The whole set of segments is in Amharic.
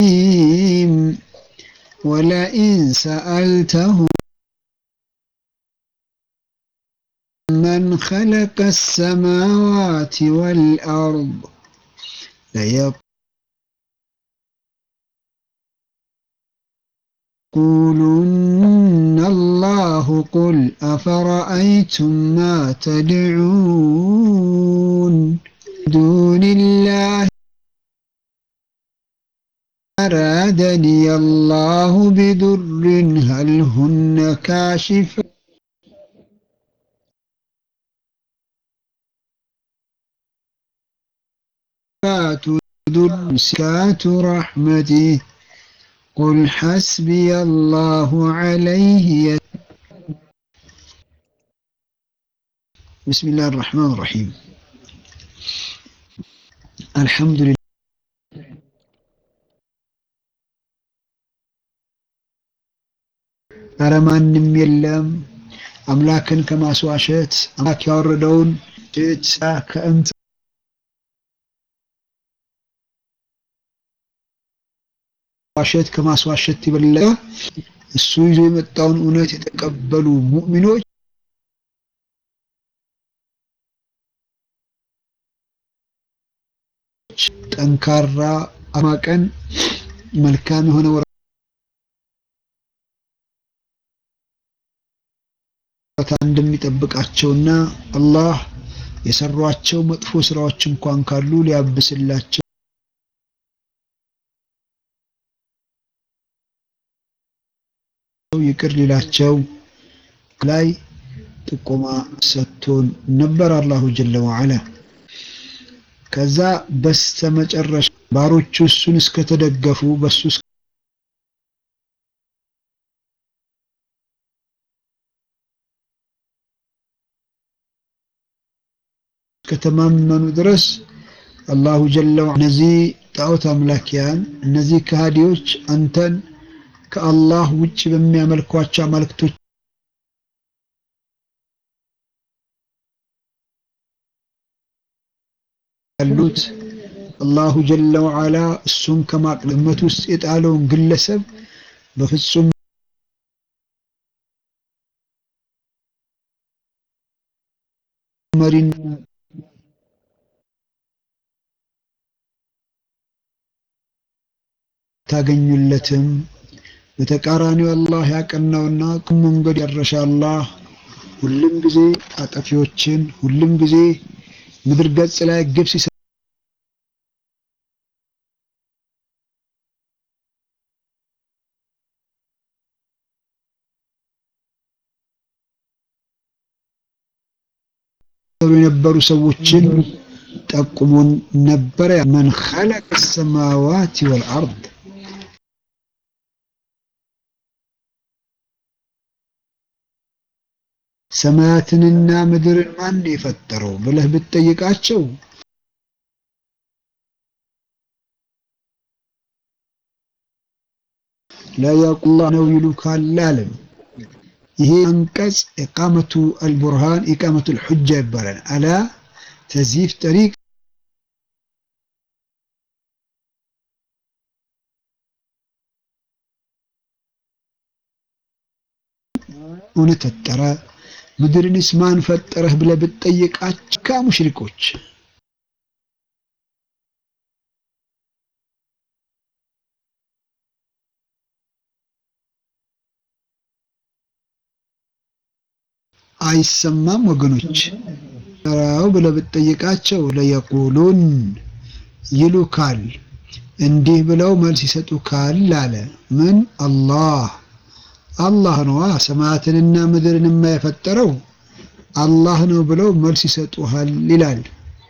ولئن سألتهم من خلق السماوات والأرض ليقولن الله قل أفرأيتم ما تدعون دون الله أرادني الله بدر هل هن كاشف در سكات رحمته قل حسبي الله عليه بسم الله الرحمن الرحيم الحمد لله ኧረ ማንም የለም አምላክን ከማስዋሸት አምላክ ያወረደውን ጭጫ ከእንት ዋሸት ከማስዋሸት የበለጠ እሱ ይዞ የመጣውን እውነት የተቀበሉ ሙእሚኖች ጠንካራ አማቀን መልካም የሆነ ወረታ እንደሚጠብቃቸውና አላህ የሰሯቸው መጥፎ ስራዎች እንኳን ካሉ ሊያብስላቸው ይቅር ሊላቸው ላይ ጥቆማ ሰጥቶን ነበር አላሁ ጀለ ወዐላ። ከዛ በስተመጨረሻ ባሮቹ እሱን እስከተደገፉ በሱ እስከተማመኑ ድረስ አላሁ ጀለ ወዐላ እነዚህ ጣዖት አምላኪያን እነዚህ ከሃዲዎች አንተን ከአላህ ውጭ በሚያመልኳቸው አማልክቶች ያሉት አላሁ ጀለ ወዐላ እሱን ከማቅለመት ውስጥ የጣለውን ግለሰብ በፍጹም መሪን ታገኙለትም። በተቃራኒው አላህ ያቀናውና ቁም መንገድ ያረሻ አላህ ሁሉም ጊዜ አጠፊዎችን ሁሉም ጊዜ ምድር ገጽ ላይ ግብ ሲሰ የነበሩ ሰዎችን ጠቁሞን ነበረ። መን ኸለቀ ሰማዋት ወልአርድ ሰማያትንና ምድርን ማን የፈጠረው ብለህ ብትጠይቃቸው ላያቁላ ነው ይሉካል አለም። ይሄ አንቀጽ ኢቃመቱ አልቡርሃን ኢቃመቱ አልሑጃ ይባላል። አላ ተዚፍ ጠሪቅ እውነት ፈጠረ ምድርንስ ማን ፈጠረህ ብለህ ብትጠይቃቸው ከሙሽሪኮች አይሰማም ወገኖች ራው ብለህ ብትጠይቃቸው ለየቁሉን ይሉካል እንዲህ ብለው መልስ ይሰጡካል አለ ምን አላህ አላህ ነዋ ሰማያትንና ምድርን የፈጠረው አላህ ነው ብለው መልስ ይሰጡሃል ይላል።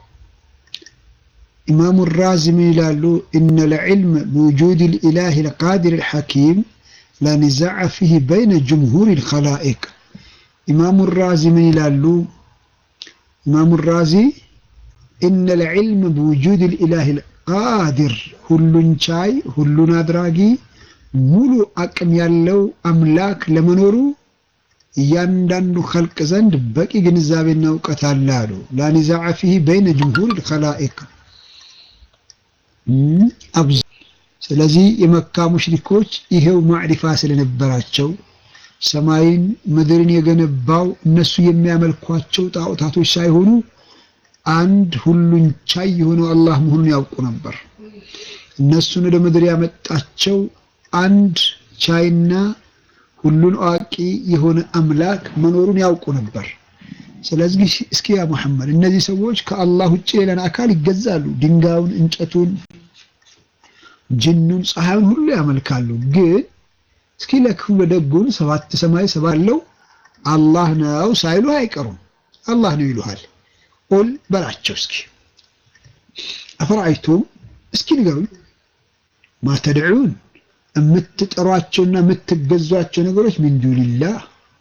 ኢማሙ ራዚ ምን ይላሉ? ኢነ ልዕልም ብውጁድ ልኢላህ ልቃዲር ልሐኪም ላኒዛዕ ፊህ በይነ ጅምሁር ልኸላኢቅ። ኢማሙ ራዚ ምን ይላሉ? ኢማሙ ራዚ ኢነ ልዕልም ብውጁድ ልኢላህ ልቃዲር ሁሉን ቻይ ሁሉን አድራጊ ሙሉ አቅም ያለው አምላክ ለመኖሩ እያንዳንዱ ኸልቅ ዘንድ በቂ ግንዛቤና እውቀት አለ አሉ። ላኒዛዕ ፊህ በይነ ጅምሁር ልኸላኢቅ ስለዚህ የመካ ሙሽሪኮች ይሄው ማዕሪፋ ስለነበራቸው ሰማይን ምድርን የገነባው እነሱ የሚያመልኳቸው ጣዖታቶች ሳይሆኑ አንድ ሁሉን ቻይ የሆነው አላህ መሆኑን ያውቁ ነበር። እነሱን ወደ ምድር ያመጣቸው አንድ ቻይና ሁሉን አዋቂ የሆነ አምላክ መኖሩን ያውቁ ነበር። ስለዚህ እስኪ ያ መሐመድ እነዚህ ሰዎች ከአላህ ውጭ ሌላን አካል ይገዛሉ። ድንጋዩን፣ እንጨቱን፣ ጅኑን፣ ፀሐዩን ሁሉ ያመልካሉ። ግን እስኪ ለክፉ ለደጉን ሰባት ሰማይ ሰባት አለው አላህ ነው ሳይሉ አይቀሩም። አላህ ነው ይሉሃል። ቁል በላቸው እስኪ አፈራአይቱም እስኪ ንገሩኝ ማ ተድዑን የምትጠሯቸውና የምትገዟቸው ነገሮች ሚን ዱኒላህ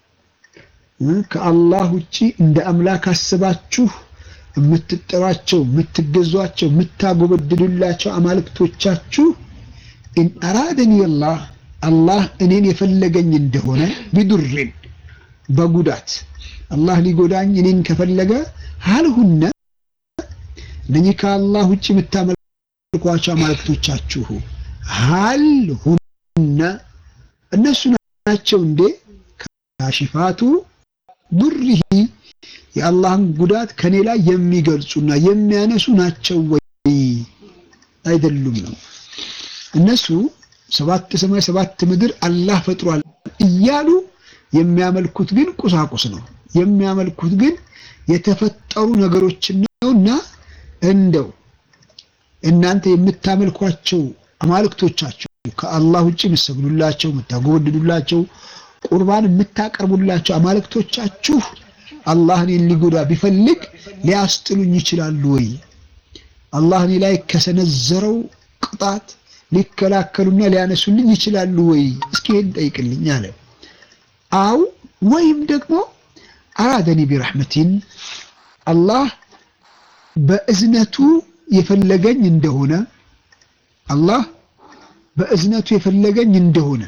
ከአላህ ውጪ እንደ አምላክ አስባችሁ የምትጠሯቸው የምትገዟቸው የምታጎበድዱላቸው አማልክቶቻችሁ ኢን አራደኒ አላህ አላህ እኔን የፈለገኝ እንደሆነ ቢዱርን በጉዳት አላህ ሊጎዳኝ እኔን ከፈለገ ሀልሁነ እነኚህ ከአላህ ውጭ የምታመልኳቸው አማልክቶቻችሁ ሀል ሁነ እነሱ ናቸው እንዴ ካሽፋቱ ዱሪሂ የአላህን ጉዳት ከኔ ላይ የሚገልጹና የሚያነሱ ናቸው ወይ አይደሉም ነው እነሱ ሰባት ሰማይ ሰባት ምድር አላህ ፈጥሯል እያሉ የሚያመልኩት ግን ቁሳቁስ ነው የሚያመልኩት ግን የተፈጠሩ ነገሮችን ነውና እንደው እናንተ የምታመልኳቸው አማልክቶቻችሁ ከአላህ ውጭ የምትሰግዱላቸው የምታጎበድዱላቸው ቁርባን የምታቀርቡላቸው አማልክቶቻችሁ አላህ እኔን ሊጎዳ ቢፈልግ ሊያስጥሉኝ ይችላሉ ወይ? አላህ እኔ ላይ ከሰነዘረው ቅጣት ሊከላከሉና ሊያነሱልኝ ይችላሉ ወይ? እስኪ ይሄን ጠይቅልኝ አለ። አው ወይም ደግሞ አራደኒ ቢረሕመቲን አላህ በእዝነቱ የፈለገኝ እንደሆነ አላህ በእዝነቱ የፈለገኝ እንደሆነ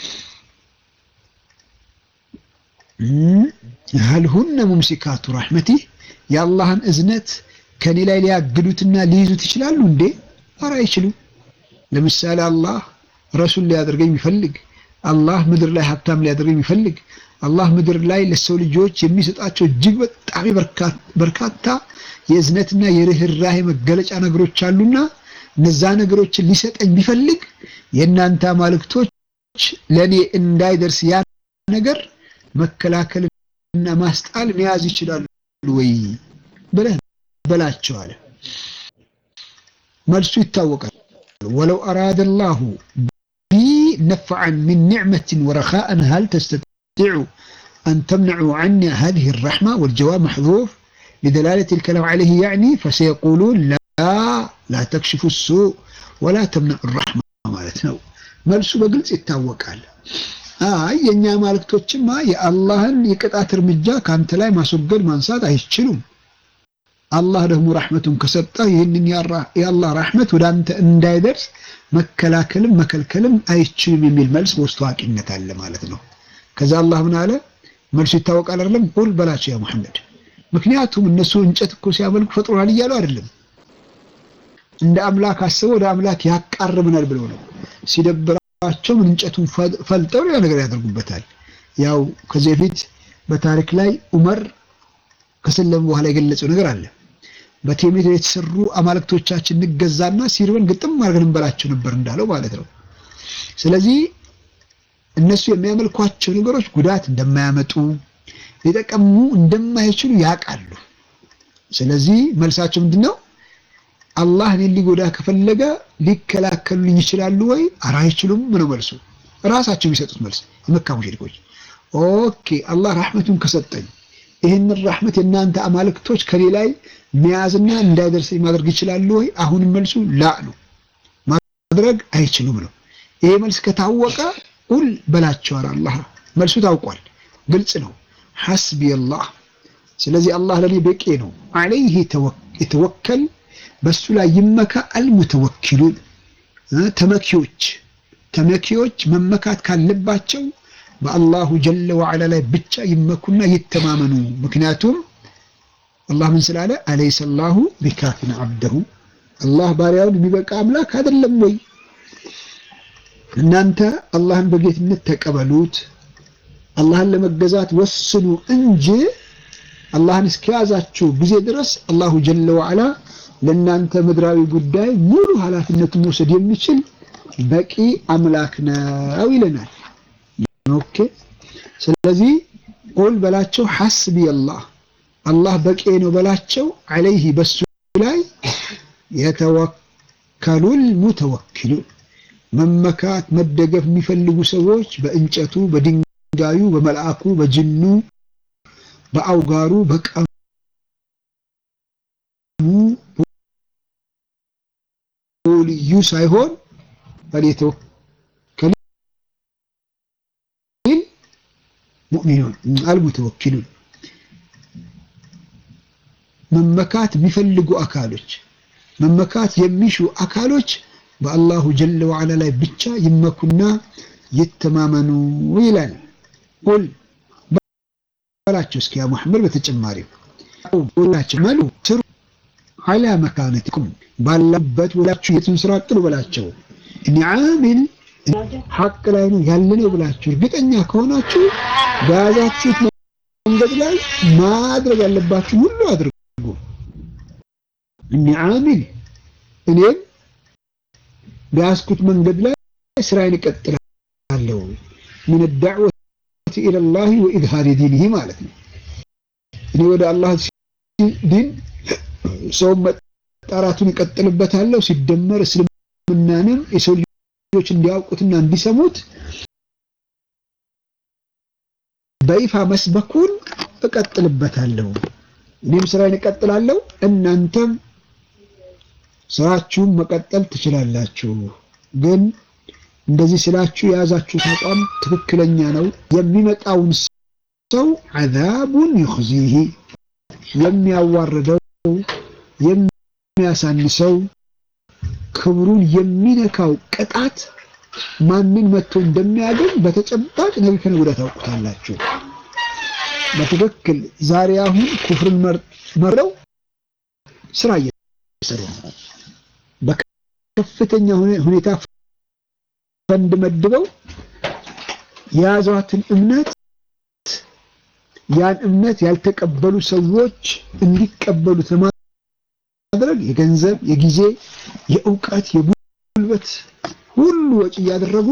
ሀል ሁነ ሙምሲካቱ ረሕመቲህ የአላህን እዝነት ከኔ ላይ ሊያግዱትና ሊይዙት ይችላሉ እንዴ? ኧረ አይችሉም። ለምሳሌ አላህ ረሱል ሊያደርገኝ የሚፈልግ አላህ ምድር ላይ ሀብታም ሊያደርገኝ የሚፈልግ አላህ ምድር ላይ ለሰው ልጆች የሚሰጣቸው እጅግ በጣም በርካታ የእዝነትና የርህራሄ መገለጫ ነገሮች አሉና እነዛ ነገሮችን ሊሰጠኝ ቢፈልግ የእናንተ አማልክቶች ለእኔ እንዳይደርስ ያ ነገር መከላከልና ማስጣል መያዝ ይችላሉ ወይ ብለህ በላቸው አለ። መልሱ ይታወቃል። ወለው አራደ ላሁ ቢ ነፍዐን ሚን ኒዕመትን ወረኻአን ሀል ተስተጢዑ አን ተምነዑ ዐኒ ሀዚህ ረሕማ ወልጀዋብ መሕዙፍ ሊደላለት ልከላም ዐለይህ ያዕኒ ፈሰየቁሉን ላ ላ ተክሽፉ ሱእ ወላ ተምነዑ ረሕማ ማለት ነው። መልሱ በግልጽ ይታወቃል። አይ የእኛ አማልክቶችማ የአላህን የቅጣት እርምጃ ከአንተ ላይ ማስወገድ ማንሳት አይችሉም። አላህ ደግሞ ራሕመቱን ከሰጠ ይህንን የአላህ ራሕመት ወደ አንተ እንዳይደርስ መከላከልም መከልከልም አይችሉም የሚል መልስ በውስጥ ታዋቂነት አለ ማለት ነው። ከዛ አላህ ምን አለ? መልሱ ይታወቃል አይደለም? ቁል በላቸው ያ ሙሐመድ። ምክንያቱም እነሱ እንጨት እኮ ሲያመልኩ ፈጥሮናል እያሉ አይደለም። እንደ አምላክ አስበው ወደ አምላክ ያቃርብናል ብለው ነው ሲደብራቸው ምን እንጨቱን ፈልጠው ሌላ ነገር ያደርጉበታል። ያው ከዚህ በፊት በታሪክ ላይ ዑመር ከሰለሙ በኋላ የገለጸው ነገር አለ። በቴሜት የተሰሩ አማልክቶቻችን እንገዛና ሲርበን ግጥም አድርገን እንበላቸው ነበር እንዳለው ማለት ነው። ስለዚህ እነሱ የሚያመልኳቸው ነገሮች ጉዳት እንደማያመጡ ሊጠቀሙ እንደማይችሉ ያውቃሉ። ስለዚህ መልሳቸው ምንድን ነው? አላህ እኔን ሊጎዳ ከፈለገ ሊከላከሉልኝ ይችላሉ ወይ? ኧረ አይችሉም ነው መልሱ። ራሳቸው የሚሰጡት መልስ የመካ ሙሽሪኮች። ኦኬ አላህ ራሕመቱን ከሰጠኝ ይህንን ራሕመት የእናንተ አማልክቶች ከኔ ላይ መያዝና እንዳይደርሰኝ ማድረግ ይችላሉ ወይ? አሁንም መልሱ ላ ነው፣ ማድረግ አይችሉም ነው። ይሄ መልስ ከታወቀ ቁል በላቸዋል። አላህ መልሱ ታውቋል፣ ግልጽ ነው። ሐስቢ አላህ ስለዚህ አላህ ለኔ በቂ ነው። አለይህ የተወከል በሱ ላይ ይመካ አልሙተወኪሉን ተመኪዎች ተመኪዎች መመካት ካለባቸው በአላሁ ጀለ ወዐላ ላይ ብቻ ይመኩና ይተማመኑ። ምክንያቱም አላህ ምን ስላለ አለይሰ ላሁ ቢካፊን አብደሁ አላህ ባሪያውን የሚበቃ አምላክ አይደለም ወይ? እናንተ አላህን በጌትነት ተቀበሉት፣ አላህን ለመገዛት ወስኑ እንጂ አላህን እስከያዛችሁ ጊዜ ድረስ አላሁ ጀለ ወዐላ ለእናንተ ምድራዊ ጉዳይ ሙሉ ኃላፊነቱን መውሰድ የሚችል በቂ አምላክ ነው ይለናል። ኦኬ። ስለዚህ ቁል በላቸው ሐስቢ አላህ አላህ በቂ ነው በላቸው። ዐለይሂ በሱ ላይ የተወከሉል ሙተወኪሉን መመካት መደገፍ የሚፈልጉ ሰዎች በእንጨቱ፣ በድንጋዩ፣ በመልአኩ፣ በጅኑ፣ በአውጋሩ፣ በቀሙ ልዩ ሳይሆን ፈሊተወከል ሙእሚኑን አልሙተወኪሉን መመካት የሚፈልጉ አካሎች መመካት የሚሹ አካሎች በአላሁ ጀለ ወዐላ ላይ ብቻ ይመኩና ይተማመኑ ይላል። ቁል በላቸው እስኪ ያ ሙሐመድ በተጨማሪ ቁላቸው መሉ ስሩ ዐላ መካነቲኩም ባላበት ወላችሁ የቱን ስራ ቅሉ በላቸው። እኔ ዓሚል ሐቅ ላይ ነው ያለነው ብላችሁ እርግጠኛ ከሆናችሁ በያዛችሁት መንገድ ላይ ማድረግ ያለባችሁ ሁሉ አድርጉ። እኔ ዓሚል እኔም በያዝኩት መንገድ ላይ ስራዬን እቀጥላለሁ። ምን ዳዕወት ኢለላሂ ወኢዝሃሪ ዲኒሂ ማለት ነው። እኔ ወደ አላህ ዲን ሰውን መጣራቱን እቀጥልበታለሁ። ሲደመር እስልምናንም የሰው ልጆች እንዲያውቁትና እንዲሰሙት በይፋ መስበኩን እቀጥልበታለሁ። እኔም ስራዬን እቀጥላለሁ፣ እናንተም ስራችሁን መቀጠል ትችላላችሁ። ግን እንደዚህ ስላችሁ የያዛችሁት አቋም ትክክለኛ ነው። የሚመጣውን ሰው ዐዛቡን ዩኽዚህ የሚያዋርደው የሚያሳንሰው ክብሩን የሚነካው ቅጣት ማንን መጥቶ እንደሚያገኝ በተጨባጭ ነገ ከነገ ወዲያ ታውቁታላችሁ። በትክክል ዛሬ አሁን ኩፍርን መርጠው ስራ እየሰሩ ነው። በከፍተኛ ሁኔታ ፈንድ መድበው የያዟትን እምነት ያን እምነት ያልተቀበሉ ሰዎች እንዲቀበሉት ለማድረግ የገንዘብ፣ የጊዜ፣ የእውቀት፣ የጉልበት ሁሉ ወጪ እያደረጉ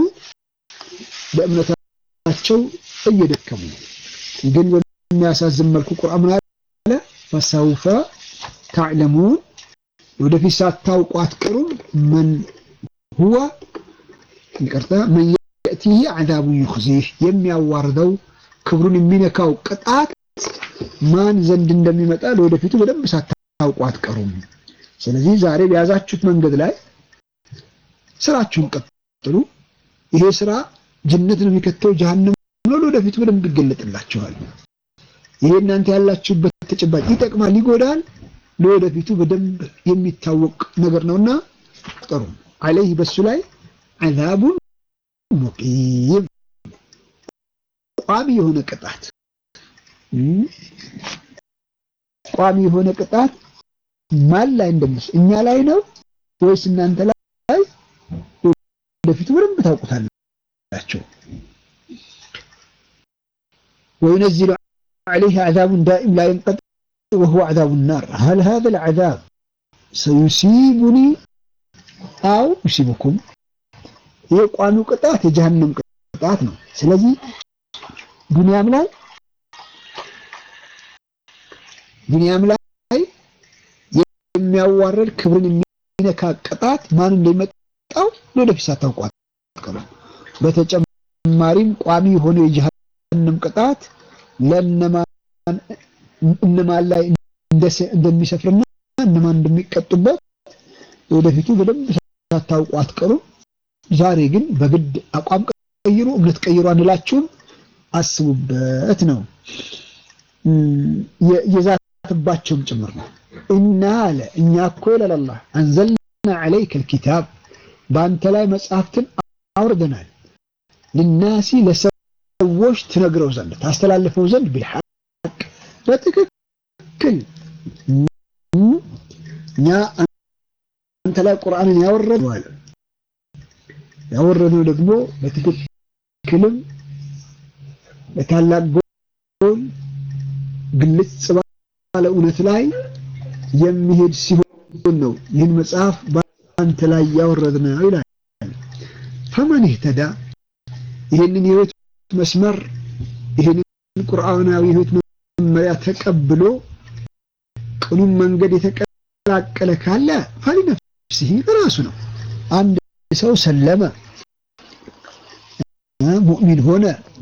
በእምነታቸው እየደከሙ ግን በሚያሳዝን መልኩ ቁርአን ምን አለ? ፈሰውፈ ታዕለሙን ወደፊት ሳታውቁ አትቀሩም። መን ሁወ ይቅርታ መን የእቲህ ዐዛቡ ዩኽዚህ የሚያዋርደው ክብሩን የሚነካው ቅጣት ማን ዘንድ እንደሚመጣ ለወደፊቱ በደንብ ሳታውቁ አትቀሩም። ስለዚህ ዛሬ በያዛችሁት መንገድ ላይ ስራችሁን ቀጥሉ። ይሄ ስራ ጀነት ነው የሚከተው ጀሃነም ነው፣ ለወደፊቱ በደንብ ይገለጥላችኋል። ይሄ እናንተ ያላችሁበት ተጨባጭ ይጠቅማል፣ ይጎዳል፣ ለወደፊቱ በደንብ የሚታወቅ ነገር ነውና ጥሩ አለይህ በሱ ላይ ዐዛቡን ሙቂም ቋሚ የሆነ ቅጣት ቋሚ የሆነ ቅጣት ማን ላይ እንደምስ እኛ ላይ ነው ወይስ እናንተ ላይ? ወደፊቱ በደንብ ታውቁታላችሁ። وينزل عليه عذاب دائم لا ينقطع وهو عذاب النار هل هذا العذاب سيصيبني أو يصيبكم የቋሚው ቅጣት የጀሃነም ቅጣት ነው። ስለዚህ ዱንያም ላይ ዱንያም ላይ የሚያዋረድ ክብርን የሚነካ ቅጣት ማን እንደሚመጣው ለወደፊት ሳታውቁ አትቀሩም። በተጨማሪም ቋሚ የሆነ የጀሃነም ቅጣት ለእነማን እነማን ላይ እንደሚሰፍርና እነማን እንደሚቀጡበት ወደፊቱ በደንብ ሳታውቁ አትቀሩም። ዛሬ ግን በግድ አቋም ቀይሩ፣ እምነት ቀይሩ አንላችሁም። አስቡበት ነው የዛትባቸውም ጭምር ነው። እና አለ እኛ እኮ ይላል አላህ አንዘልና ዐለይከ ልኪታብ በአንተ ላይ መጽሐፍትን አውርደናል ልናሲ ለሰዎች ትነግረው ዘንድ ታስተላልፈው ዘንድ ቢልሐቅ በትክክል እኛ አንተ ላይ ቁርአንን ያወረደው አለ ያወረድነው ደግሞ በትክክልም በታላቅ ጎል ግልጽ ባለ እውነት ላይ የሚሄድ ሲሆን ነው ይህን መጽሐፍ በአንተ ላይ ያወረድነው ይላል። ፈመን ይህተዳ ይህንን የህይወት መስመር ይህንን ቁርአናዊ ህይወት መመሪያ ተቀብሎ ቅኑን መንገድ የተቀላቀለ ካለ ፈሊነፍሲሂ ራሱ ነው። አንድ ሰው ሰለመ፣ ሙእሚን ሆነ፣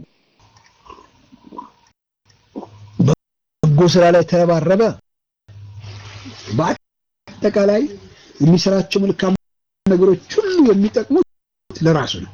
በጎ ስራ ላይ ተረባረበ፣ በአጠቃላይ የሚሰራቸው መልካም ነገሮች ሁሉ የሚጠቅሙት ለራሱ ነው።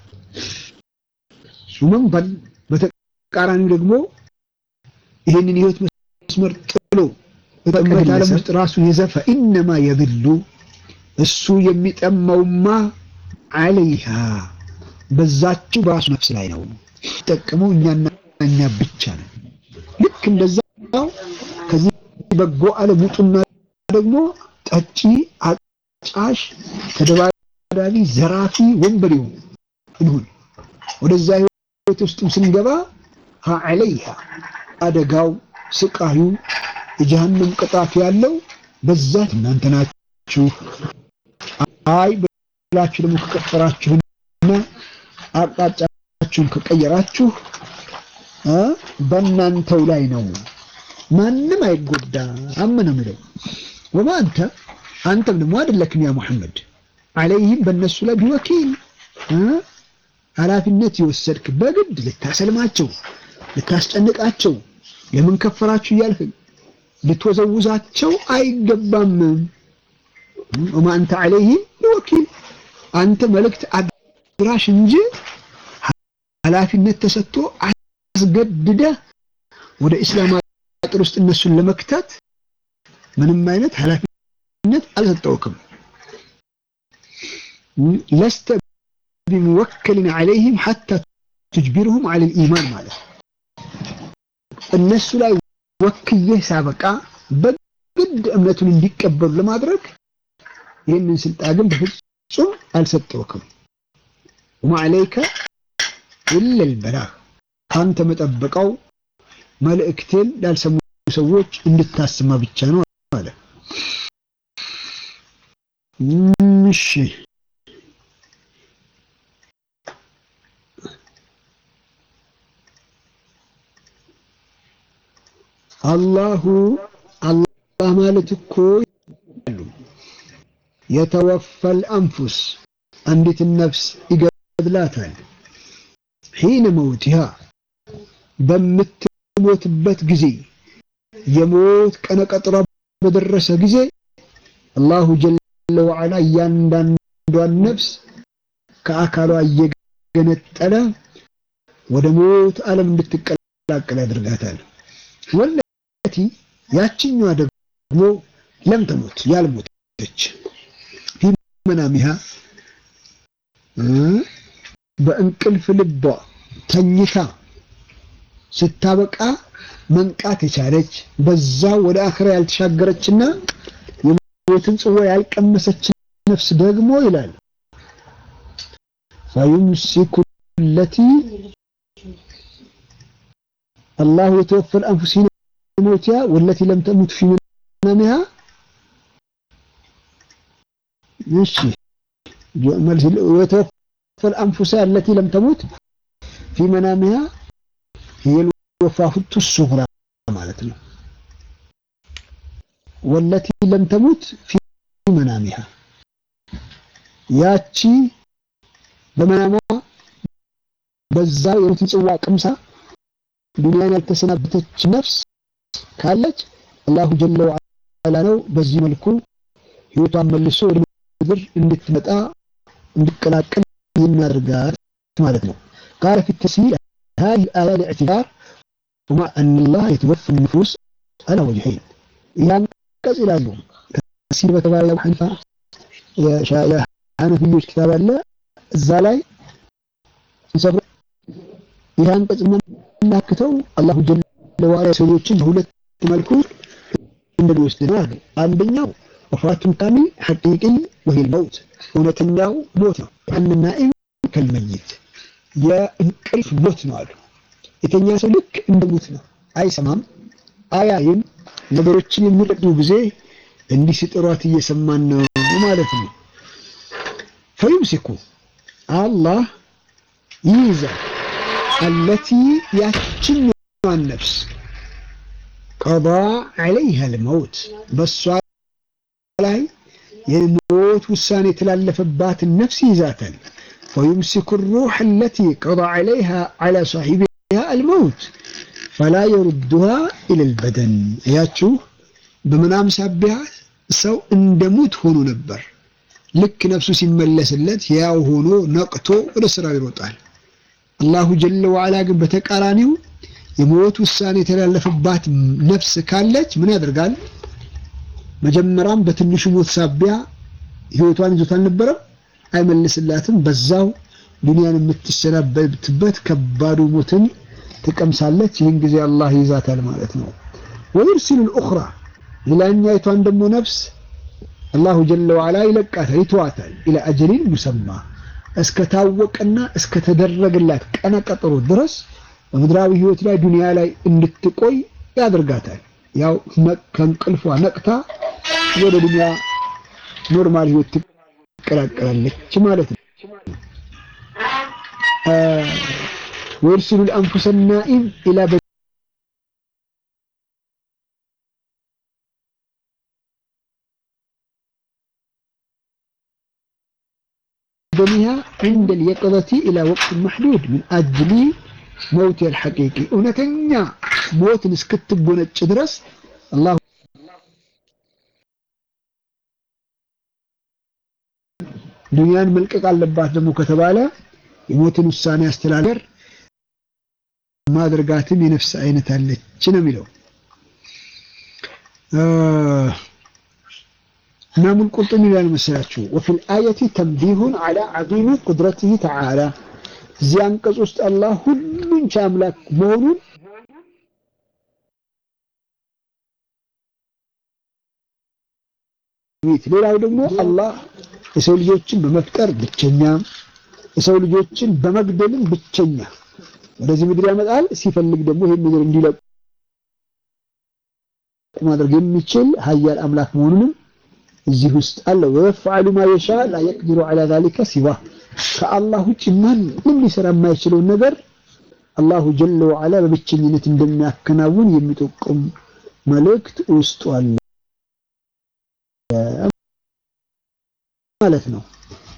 ሱመን በተቃራኒው ደግሞ ይህንን የህይወት መስመር ጥሎ በጠመት ዓለም ውስጥ ራሱን የዘፈ ኢነማ የብሉ እሱ የሚጠማውማ አለይሃ በዛችው በራሱ ነፍስ ላይ ነው። ጠቅመው እኛና እኛ ብቻ ነው። ልክ እንደዛው ከዚህ በጎ ዓለም ውጡና ደግሞ ጠጪ፣ አጫሽ፣ ተደባዳቢ፣ ዘራፊ፣ ወንበዴው እንሁን ወደዛ ህይወት ውስጥም ስንገባ አለይሃ አደጋው፣ ስቃዩ፣ የጀሃነም ቅጣት ያለው በዛት እናንተ ናችሁ። አይ ብላችሁ ደግሞ ከቀጠራችሁና አቅጣጫችሁን ከቀየራችሁ በእናንተው ላይ ነው። ማንም አይጎዳም ነው የሚለው። ወማ አንተ አንተም ደግሞ አይደለክም ያ ሙሐመድ አለይህም በእነሱ ላይ ቢወኪል ኃላፊነት የወሰድክ በግድ ልታሰልማቸው፣ ልታስጨንቃቸው፣ ለምን ከፈራችሁ እያልክ ልትወዘውዛቸው አይገባም። ወማ አንተ አለይህም ቢወኪል አንተ መልእክት አድራሽ እንጂ ኃላፊነት ተሰጥቶ አስገድደህ ወደ ኢስላም አጥር ውስጥ እነሱን ለመክተት ምንም አይነት ኃላፊነት አልሰጠውክም። ለስተ ቢሙወከልን ዐለይህም ሐታ ትጅቢርሁም ዐለል ኢማን ማለት እነሱ ላይ ወክዬህ ሳበቃ በግድ እምነቱን እንዲቀበሉ ለማድረግ ይህንን ስልጣን ግን በፍጹም አልሰጠውክም። ወማ ዐለይከ ኢለል በላግ አንተ መጠበቀው መልእክቴን ላልሰሙ ሰዎች እንድታስማ ብቻ ነው አለ። እሺ አላሁ አላህ ማለት እኮ የተወፈል አንፉስ አንዲትን ነፍስ ይገድላታል። ሒነ መውቲሃ በምትሞትበት ጊዜ የሞት ቀነቀጥሯ በደረሰ ጊዜ አላሁ ጀለ ወዐላ እያንዳንዷን ነፍስ ከአካሏ እየገነጠለ ወደ ሞት ዓለም እንድትቀላቀል ያደርጋታል። ወለቲ ያችኛዋ ደግሞ ለም ተሞት ያልሞተች ፊ መናሚሃ በእንቅልፍ ልቧ ተኝታ ስታበቃ መንቃት የቻለች በዛ ወደ አኽራ ያልተሻገረችና የሞትን ጽዋ ያልቀመሰች ነፍስ ደግሞ ይላል ፈዩምሲኩ ለቲ አላሁ የተወፈል አንፉስ ሒነ መውቲሃ ወለቲ ለም ተሙት ፊ መናሚሃ እሺ የተወፈል አንፉስ አለቲ ለም ተሙት ፊ መናሚሃ የልወፋሁቱ ሱግራ ማለት ነው። ወለቲ ለም ተሙት ፊ መናሚሃ ያቺ በመናሟ በዛ የሞትን ጽዋ ቅምሳ ዱንያን ያልተሰናበተች ነፍስ ካለች አላሁ ጀለ ወዐላ ነው በዚህ መልኩ ህይወቷን መልሶ ወደ ምድር እንድትመጣ እንድትቀላቀል የሚያደርጋት ማለት ነው። ቃለ ፊ ተስሂል هذه الآية لاعتبار ومع أن الله يتوفى النفوس على وجهين يعني كذا لازم تفسير بتبع أبو حنيفة يا شا يا حنفيዎች كتاب አለ እዛ ላይ ሲሰብሩ ይህን ቅጽ የምናክተው አላሁ ጀለ ወዐላ ሰዎችን በሁለት መልኩ እንደሚወስድ ነው አሉ። አንደኛው ወፋቱን ካሚል ሐቂቂ ወሂል መውት እውነተኛው ሞት ነው። ያን ናኢም ከልመይት የእንቅልፍ ሞት ነው አሉ። የተኛ ሰው ልክ እንደ ሙት ነው። አይሰማም፣ አያይም። ነገሮችን የሚረዱ ጊዜ እንዲህ ሲጥሯት እየሰማን ነው ማለት ነው። ፈዩምሲኩ አላህ ይይዛል አለቲ ያችኛዋን ነፍስ ቀዳ ዐለይሃ ልመውት በሷ ላይ የሞት ውሳኔ የተላለፈባትን ነፍስ ይይዛታል። ወዩምሲኩ ሩሕ አለቲ ቀዳ ዐለይሃ ዐላ ሳሒቢሃ አልመውት ፈላ የሩዱሃ ኢለል በደን። እያችሁ በምናም ሳቢያ ሰው እንደ ሙት ሆኖ ነበር። ልክ ነፍሱ ሲመለስለት ያው ሆኖ ነቅቶ ወደ ስራው ይሮጣል። አላሁ ጀለ ወዐላ ግን በተቃራኒው የሞት ውሳኔ የተላለፈባት ነፍስ ካለች ምን ያደርጋል? መጀመሪያም በትንሹ ሞት ሳቢያ ህይወቷን ይዞት አልነበረም፣ አይመልስላትም። በዛው ዱንያን የምትሰናበትበት ከባዱ ሞትን ትቀምሳለች። ይህን ጊዜ አላህ ይዛታል ማለት ነው። ወዩርሲሉ ልኡኽራ ሌላኛይቷን ደግሞ ነፍስ አላሁ ጀለ ወዐላ ይለቃታል፣ ይተዋታል። ኢላ አጀሊን ሙሰማ እስከታወቀና እስከተደረገላት ቀነ ቀጠሮ ድረስ በምድራዊ ህይወት ላይ ዱንያ ላይ እንድትቆይ ያደርጋታል። ያው ከእንቅልፏ ነቅታ ወደ ዱንያ ኖርማል ህይወት ትቀላቀላለች ማለት ነው። ወይርሲሉ ልአንፉሰ ናኢም ኢላ በኒሃ ዕንደ ልየቅظቲ ኢላ ወቅት መሕዱድ ምን አጅሊ መውት አልሐቂቂ እውነተኛ ሞትን እስክትጎነጭ ድረስ አላሁ ዱንያን መልቀቅ አለባት ደግሞ ከተባለ የሞትን ውሳኔ አስተላለር ማድረጋትም የነፍስ አይነት አለች ነው የሚለው ኢማሙል ቁርጡቢ ይላል መሰላችሁ ወፊል አየቲ ተንቢሁን ዐላ ዐዚሚ ቁድረቲሂ ተዓላ እዚህ አንቀጽ ውስጥ አላህ ሁሉን ቻይ አምላክ መሆኑን ሌላው ደግሞ አላህ የሰው ልጆችን በመፍጠር ብቸኛ፣ የሰው ልጆችን በመግደልም ብቸኛ ወደዚህ ምድር ያመጣል። ሲፈልግ ደግሞ ይሄን ምድር እንዲለቁ ማድረግ የሚችል ሀያል አምላክ መሆኑንም እዚህ ውስጥ አለ። ወየፍዐሉ ማ የሻ ላ የቅዲሩ ዐላ ዛሊከ ሲዋ ከአላህ ውጭ ማንም ሊሰራ የማይችለውን ነገር አላሁ ጀለ ወዐላ በብቸኝነት እንደሚያከናውን የሚጠቁም መልእክት ውስጡ አለ ማለት ነው።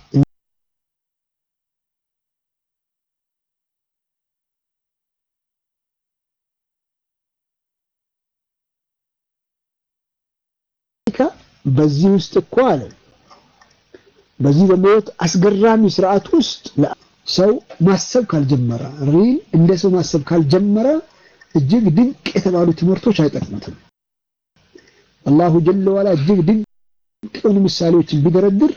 በዚህ ውስጥ እኮ አለ በዚህ በሞት አስገራሚ ስርዓት ውስጥ ሰው ማሰብ ካልጀመረ ሪል እንደ ሰው ማሰብ ካልጀመረ እጅግ ድንቅ የተባሉ ትምህርቶች አይጠቅሙትም። አላሁ ጀለ ወዐላ እጅግ ድንቅ የሆኑ ምሳሌዎችን ቢደረድር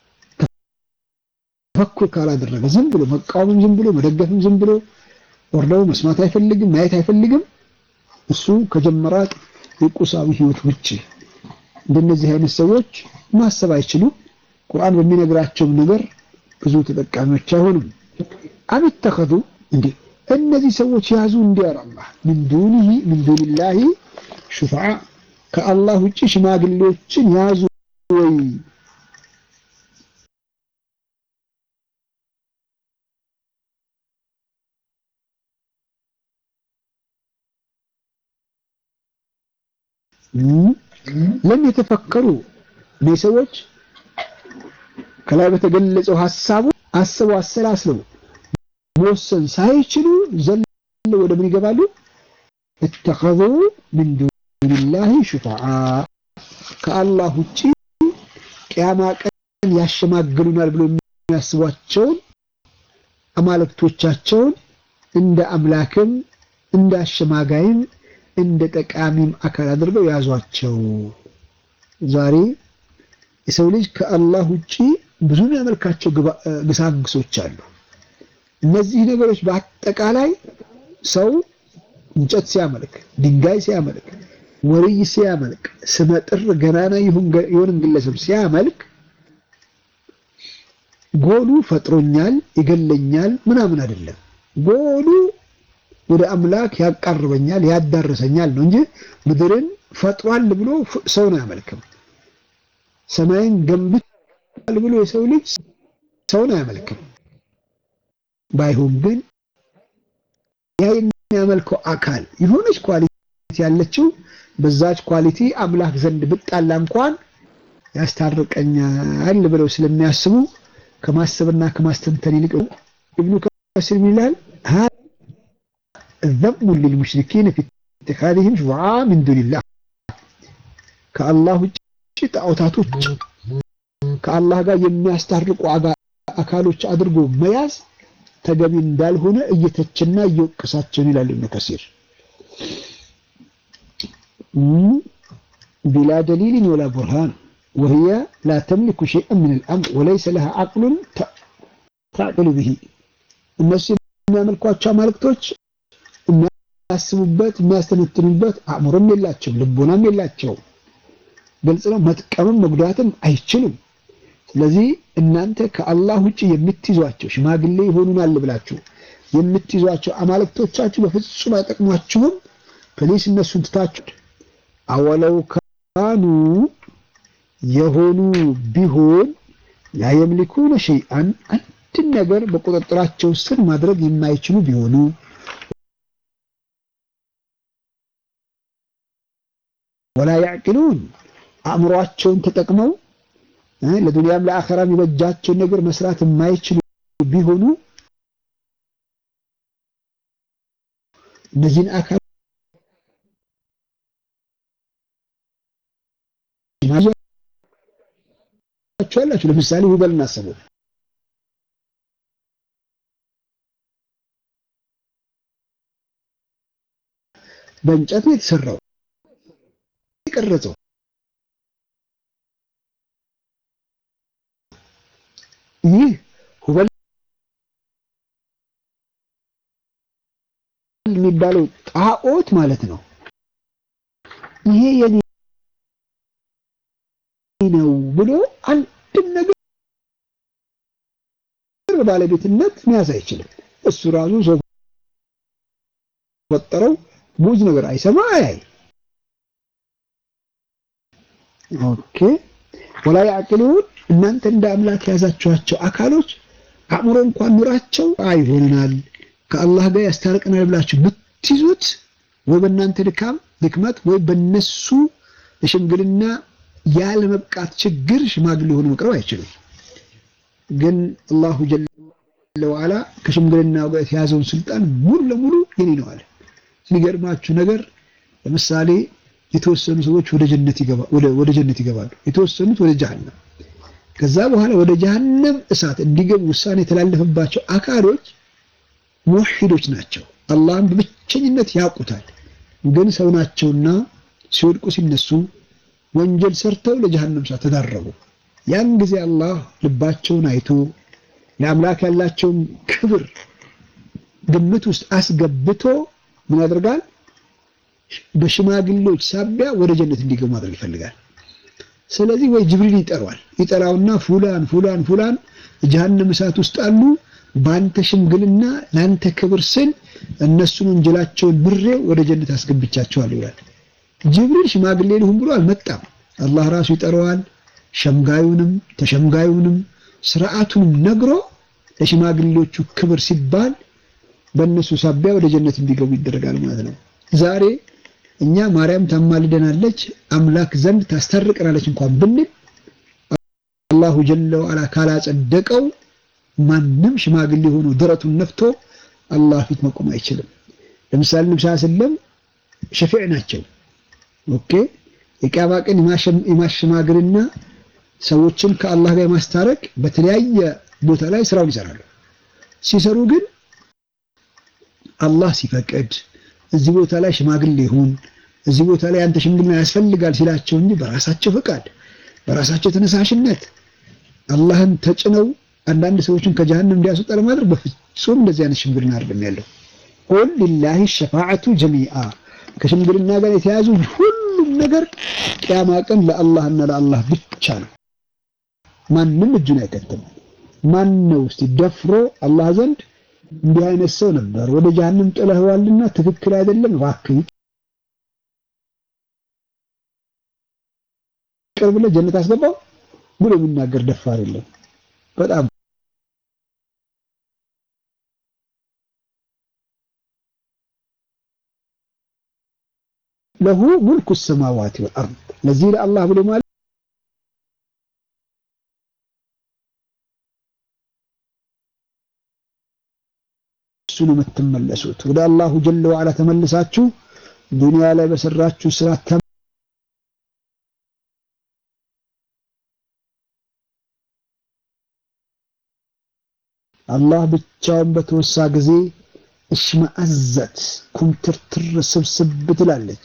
ተፈኩር ካላደረገ ዝም ብሎ መቃወምም ዝም ብሎ መደገፍም ዝም ብሎ ወርደው መስማት አይፈልግም፣ ማየት አይፈልግም። እሱ ከጀመራት የቁሳዊ ህይወት ውጭ እንደነዚህ አይነት ሰዎች ማሰብ አይችሉም። ቁርአን በሚነግራቸው ነገር ብዙ ተጠቃሚዎች አይሆኑም። አብተኸዙ እንዴ እነዚህ ሰዎች ያዙ እንዲያር አላህ ምን ዱኒሂ ምን ዱኒላሂ ሹፋዓ ከአላህ ውጭ ሽማግሌዎችን ያዙ ወይ ለም የተፈከሩ እነዚህ ሰዎች ከላይ በተገለጸው ሐሳቡ አስበው አሰላስለው መወሰን ሳይችሉ ዘለው ወደ ምን ይገባሉ? እተኸዙ ምን ዱኒላሂ ሹፋዓ ከአላህ ውጪ ቅያማ ቀን ያሸማግሉናል ብሎ የሚያስቧቸውን አማልክቶቻቸውን እንደ አምላክም እንደ አሸማጋይም እንደ ጠቃሚም አካል አድርገው ያዟቸው። ዛሬ የሰው ልጅ ከአላህ ውጪ ብዙ የሚያመልካቸው ግሳንግሶች አሉ። እነዚህ ነገሮች በአጠቃላይ ሰው እንጨት ሲያመልክ፣ ድንጋይ ሲያመልክ፣ ወርይ ሲያመልክ፣ ስመጥር ገናና የሆንን ግለሰብ ሲያመልክ ጎሉ ፈጥሮኛል፣ ይገለኛል ምናምን አይደለም። ጎሉ ወደ አምላክ ያቃርበኛል፣ ያዳርሰኛል ነው እንጂ ምድርን ፈጥሯል ብሎ ሰውን አያመልክም። ሰማይን ገንብቷል ብሎ የሰው ልጅ ሰውን አያመልክም። ባይሆን ግን ያ የሚያመልከው አካል የሆነች ኳሊቲ ያለችው በዛች ኳሊቲ አምላክ ዘንድ ብጣላ እንኳን ያስታርቀኛል ብለው ስለሚያስቡ ከማሰብና ከማስተንተን ይልቅ ኢብኑ ከሲር ይላል ذم للمشركين في اتخاذهم شفعاء من دون الله ከአላህ ውጭ ጣዖታቶች ከአላህ ጋር የሚያስታርቁ አካሎች አድርጎ መያዝ ተገቢ እንዳልሆነ እየተችና እየወቀሳቸውን ይላል ኢብኑ ከሲር ቢላ ደሊልን ወላ ቡርሃን وهي لا تملك شيئا من الأمر وليس لها عقل تعقل به እነሱ የሚያመልኳቸው አማልክቶች የሚያስቡበት የሚያስተነትኑበት አእምሮም የላቸው ልቦናም የላቸው ግልጽ ነው መጥቀምም መጉዳትም አይችሉም ስለዚህ እናንተ ከአላህ ውጭ የምትይዟቸው ሽማግሌ ይሆኑናል ብላችሁ የምትይዟቸው አማልክቶቻችሁ በፍጹም አይጠቅሟችሁም ፕሊስ እነሱን ትታችሁ አወለው ካኑ የሆኑ ቢሆን ላ የምሊኩነ ሸይአን አንድን ነገር በቁጥጥራቸው ስር ማድረግ የማይችሉ ቢሆኑ ወላ ያዕቅሉን አእምሯቸውን ተጠቅመው ለዱንያም ለአኸራም የበጃቸውን ነገር መስራት የማይችሉ ቢሆኑ እነዚህን አካል ያላችሁ ለምሳሌ ሁበል እናስበው በእንጨት ነው የተሰራው የቀረጸው ይህ ሁበል የሚባለው ጣዖት ማለት ነው ይሄ የኔ ነው ብሎ አንድም ነገር ባለቤትነት መያዝ አይችልም። እሱ ራሱ ሰው ፈጠረው ሙዝ ነገር አይሰማ አያይ። ኦኬ ወላ ያዕቅሉን እናንተ እንደ አምላክ የያዛችኋቸው አካሎች አእምሮ እንኳን ኑራቸው አይሆንናል ከአላህ ጋር ያስታርቀናል ብላችሁ ብትይዙት ወይ በእናንተ ድካም ድክመት ወይ በነሱ ለሽምግልና ያለ መብቃት ችግር ሽማግሌ ሆኖ መቅረብ አይችልም። ግን አላሁ ጀለ ወዐላ ከሽምግልናው ጋር የተያዘውን ስልጣን ሙሉ ለሙሉ የኔ ነው አለ። የሚገርማችሁ ነገር ለምሳሌ የተወሰኑ ሰዎች ወደ ጀነት ይገባሉ ወደ ጀነት ይገባሉ፣ የተወሰኑት ወደ ጀሃነም። ከዛ በኋላ ወደ ጀሃነም እሳት እንዲገቡ ውሳኔ የተላለፈባቸው አካሎች ሙወሒዶች ናቸው። አላህን በብቸኝነት ያውቁታል። ግን ሰው ናቸውና ሲወድቁ ሲነሱ ወንጀል ሰርተው ለጀሃነም እሳት ተዳረጉ። ያን ጊዜ አላህ ልባቸውን አይቶ ለአምላክ ያላቸውን ክብር ግምት ውስጥ አስገብቶ ምን ያደርጋል? በሽማግሌዎች ሳቢያ ወደ ጀነት እንዲገቡ ማድረግ ይፈልጋል። ስለዚህ ወይ ጅብሪል ይጠራዋል። ይጠራውና ፉላን ፉላን ፉላን ጀሃነም እሳት ውስጥ አሉ፣ በአንተ ሽምግልና ለአንተ ክብር ስል እነሱን ወንጀላቸውን ምሬ ወደ ጀነት አስገብቻቸዋል ይላል። ጅብሪል ሽማግሌ ልሁን ብሎ አልመጣም። አላህ ራሱ ይጠራዋል። ሸምጋዩንም ተሸምጋዩንም ስርዓቱንም ነግሮ ለሽማግሌዎቹ ክብር ሲባል በእነሱ ሳቢያ ወደ ጀነት እንዲገቡ ይደረጋል ማለት ነው። ዛሬ እኛ ማርያም ታማልደናለች፣ አምላክ ዘንድ ታስታርቀናለች እንኳን ብንል አላሁ ጀለ ወዐላ ካላጸደቀው ማንም ሽማግሌ ሆኖ ደረቱን ነፍቶ አላህ ፊት መቆም አይችልም። ለምሳሌ ነብዩ ሰለላም ሸፊዕ ናቸው። ኦኬ የቂያማ ቀን የማሸማገልና ሰዎችን ከአላህ ጋር የማስታረቅ በተለያየ ቦታ ላይ ስራውን ይሰራሉ። ሲሰሩ ግን አላህ ሲፈቅድ እዚህ ቦታ ላይ ሽማግሌ ይሁን፣ እዚህ ቦታ ላይ አንተ ሽምግልና ያስፈልጋል ሲላቸው እንጂ በራሳቸው ፈቃድ በራሳቸው ተነሳሽነት አላህን ተጭነው አንዳንድ ሰዎችን ከጀሃነም እንዲያስወጣ ለማድረግ በፍጹም እንደዚህ አይነት ሽምግልና አይደለም ያለው። ቁል ሊላሂ ሸፋዓቱ ጀሚአ ከሽምግልና ጋር የተያዙ ሁሉም ነገር ቅያማ ቀን ለአላህና ለአላህ ብቻ ነው። ማንም እጁን አይከትም። ማን ነው እስቲ ደፍሮ አላህ ዘንድ እንዲህ አይነት ሰው ነበር ወደ ጀሃነም ጥለህዋልና ትክክል አይደለም እባክህ ቅርብ ብለህ ጀነት አስገባው ብሎ የሚናገር ደፋር የለም። በጣም ለሁ ሙልኩ ሰማዋት ወልአርድ ለዚህ ለአላህ ብሎ ማለት እሱ ነው የምትመለሱት። ወደ አላሁ ጀለ ወዐላ ተመልሳችሁ ዱንያ ላይ በሰራችሁ ስራ አላህ ብቻውን በተወሳ ጊዜ እሽመአዘት ኩምትርትር ስብስብ ትላለች።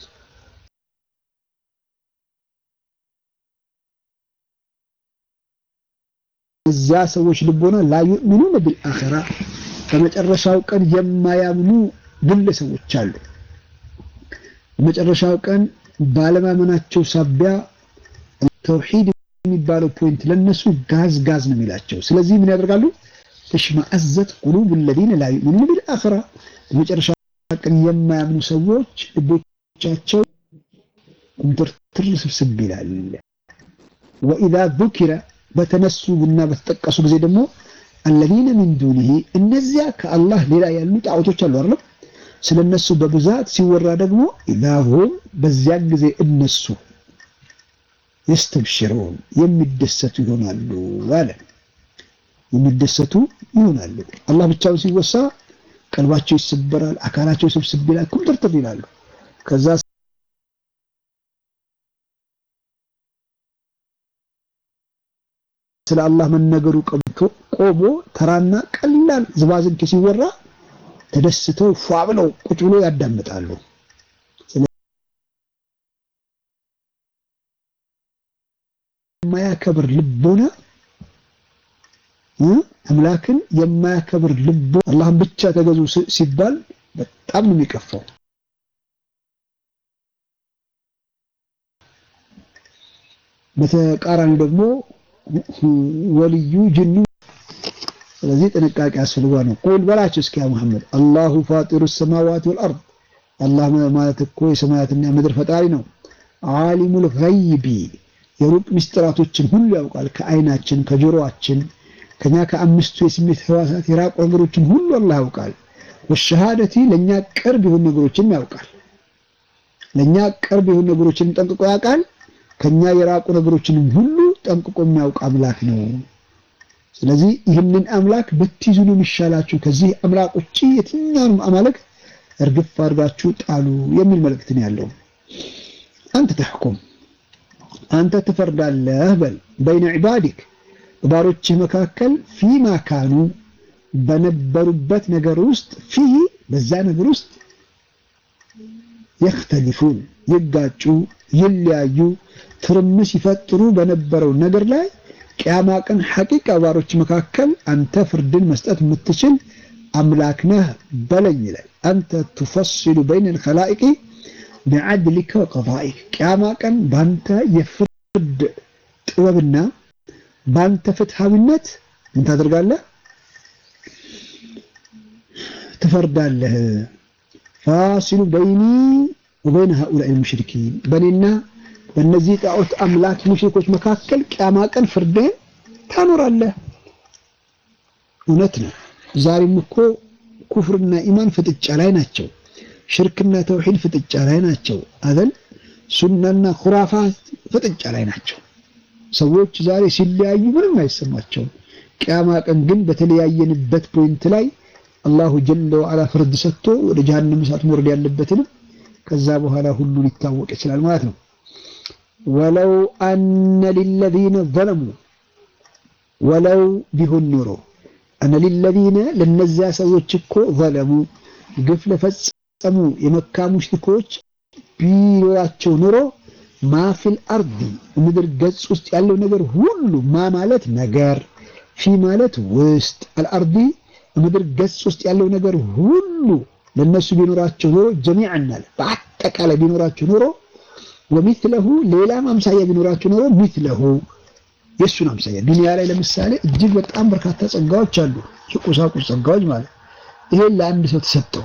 እዚያ ሰዎች ልቦና ላ ዩእሚኑነ ቢልአኺራ በመጨረሻው ቀን የማያምኑ ግለሰቦች አሉ። በመጨረሻው ቀን ባለማመናቸው ሳቢያ ተውሂድ የሚባለው ፖይንት ለነሱ ጋዝ ጋዝ ነው የሚላቸው። ስለዚህ ምን ያደርጋሉ? ተሽመአዘት ቁሉብ الذين لا يؤمنون بالآخرة በመጨረሻ ቀን የማያምኑ ሰዎች ልቦቻቸው ኩምትርትር ስብስብ ይላል። ወኢዛ ذكر በተነሱ እና በተጠቀሱ ጊዜ ደግሞ الذين من دونه እነዚያ ከአላህ ሌላ ያሉ ጣዖቶች አሉ አይደል? ስለነሱ በብዛት ሲወራ ደግሞ ኢላሁም በዚያን ጊዜ እነሱ የስተብሽሩን የሚደሰቱ ይሆናሉ አለ። የሚደሰቱ ይሆናሉ። አላህ ብቻውን ሲወሳ ቀልባቸው ይሰበራል፣ አካላቸው ስብስብ ይላል፣ ኩምትርትር ይላሉ። ከዛ ስለ አላህ መነገሩ ቀምቶ ቆሞ ተራና ቀላል ዝባዝንኬ ሲወራ ተደስተው ፏ ብለው ቁጭ ብሎ ያዳምጣሉ። የማያከብር ልቦና አምላክን የማያከብር ልቦ አላህን ብቻ ተገዙ ሲባል በጣም ነው የሚቀፋው። በተቃራኒ ደግሞ ወልዩ ጅኑ ስለዚህ ጥንቃቄ አስፈልጓል ነው። ቁል በላቸው እስኪ ያ መሐመድ አላሁ ፋጢሩ ሰማዋት ወልአርድ አላህ ማለት እኮ የሰማያትና የምድር ፈጣሪ ነው። ዓሊሙል ገይቢ የሩቅ ምስጢራቶችን ሁሉ ያውቃል። ከአይናችን ከጆሮአችን ከኛ ከአምስቱ የስሜት ህዋሳት የራቁ ነገሮችን ሁሉ አላህ ያውቃል። ወሸሃደቲ ለኛ ቅርብ የሆኑ ነገሮችን ያውቃል። ለኛ ቅርብ የሆኑ ነገሮችን ጠንቅቆ ያውቃል። ከኛ የራቁ ነገሮችንም ሁሉ ጠንቅቆ የሚያውቅ አምላክ ነው። ስለዚህ ይህንን አምላክ ብትይዙ ነው የሚሻላችሁ። ከዚህ አምላክ ውጪ የትኛውንም አማልክት እርግፍ አድርጋችሁ ጣሉ የሚል መልእክት ነው ያለው። አንተ ተሕኩም አንተ ትፈርዳለህ በል በይነ ዒባዲክ ባሮችህ መካከል ፊማ ካኑ በነበሩበት ነገር ውስጥ ፊህ በዛ ነገር ውስጥ የክተሊፉን ይጋጩ፣ ይለያዩ፣ ትርምስ ይፈጥሩ በነበረው ነገር ላይ ቅያማ ቀን ሐቂቃ ባሮች መካከል አንተ ፍርድን መስጠት የምትችል አምላክ ነህ በለኝ ይላል። አንተ ቱፈሲሉ በይነ ልከላኢቂ ቢዐድሊከ ወቀዳኢክ ቅያማ ቀን በአንተ የፍርድ ጥበብና በአንተ ፍትሃዊነት ምን ታደርጋለህ? ትፈርዳለህ። ፋሲሉ በይኒ ወበይነ ሃኡላኢ ሙሽሪኪን በእኔና በእነዚህ ጣዖት አምላክ ሙሽሪኮች መካከል ቅያማ ቀን ፍርድህን ታኖራለህ። እውነት ነው። ዛሬም እኮ ኩፍርና ኢማን ፍጥጫ ላይ ናቸው። ሽርክና ተውሂድ ፍጥጫ ላይ ናቸው። አዘል ሱናና ኩራፋት ፍጥጫ ላይ ናቸው። ሰዎች ዛሬ ሲለያዩ ምንም አይሰማቸውም። ቅያማ ቀን ግን በተለያየንበት ፖይንት ላይ አላሁ ጀለ ወዐላ ፍርድ ሰጥቶ ወደ ጀሃነም እሳት መውረድ ያለበትንም ከዛ በኋላ ሁሉ ሊታወቅ ይችላል ማለት ነው። ወለው አነ ሊለዚነ ዘለሙ ወለው ቢሆን ኖሮ አነ ሊለዚነ ለነዚያ ሰዎች እኮ ዘለሙ ግፍ ለፈጸሙ የመካ ሙሽሪኮች ቢኖራቸው ኖሮ ማፊል አርዲ ምድር ገጽ ውስጥ ያለው ነገር ሁሉ ማ ማለት ነገር ፊ ማለት ውስጥ አልአርዲ ምድር ገጽ ውስጥ ያለው ነገር ሁሉ ለነሱ ቢኖራቸው ኖሮ ጀሚዓን አለ በአጠቃላይ ቢኖራቸው ኖሮ ወሚትለሁ ሌላም አምሳያ ቢኖራቸው ኖሮ ሚትለሁ የእሱን አምሳያ ዱንያ ላይ ለምሳሌ እጅግ በጣም በርካታ ጸጋዎች አሉ፣ የቁሳቁስ ጸጋዎች ማለት ይሄን ለአንድ ሰው ተሰጠው።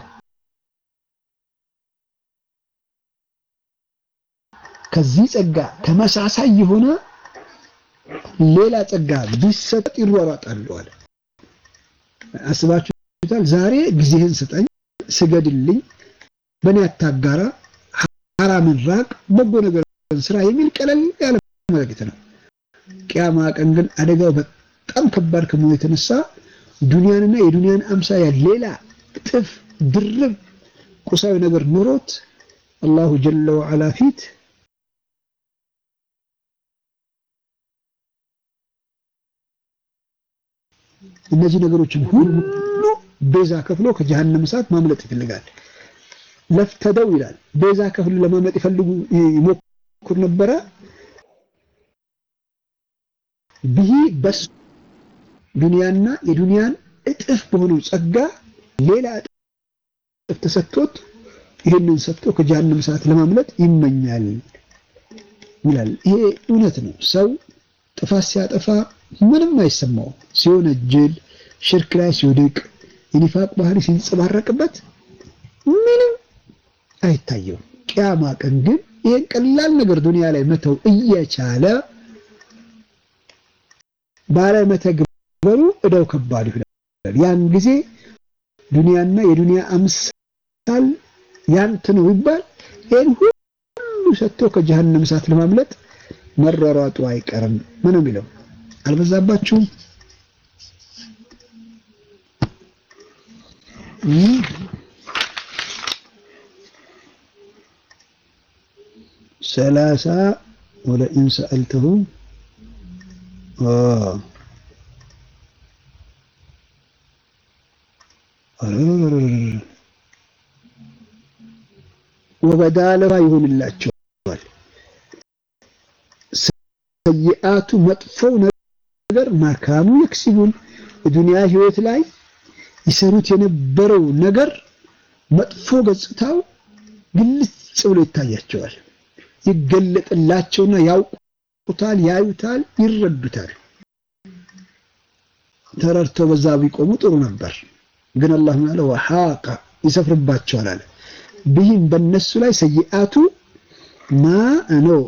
ከዚህ ጸጋ ተመሳሳይ የሆነ ሌላ ጸጋ ቢሰጥ ይሯሯጣሉ አለ። አስባችሁታል? ዛሬ ጊዜህን ስጠኝ፣ ስገድልኝ፣ በእኔ አታጋራ፣ ሐራምን ራቅ፣ በጎ ነገር ስራ የሚል ቀለል ያለ መልእክት ነው። ቅያማ ቀን ግን አደጋው በጣም ከባድ ከመሆኑ የተነሳ ዱንያንና የዱንያን አምሳያ ሌላ እጥፍ ድርብ ቁሳዊ ነገር ኖሮት አላሁ ጀለ ወዐላ ፊት እነዚህ ነገሮችን ሁሉ ቤዛ ከፍሎ ከጀሃነም እሳት ማምለጥ ይፈልጋል። ለፍተደው ይላል ቤዛ ከፍሎ ለማምለጥ ይፈልጉ ይሞክሩ ነበረ። ብሂ በሱ ዱንያና የዱንያን እጥፍ በሆነው ጸጋ ሌላ እጥፍ ተሰጥቶት ይህንን ሰጥቶ ከጀሃነም እሳት ለማምለጥ ይመኛል ይላል። ይሄ እውነት ነው። ሰው ጥፋት ሲያጠፋ ምንም አይሰማው። ሲወነጅል፣ ሽርክ ላይ ሲወድቅ፣ የኒፋቅ ባህሪ ሲንጸባረቅበት ምንም አይታየው። ቅያማ ቀን ግን ይሄን ቀላል ነገር ዱንያ ላይ መተው እየቻለ ባላይ መተግበሩ እዳው ከባድ ይሆናል። ያን ጊዜ ዱንያና የዱንያ አምሳል ያንተ ነው ይባል ይሄን ሁሉ ሰጥቶ ከጀሃነም እሳት ለማምለጥ መሯሯጡ አይቀርም። ምን ነው የሚለው አልበዛባችሁም? ሰላሳ ወለኢን ሰአልተሁም ወበዳለባ ይሆንላቸዋል ሰይአቱ መጥፎው ነገር ማካኑ የክሲቡን የዱንያ ህይወት ላይ ይሰሩት የነበረው ነገር መጥፎ ገጽታው ግልጽ ብሎ ይታያቸዋል። ይገለጥላቸውና ያውቁታል፣ ያዩታል፣ ይረዱታል። ተረድተው በዛ ቢቆሙ ጥሩ ነበር። ግን አላህ ማለት ወሐቀ ይሰፍርባቸዋል አለ ብሂም በነሱ ላይ ሰይአቱ ማ ነው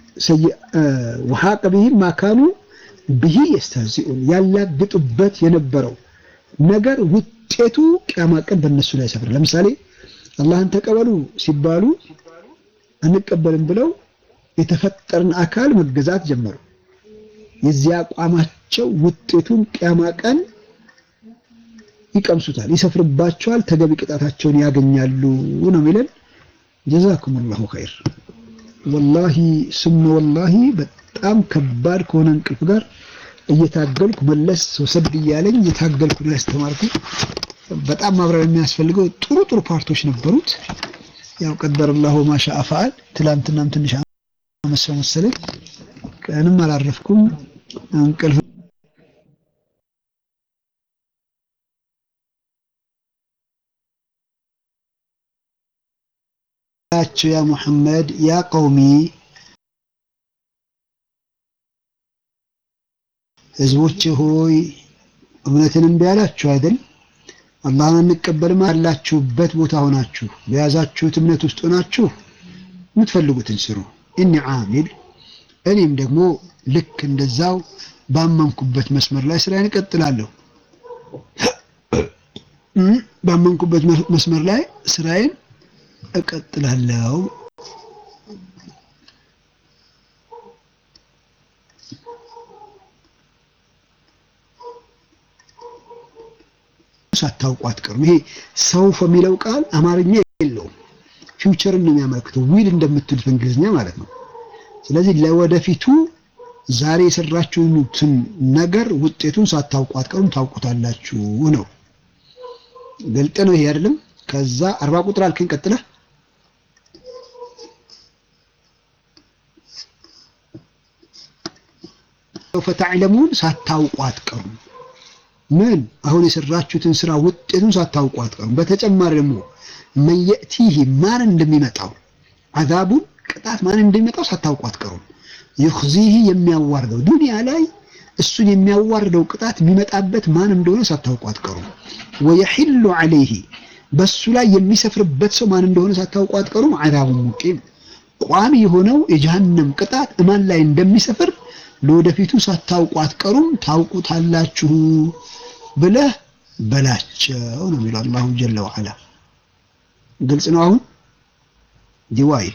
ወሐቀ ብሂም ማካኑ ብሂ የስተህዚኡን ያላግጡበት የነበረው ነገር ውጤቱ ቅያማ ቀን በእነሱ ላይ ሰፍር። ለምሳሌ አላህን ተቀበሉ ሲባሉ አንቀበልም ብለው የተፈጠርን አካል መገዛት ጀመሩ። የዚያ አቋማቸው ውጤቱን ቅያማ ቀን ይቀምሱታል፣ ይሰፍርባቸዋል፣ ተገቢ ቅጣታቸውን ያገኛሉ ነው የሚለን። ጀዛኩሙላሁ ኸይር። ወላሂ ስመ ወላሂ በጣም ከባድ ከሆነ እንቅልፍ ጋር እየታገልኩ መለስ ወሰድ እያለኝ እየታገልኩ ነው ያስተማርኩ። በጣም ማብራሪያ የሚያስፈልገው ጥሩ ጥሩ ፓርቶች ነበሩት። ያው ቀደር አላሁ ማሻ ፈዓል። ትላንትናም ትንሽ አመሰው መሰለኝ ቀንም አላረፍኩም እንቅልፍ ያ ሙሐመድ ያ ቀውሚ ህዝቦች ሆይ እምነትን እምቢ አላችሁ አይደል? አላህን አንቀበልም አላችሁበት ቦታ ሆናችሁ በያዛችሁት እምነት ውስጥ ሆናችሁ የምትፈልጉትን ስሩ። እኒ ዓሚል እኔም ደግሞ ልክ እንደዛው ባመንኩበት መስመር ላይ ስራዬን እቀጥላለሁ። ባመንኩበት መስመር ላይ ስራዬን እቀጥላለሁ። ሳታውቁ አትቀሩም። ይሄ ሰውፍ የሚለው ቃል አማርኛ የለውም፣ ፊውቸርን ነው የሚያመለክተው። ዊል እንደምትሉት በእንግሊዝኛ ማለት ነው። ስለዚህ ለወደፊቱ ዛሬ የሰራችሁትን ነገር ውጤቱን ሳታውቁ አትቀሩም፣ ታውቁታላችሁ ነው። ግልጥ ነው ይሄ አይደለም? ከዛ አርባ ቁጥር አልከኝ ቀጥለህ ፈተዕለሙን ሳታውቁ አትቀሩም። ምን አሁን የሰራችሁትን ስራ ውጤቱን ሳታውቁ አትቀሩም። በተጨማሪ ደግሞ መየእቲህ ማን እንደሚመጣው አዛቡን ቅጣት ማን እንደሚመጣው ሳታውቁ አትቀሩም። ይኽዚህ የሚያዋርደው ዱንያ ላይ እሱን የሚያዋርደው ቅጣት የሚመጣበት ማን እንደሆነ ሳታውቁ አትቀሩም። ወየሒሉ ዐለይሂ በሱ ላይ የሚሰፍርበት ሰው ማን እንደሆነ ሳታውቁ አትቀሩም። ዐዛቡን ሙቂም ቋሚ የሆነው የጀሃነም ቅጣት እማን ላይ እንደሚሰፍር ለወደፊቱ ሳታውቁ አትቀሩም፣ ታውቁታላችሁ ብለህ በላቸው ነው የሚለው አላሁ ጀለ ወዐላ። ግልጽ ነው አሁን ዲዋይ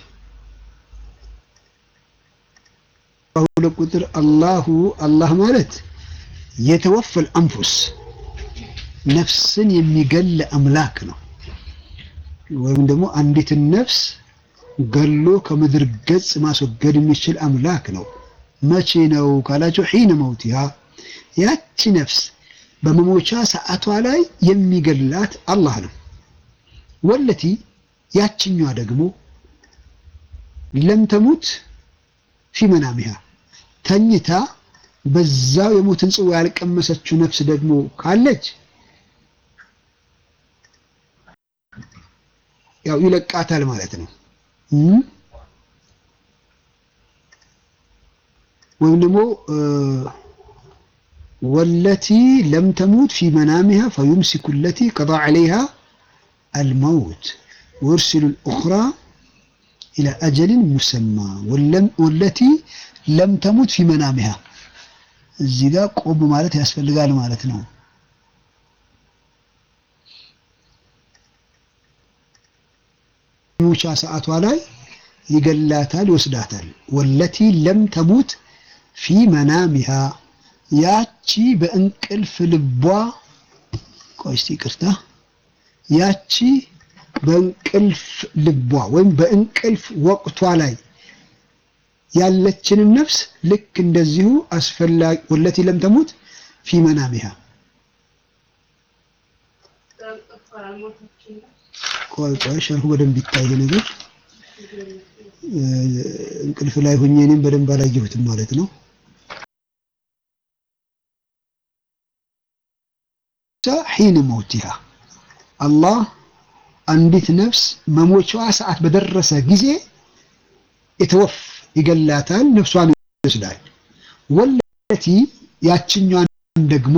ሁለት ቁጥር አላሁ አላህ ማለት የተወፈል አንፉስ ነፍስን የሚገል አምላክ ነው። ወይም ደግሞ አንዲትን ነፍስ ገሎ ከምድር ገጽ ማስወገድ የሚችል አምላክ ነው። መቼ ነው ካላቸው ሒነ መውቲሃ ያቺ ነፍስ በመሞቻ ሰዓቷ ላይ የሚገላት አላህ ነው። ወለቲ ያችኛዋ ደግሞ ለም ተሙት ፊ መናሚሃ ተኝታ በዛው የሞትን ጽዋ ያልቀመሰችው ነፍስ ደግሞ ካለች ያው ይለቃታል ማለት ነው። ወይም ደግሞ ወለቲ ለም ተሙት ፊ መናሚሃ ፈዩምሲኩ ለቲ ቀዳ ዐለይሃ አልመውት ወርሲሉ ልኡኽራ ኢላ አጀልን ሙሰማ ወለቲ ለም ተሙት ፊ መናሚሃ እዚህ ጋር ቆም ማለት ያስፈልጋል ማለት ነው። ሙቻ ሰዓቷ ላይ ይገላታል፣ ይወስዳታል። ወለቲ ለም ተሙት ፊ መናሚሃ ያቺ በእንቅልፍ ልቧ ቆይ እስቲ ይቅርታ፣ ያቺ በእንቅልፍ ልቧ ወይም በእንቅልፍ ወቅቷ ላይ ያለችንን ነፍስ ልክ እንደዚሁ አስፈላጊ ወለቲ ለም ተሙት ፊ መናሚሃ ቆይ ቆይ ሸርሁ በደንብ ይታይ ነገር እንቅልፍ ላይ ሆኜ እኔም በደንብ አላየሁትም ማለት ነው። ሒነ መውቲሃ አላህ አንዲት ነፍስ መሞቻዋ ሰዓት በደረሰ ጊዜ የተወፍ ይገላታል፣ ነፍሷን ይወስዳል። ወለቲ ያችኛዋን ደግሞ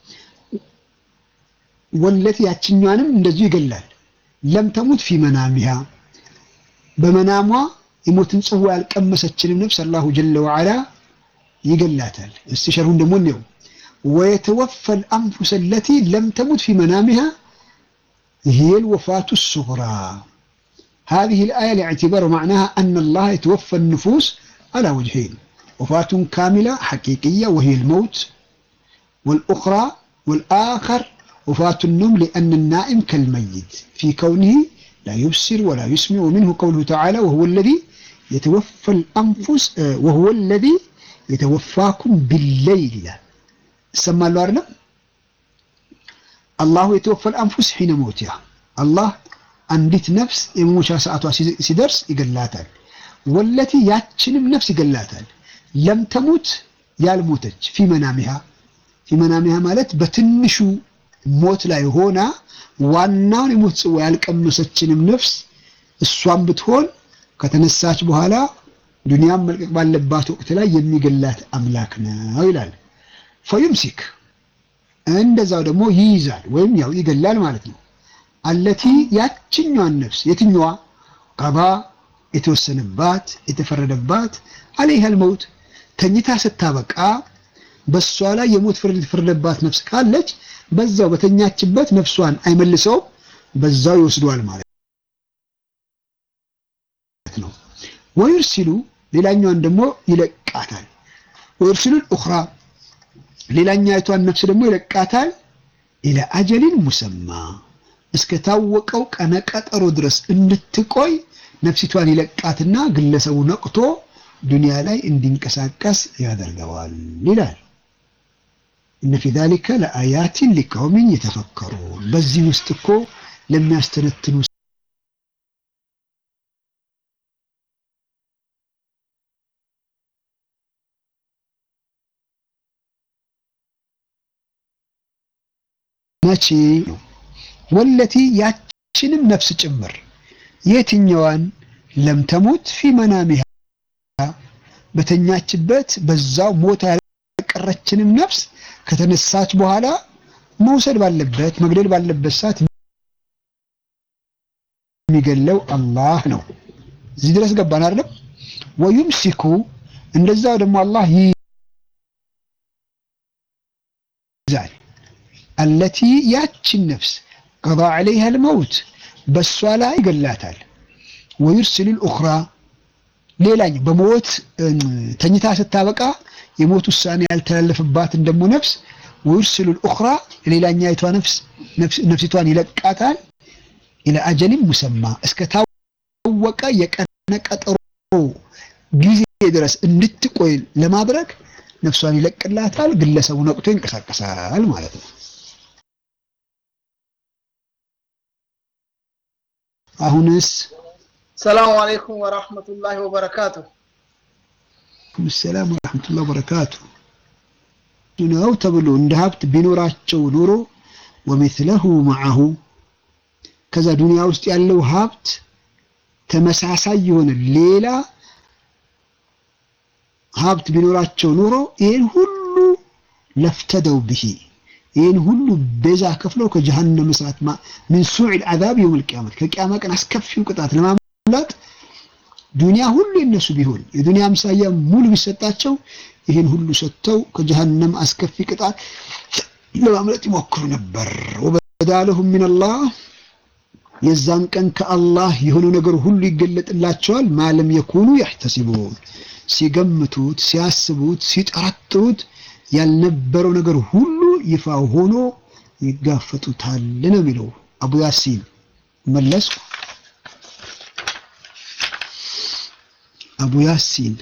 ወለቲ ያችኛዋንም እንደዚሁ ይገላል። ለም ተሙት ፊ መናሚሃ በመናሟ የሞትን ጽዋ ያልቀመሰችንም ነፍስ አላሁ ጀለ ወዐላ ይገላታል። እስቲ ሸርሁን ደግሞ እንየው። ወየተወፈ ልአንፉስ ለቲ ለም ተሙት ፊ መናሚሃ هي الوفاة الصغرى هذه الآية لاعتبار معناها أن الله يتوفى النفوس على وجهين وفاة كاملة حقيقية وهي الموت والأخرى والآخر وفاة النوم لأن النائم كالميت في كونه لا يبصر ولا يسمع ومنه قوله تعالى وهو الذي يتوفى الأنفس وهو الذي يتوفاكم بالليل سمى الله አላሁ የተወፈል አንፉስ ሒነ ሞቲያ አላህ አንዲት ነፍስ የመሞቻ ሰዓቷ ሲደርስ ይገላታል። ወለቲ ያችንም ነፍስ ይገላታል። ለም ተሙት ያልሞተች ፊ መናሚሃ ፊ መናሚሃ ማለት በትንሹ ሞት ላይ ሆና ዋናውን የሞት ጽዋ ያልቀመሰችንም ነፍስ እሷን ብትሆን ከተነሳች በኋላ ዱንያም መልቀቅ ባለባት ወቅት ላይ የሚገላት አምላክ ነው ይላል። ፈዩምሲክ እንደዛው ደግሞ ይይዛል ወይም ያው ይገላል ማለት ነው። አለቲ ያችኛዋን ነፍስ የትኛዋ ቀባ የተወሰነባት የተፈረደባት አለይሃል መውት ተኝታ ስታበቃ በሷ ላይ የሞት ፍርድ የተፈረደባት ነፍስ ካለች በዛው በተኛችበት ነፍሷን አይመልሰውም፣ በዛው ይወስደዋል ማለት ነው። ወይርሲሉ ሌላኛዋን ደግሞ ይለቃታል። ወይርሲሉ ኡኽራ ሌላኛይቷን ነፍስ ደግሞ ይለቃታል። ኢላ አጀሊን ሙሰማ እስከ ታወቀው ቀነ ቀጠሮ ድረስ እንድትቆይ ነፍሲቷን ይለቃትና ግለሰቡ ነቅቶ ዱንያ ላይ እንዲንቀሳቀስ ያደርገዋል ይላል። እነ ፊ ዛሊከ ለአያቲን ሊቀውሚን የተፈከሩን በዚህ ውስጥ እኮ ለሚያስተነትኑ መቼ ነው? ወለቲ ያችንም ነፍስ ጭምር የትኛዋን ለም ተሙት ፊ መናሚሃ በተኛችበት በዛው ሞታ ያልቀረችንም ነፍስ ከተነሳች በኋላ መውሰድ ባለበት መግደል ባለበት ሰዓት የሚገለው አላህ ነው። እዚህ ድረስ ገባን አይደለም? ወዩምሲኩ እንደዛው ደግሞ አላህ ይይዛል አለቲ ያችን ነፍስ ቀዳ ዐለይሃ ልመውት በእሷ ላይ ይገላታል። ወዩርሲሉ ልኡኽራ ሌላኝ በሞት ተኝታ ስታበቃ የሞት ውሳኔ ያልተላለፈባትን ደግሞ ነፍስ ወዩርሲሉ ልኡኽራ ሌላኛይቷ ነፍስ ነፍሲቷን ይለቃታል ኢለ አጀሊን ሙሰማ እስከ ታወቀ የቀነ ቀጠሮ ጊዜ ድረስ እንድትቆይ ለማድረግ ነፍሷን ይለቅላታል። ግለሰቡ ነቅቶ ይንቀሳቀሳል ማለት ነው። አሁንስ ሰላሙ አለይኩም ወራህመቱላሂ ወበረካቱ። ሰላም ወራህመቱላሂ ወበረካቱ ነው ተብሎ እንደ ሀብት ቢኖራቸው ኖሮ ወሚስለሁ መዐሁ ከዛ ዱንያ ውስጥ ያለው ሀብት ተመሳሳይ የሆነ ሌላ ሀብት ቢኖራቸው ኖሮ ይህን ሁሉ ለፍተደው ብሂ ይህን ሁሉ ቤዛ ከፍለው ከጀሃነም እሳት ምን ሱዕል አዛብ የውመል ቂያመት ከቂያማ ቀን አስከፊው ቅጣት ለማምለጥ ዱንያ ሁሉ የነሱ ቢሆን የዱንያ አምሳያ ሙሉ ቢሰጣቸው ይህን ሁሉ ሰጥተው ከጀሃነም አስከፊ ቅጣት ለማምለጥ ይሞክሩ ነበር። ወበዳለሁም ሚነላህ የዛን ቀን ከአላህ የሆነው ነገር ሁሉ ይገለጥላቸዋል። ማለም የኩኑ ያሕተሲቡን ሲገምቱት፣ ሲያስቡት፣ ሲጠረጥሩት ያልነበረው ነገር ሁሉ ይፋ ሆኖ ይጋፈጡታል ነው የሚለው አቡ ያሲን። መለስኩ። አቡ ያሲን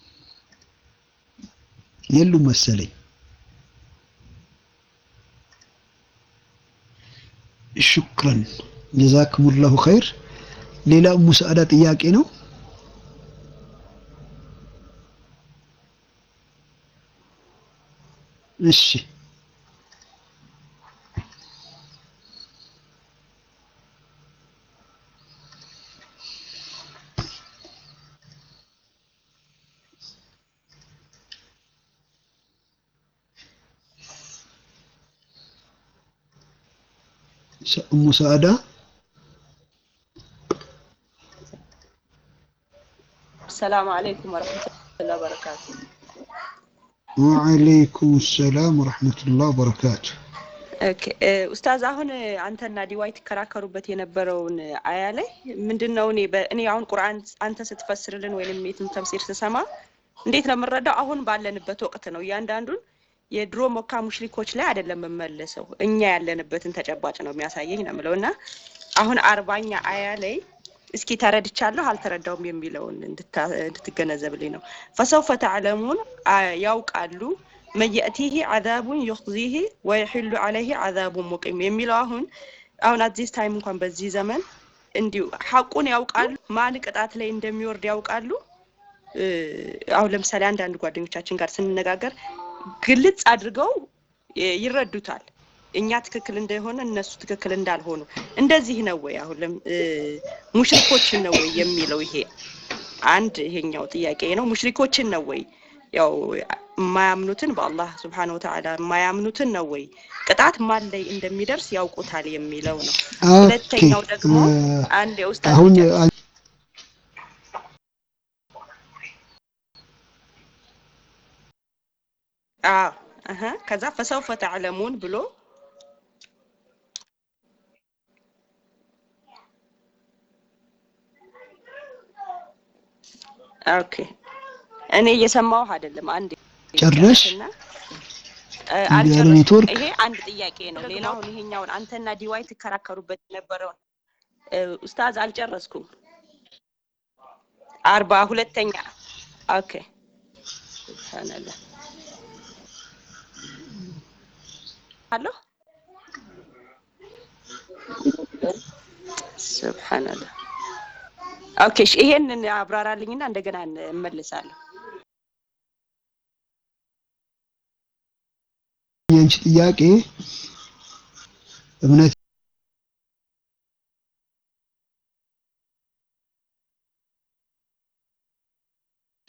የሉም መሰለኝ። ሹክረን ጀዛክሙላሁ ኸይር። ሌላ ኡሙ ሰዓዳ ጥያቄ ነው። እሺ ኡሙ ሰዓዳ ሰላም አለይኩም ወረህመቱላሂ ወበረካቱ። ወዓለይኩም ሰላም ወረሕመቱላህ ወበረካቱ። ኦኬ ኡስታዝ፣ አሁን አንተና ዲዋይ ትከራከሩበት የነበረውን አያ ላይ ምንድን ነው? እኔ እኔ አሁን ቁርአን አንተ ስትፈስርልን ወይንም የትም ተፍሲር ስሰማ እንዴት ነው የምንረዳው? አሁን ባለንበት ወቅት ነው። እያንዳንዱን የድሮ ሞካ ሙሽሪኮች ላይ አይደለም የምመለሰው እኛ ያለንበትን ተጨባጭ ነው የሚያሳየኝ ነው የምለው እና አሁን አርባኛ አያ ላይ እስኪ ተረድቻለሁ አልተረዳውም የሚለውን እንድትገነዘብልኝ ነው። ፈሰውፈ ተዕለሙን ያውቃሉ መየእቲህ አዛቡን ዩኽዚህ ወየሕሉ ዐለይህ አዛቡን ሙቂም የሚለው አሁን አሁን አዚስ ታይም እንኳን በዚህ ዘመን እንዲሁ ሐቁን ያውቃሉ። ማን ቅጣት ላይ እንደሚወርድ ያውቃሉ። አሁን ለምሳሌ አንዳንድ ጓደኞቻችን ጋር ስንነጋገር ግልጽ አድርገው ይረዱታል። እኛ ትክክል እንደሆነ እነሱ ትክክል እንዳልሆኑ እንደዚህ ነው ወይ? አሁን ሙሽሪኮችን ነው ወይ የሚለው ይሄ አንድ ይሄኛው ጥያቄ ነው። ሙሽሪኮችን ነው ወይ ያው የማያምኑትን በአላህ ስብሓነ ወተዓላ የማያምኑትን ነው ወይ ቅጣት ማን ላይ እንደሚደርስ ያውቁታል የሚለው ነው። ሁለተኛው ደግሞ አንድ የውስጥ አሁን አዎ እህ ከዛ ፈሰውፈ ተዕለሙን ብሎ ኦኬ እኔ እየሰማሁህ አይደለም። አንድ ጨረሽ አልጨረስኩም። ኔትወርክ ይሄ አንድ ጥያቄ ነው። ሌላው አሁን ይሄኛውን አንተና ዲዋይ ትከራከሩበት የነበረውን ኡስታዝ አልጨረስኩም። አርባ ሁለተኛ ኦኬ ሱብሃንአላህ አሎ ሱብሃንአላህ ኦኬ እሺ፣ ይሄንን አብራራልኝና እንደገና እመልሳለሁ። የአንቺ ጥያቄ እምነት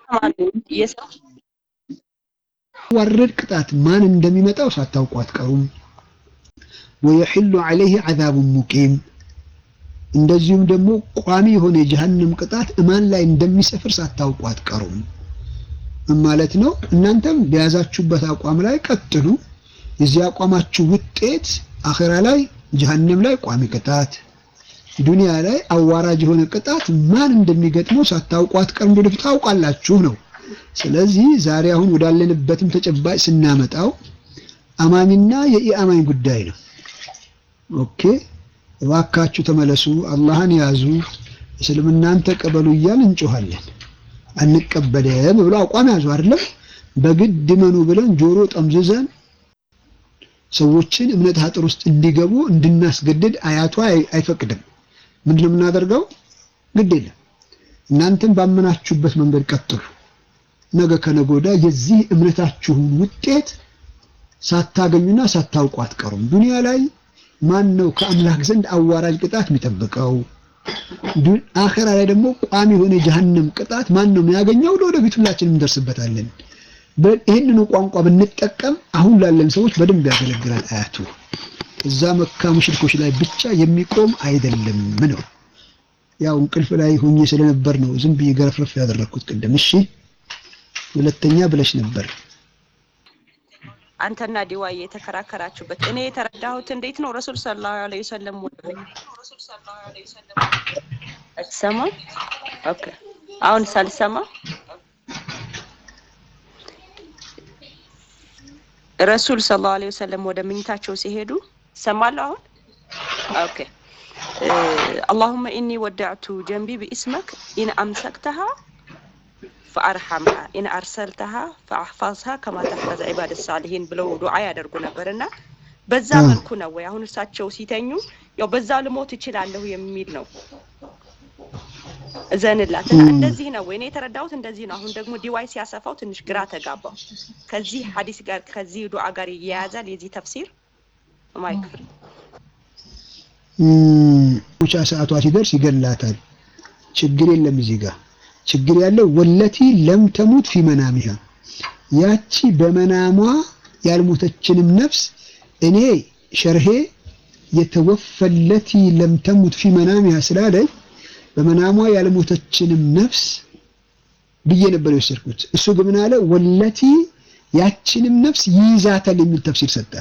ዋረድ ቅጣት ማን እንደሚመጣው ሳታውቁ አትቀሩም። ወየሕሉ ዐለይህ ዐዛቡን ሙቂም እንደዚሁም ደግሞ ቋሚ የሆነ የጀሃነም ቅጣት እማን ላይ እንደሚሰፍር ሳታውቁ አትቀሩም ማለት ነው። እናንተም በያዛችሁበት አቋም ላይ ቀጥሉ። የዚህ አቋማችሁ ውጤት አኼራ ላይ ጀሃነም ላይ ቋሚ ቅጣት፣ ዱንያ ላይ አዋራጅ የሆነ ቅጣት ማን እንደሚገጥመው ሳታውቁ አትቀሩም። ወደፊት ታውቃላችሁ ነው። ስለዚህ ዛሬ አሁን ወዳለንበትም ተጨባጭ ስናመጣው አማኝና የኢአማኝ ጉዳይ ነው። ኦኬ እባካችሁ ተመለሱ፣ አላህን ያዙ፣ እስልምናን ተቀበሉ እያል እንጮኻለን። አንቀበልም ብሎ አቋም ያዙ አይደለም። በግድ መኑ ብለን ጆሮ ጠምዝዘን ሰዎችን እምነት አጥር ውስጥ እንዲገቡ እንድናስገድድ አያቷ አይፈቅድም። ምንድን ነው የምናደርገው? ግድ የለም እናንተም ባመናችሁበት መንገድ ቀጥሉ። ነገ ከነገ ወዲያ የዚህ እምነታችሁን ውጤት ሳታገኙና ሳታውቁ አትቀሩም። ዱንያ ላይ ማን ነው ከአምላክ ዘንድ አዋራጅ ቅጣት የሚጠብቀው? አኸራ ላይ ደግሞ ቋሚ የሆነ የጀሃነም ቅጣት ማን ነው የሚያገኘው? ለወደፊት ሁላችንም እንደርስበታለን። ይህንኑ ቋንቋ ብንጠቀም አሁን ላለን ሰዎች በደንብ ያገለግላል። አያቱ እዛ መካ ሙሽሪኮች ላይ ብቻ የሚቆም አይደለም ነው። ያው እንቅልፍ ላይ ሆኜ ስለነበር ነው ዝም ብዬ ገረፍረፍ ያደረግኩት ቅድም። እሺ ሁለተኛ ብለሽ ነበር አንተና ዲዋይ የተከራከራችሁበት እኔ የተረዳሁት እንዴት ነው? ረሱል ሰለላሁ ዐለይሂ ወሰለም አትሰማ? ኦኬ አሁን ሳልሰማ ረሱል ሰለላሁ ዐለይሂ ወሰለም ወደ ምኝታቸው ሲሄዱ ሰማለሁ። አሁን ኦኬ አላሁመ ኢኒ ወደዕቱ ጀንቢ ቢኢስመክ ኢን አምሰክተሃ ፈአርሐምሃ ኢን አርሰልተሃ ፈአሕፋዝሃ ከማ ተሕፈዝ ዒባድ ሳሊሂን ብለው ዱዓ ያደርጉ ነበር እና በዛ መልኩ ነው ወይ አሁን እሳቸው ሲተኙ ያው በዛ ልሞት እችላለሁ የሚል ነው እዘንላት እና እንደዚህ ነው ወይ እኔ የተረዳሁት እንደዚህ ነው። አሁን ደግሞ ዲዋይ ሲያሰፋው ትንሽ ግራ ተጋባው። ከዚህ ሐዲስ ጋር ከዚህ ዱዓ ጋር ይያያዛል የዚህ ተፍሲር ማይክፍል ሙቻ ሰዓቷ ሲደርስ ይገላታል። ችግር የለም እዚህ ጋር ችግር ያለው ወለቲ ለም ተሙት ፊ መናሚሃ ያቺ በመናሟ ያልሞተችንም ነፍስ እኔ ሸርሄ የተወፈለቲ ለም ተሙት ፊ መናሚሃ ስላለኝ በመናሟ ያልሞተችንም ነፍስ ብዬ ነበር የወሰድኩት። እሱ ግን ምን አለ? ወለቲ ያችንም ነፍስ ይይዛታል የሚል ተፍሲር ሰጠ።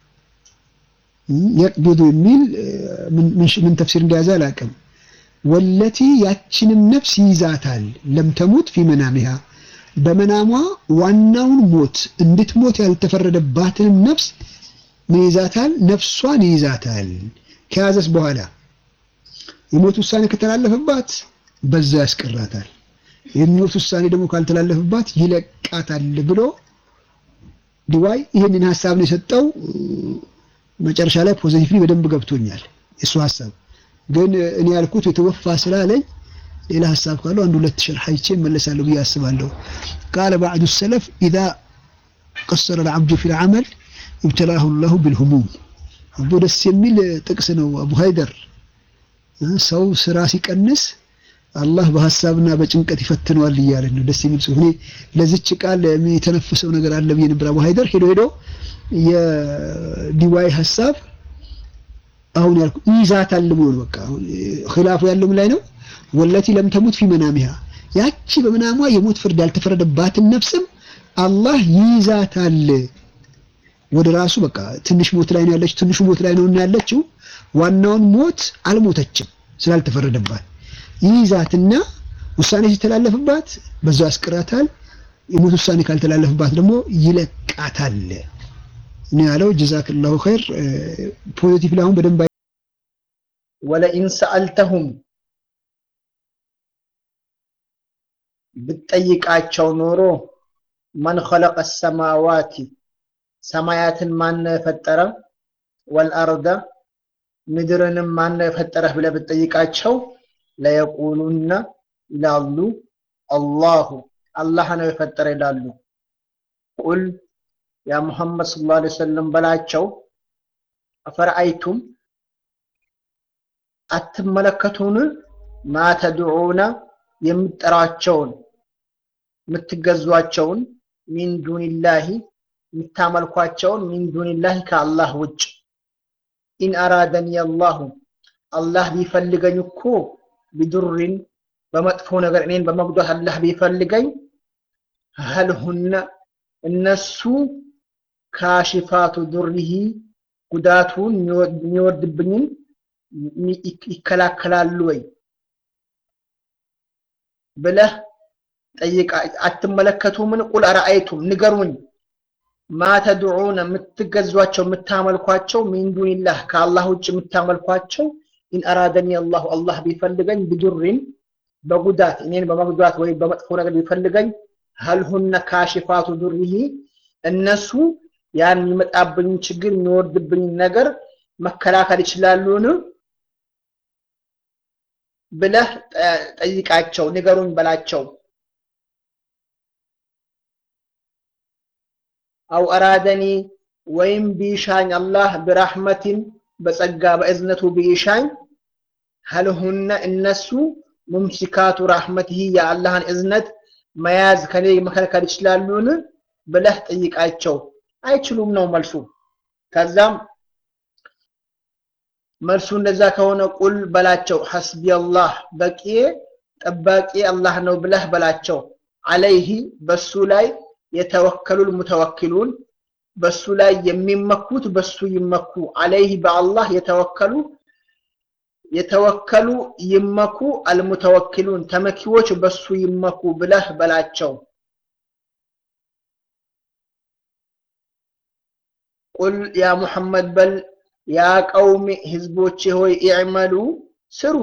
የቅቢዱ የሚል ምን ተፍሲር እንደያዘ አላውቅም። ወለቲ ያችንም ነፍስ ይይዛታል ለምተሙት ፊ መናሚሃ በመናሟ ዋናውን ሞት እንድትሞት ያልተፈረደባትንም ነፍስ ምን ይዛታል? ነፍሷን ይይዛታል። ከያዘስ በኋላ የሞት ውሳኔ ከተላለፈባት በዛ ያስቀራታል። የሞት ውሳኔ ደግሞ ካልተላለፈባት ይለቃታል ብሎ ዲዋይ ይህንን ሀሳብ ነው የሰጠው። መጨረሻ ላይ ፖዚቲቭሊ በደንብ ገብቶኛል የሱ ሀሳብ። ግን እኔ ያልኩት የተወፋ ስላለኝ ሌላ ሀሳብ ካለው አንድ ሁለት ሸርሕ አይቼ እመለሳለሁ ብዬ አስባለሁ። ቃለ ባዕዱ ሰለፍ ኢዛ ቀሰረ ልዓብዱ ፊ ልዓመል ይብተላሁ ላሁ ብልሁሙም። አቦ ደስ የሚል ጥቅስ ነው አቡ ሀይደር ሰው ስራ ሲቀንስ አላህ በሀሳብና በጭንቀት ይፈትነዋል እያለ ነው። ደስ የሚል ጽሁፍ። እኔ ለዚች ቃል የተነፈሰው ነገር አለ ብዬ ነበር። አቡ ሀይደር ሄዶ ሄዶ የዲዋይ ሀሳብ አሁን ያልኩ ይዛታል ብሎ ነው። በቃ ኺላፉ ያለው ምን ላይ ነው? ወለቲ ለም ተሙት ፊ መናሚሃ ያቺ በመናሟ የሞት ፍርድ ያልተፈረደባትን ነፍስም አላህ ይዛታል ወደ ራሱ። በቃ ትንሽ ሞት ላይ ነው ያለችው፣ ትንሹ ሞት ላይ ነው ያለችው። ዋናውን ሞት አልሞተችም ስላልተፈረደባት ይይዛትና ውሳኔ ሲተላለፍባት በዛው ያስቀራታል። የሞት ውሳኔ ካልተላለፍባት ደግሞ ይለቃታል ነው ያለው። ጀዛክላሁ ኸይር። ፖዚቲቭ ላይ አሁን በደንብ ወለኢን ሰአልተሁም ብትጠይቃቸው ኖሮ መን ኸለቀ ሰማዋቲ ሰማያትን ማነው የፈጠረ ወልአርደ ምድርንም ማነው የፈጠረህ ብለህ ብትጠይቃቸው ለየቁሉና ይላሉ አላሁ አላህ ነው የፈጠረ ይላሉ። ቁል ያ ሙሐመድ ሰለላሁ ዐለይሂ ወሰለም በላቸው አፈረአይቱም አትመለከቱን ማ ተድዑነ የምትጠራቸውን የምትገዟቸውን ሚን ዱኒላሂ የምታመልኳቸውን ሚን ዱኒላሂ ከአላህ ውጭ ኢን አራደኒ አላሁ አላህ ቢፈልገኝ እኮ ቢዱሪን በመጥፎ ነገር እኔን በመጉዳት አላህ ቢፈልገኝ ሀልሁነ እነሱ ካሽፋቱ ዱሪሂ ጉዳቱን የሚወርድብኝን ይከላከላሉ ወይ ብለህ ጠይቃ አትመለከቱምን? ቁል አረአይቱም ንገሩኝ ማ ተድዑነ የምትገዟቸው የምታመልኳቸው ሚን ዱኒላህ ከአላህ ውጭ የምታመልኳቸው ኢን አራደኒ አላሁ አላህ ቢፈልገኝ ብዱሪን በጉዳት እኔን በመጉዳት ወይም በመጥፎ ነገር ቢፈልገኝ ሀልሁነ ካሽፋቱ ዱሪሂ እነሱ ያን የሚመጣብኝ ችግር የሚወርድብኝ ነገር መከላከል ይችላሉን ብለህ ጠይቃቸው፣ ንገሩኝ በላቸው። አው አራደኒ ወይም ቢሻኝ አላህ ብራህመቲን በጸጋ በእዝነቱ ቢሻኝ ሀልሁነ እነሱ ሙምሲካቱ ራህመቲሂ የአላህን እዝነት መያዝ ከኔ መከልከል ይችላሉን ብለህ ጠይቃቸው። አይችሉም ነው መልሱ። ከዛም መልሱ እንደዛ ከሆነ ቁል በላቸው ሐስቢ አላህ በቂ ጠባቂ አላህ ነው ብለህ በላቸው። አለይሂ በሱ ላይ የተወከሉል ሙተወኪሉን በሱ ላይ የሚመኩት በሱ ይመኩ። አለይሂ በአላህ የተወከሉ የተወከሉ ይመኩ። አልሙተወኪሉን ተመኪዎች በሱ ይመኩ ብለህ በላቸው። ቁል ያ ሙሐመድ በል ያ ቀውሚ ህዝቦቼ ሆይ ኢዕመሉ ስሩ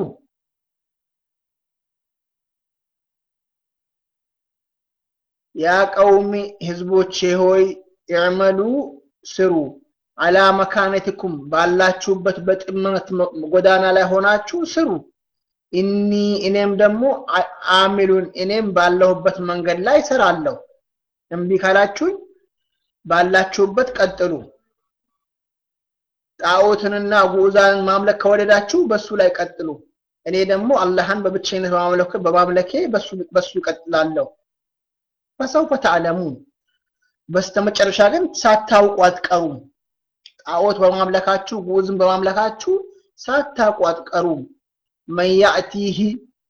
ያ ቀውሚ ህዝቦቼ ሆይ ኢዕመሉ ስሩ አላ መካነትኩም ባላችሁበት በጥመት ጎዳና ላይ ሆናችሁ ስሩ ኢኒ እኔም ደግሞ አሚሉን እኔም ባለሁበት መንገድ ላይ ስራለሁ እምቢ ካላችሁኝ ባላችሁበት ቀጥሉ ጣዖትንና ጉዛንን ማምለክ ከወደዳችሁ በሱ ላይ ቀጥሉ እኔ ደግሞ አላህን በብቸኝነት በማምለክ በማምለኬ በሱ ይቀጥላለሁ ፈሰውፈ ተዕለሙን በስተመጨረሻ ግን ሳታውቁ አትቀሩም ጣዖት በማምለካችሁ ጉዝን በማምለካችሁ ሳታውቁ አትቀሩም መን ያእቲህ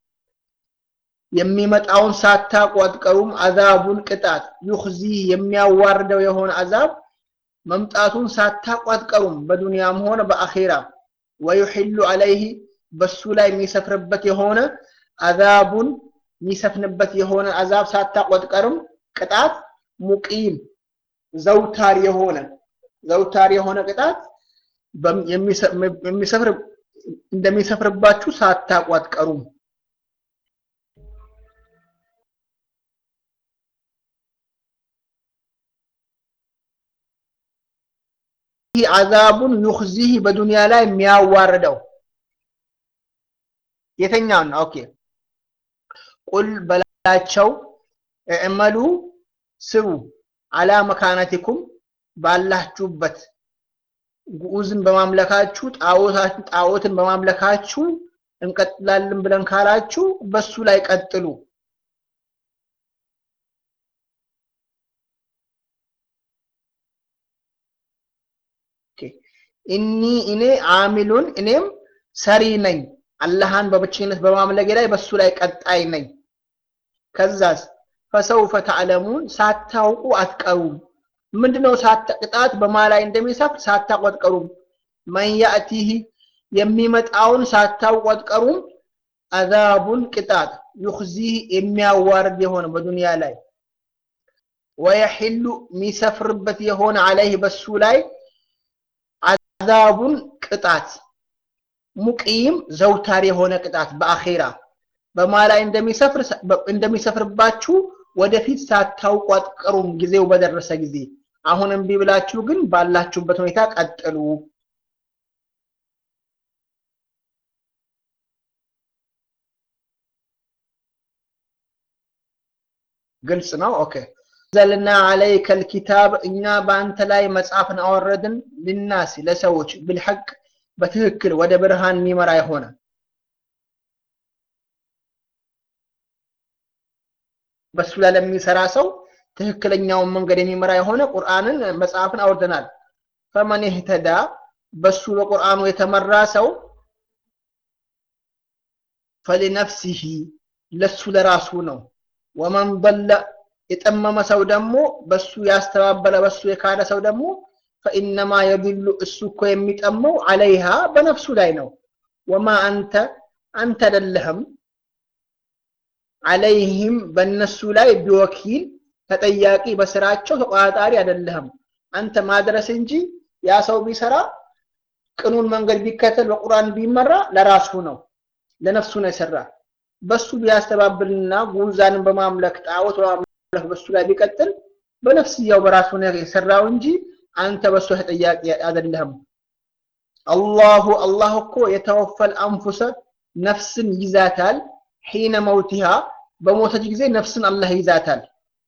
የሚመጣውን ሳታውቁ አትቀሩም አዛቡን ቅጣት ዩኽዚ የሚያዋርደው የሆነ አዛብ መምጣቱን ሳታውቁ አትቀሩም በዱንያም ሆነ በአኼራ ወዩሕሉ አለይህ በሱ ላይ የሚሰፍርበት የሆነ አዛቡን የሚሰፍንበት የሆነ አዛብ ሳታውቁ አትቀሩም ቅጣት ሙቂም ዘውታር የሆነ ዘውታር የሆነ ቅጣት የሚሰፍር እንደሚሰፍርባችሁ ሳታውቁ አትቀሩም ይህ አዛቡን ዩኽዚህ በዱንያ ላይ የሚያዋርደው የተኛው ነው ኦኬ ቁል በላቸው እዕመሉ ስሩ አላ መካነቲኩም ባላችሁበት ጉዑዝን በማምለካችሁ ጣዖትን በማምለካችሁ እንቀጥላለን ብለን ካላችሁ በሱ ላይ ቀጥሉ ኢኒ እኔ አሚሉን እኔም ሰሪ ነኝ አላህን በብቸኝነት በማምለጌ ላይ በሱ ላይ ቀጣይ ነኝ ከዛስ ፈሰውፈ ተዕለሙን ሳታውቁ አትቀሩም ምንድነው ቅጣት በማ ላይ እንደሚሰፍር ሳታውቁ አትቀሩም መን ያእቲህ የሚመጣውን ሳታውቁ አትቀሩም አዛቡን ቅጣት ዩኽዚህ የሚያዋርድ የሆነ በዱንያ ላይ ወየሕሉ የሚሰፍርበት የሆነ አለይህ በሱ ላይ አዛቡን ቅጣት ሙቂም ዘውታር የሆነ ቅጣት በአኼራ በማ ላይ እንደሚሰፍር እንደሚሰፍርባችሁ ወደፊት ሳታውቁ አትቀሩም ጊዜው በደረሰ ጊዜ አሁን እምቢ ብላችሁ ግን ባላችሁበት ሁኔታ ቀጥሉ ግልጽ ነው ኦኬ ዘልና አለይከ ልኪታብ እኛ በአንተ ላይ መጽሐፍን አወረድን ልናስ ለሰዎች ብልሐቅ በትክክል ወደ ብርሃን የሚመራ የሆነ በሱ ላይ ለሚሰራ ሰው ትክክለኛውን መንገድ የሚመራ የሆነ ቁርአንን መጽሐፍን አውርደናል። ፈመን ይህተዳ በሱ በቁርአኑ የተመራ ሰው ፈሊነፍሲሂ ለሱ ለራሱ ነው። ወመን ضለ የጠመመ ሰው ደግሞ በሱ ያስተባበለ በሱ የካደ ሰው ደግሞ ፈኢነማ የድሉ እሱ እኮ የሚጠመው አለይሃ በነፍሱ ላይ ነው። ወማ አንተ አንተ አይደለህም አለይህም በእነሱ ላይ ቢወኪል ተጠያቂ በስራቸው ተቆጣጣሪ አይደለህም። አንተ ማድረስ እንጂ ያ ሰው ቢሰራ ቅኑን መንገድ ቢከተል በቁርአን ቢመራ ለራሱ ነው፣ ለነፍሱ ነው የሰራ። በሱ ቢያስተባብልና ጉዛንን በማምለክ ጣዖት በማምለክ በሱ ላይ ቢቀጥል በነፍስያው በራሱ ነው የሰራው እንጂ አንተ በሱ ተጠያቂ አይደለህም። አላሁ አላህ እኮ የተወፈል አንፉሰ ነፍስን ይዛታል ሒነ መውቲሃ በሞተች ጊዜ ነፍስን አላህ ይዛታል።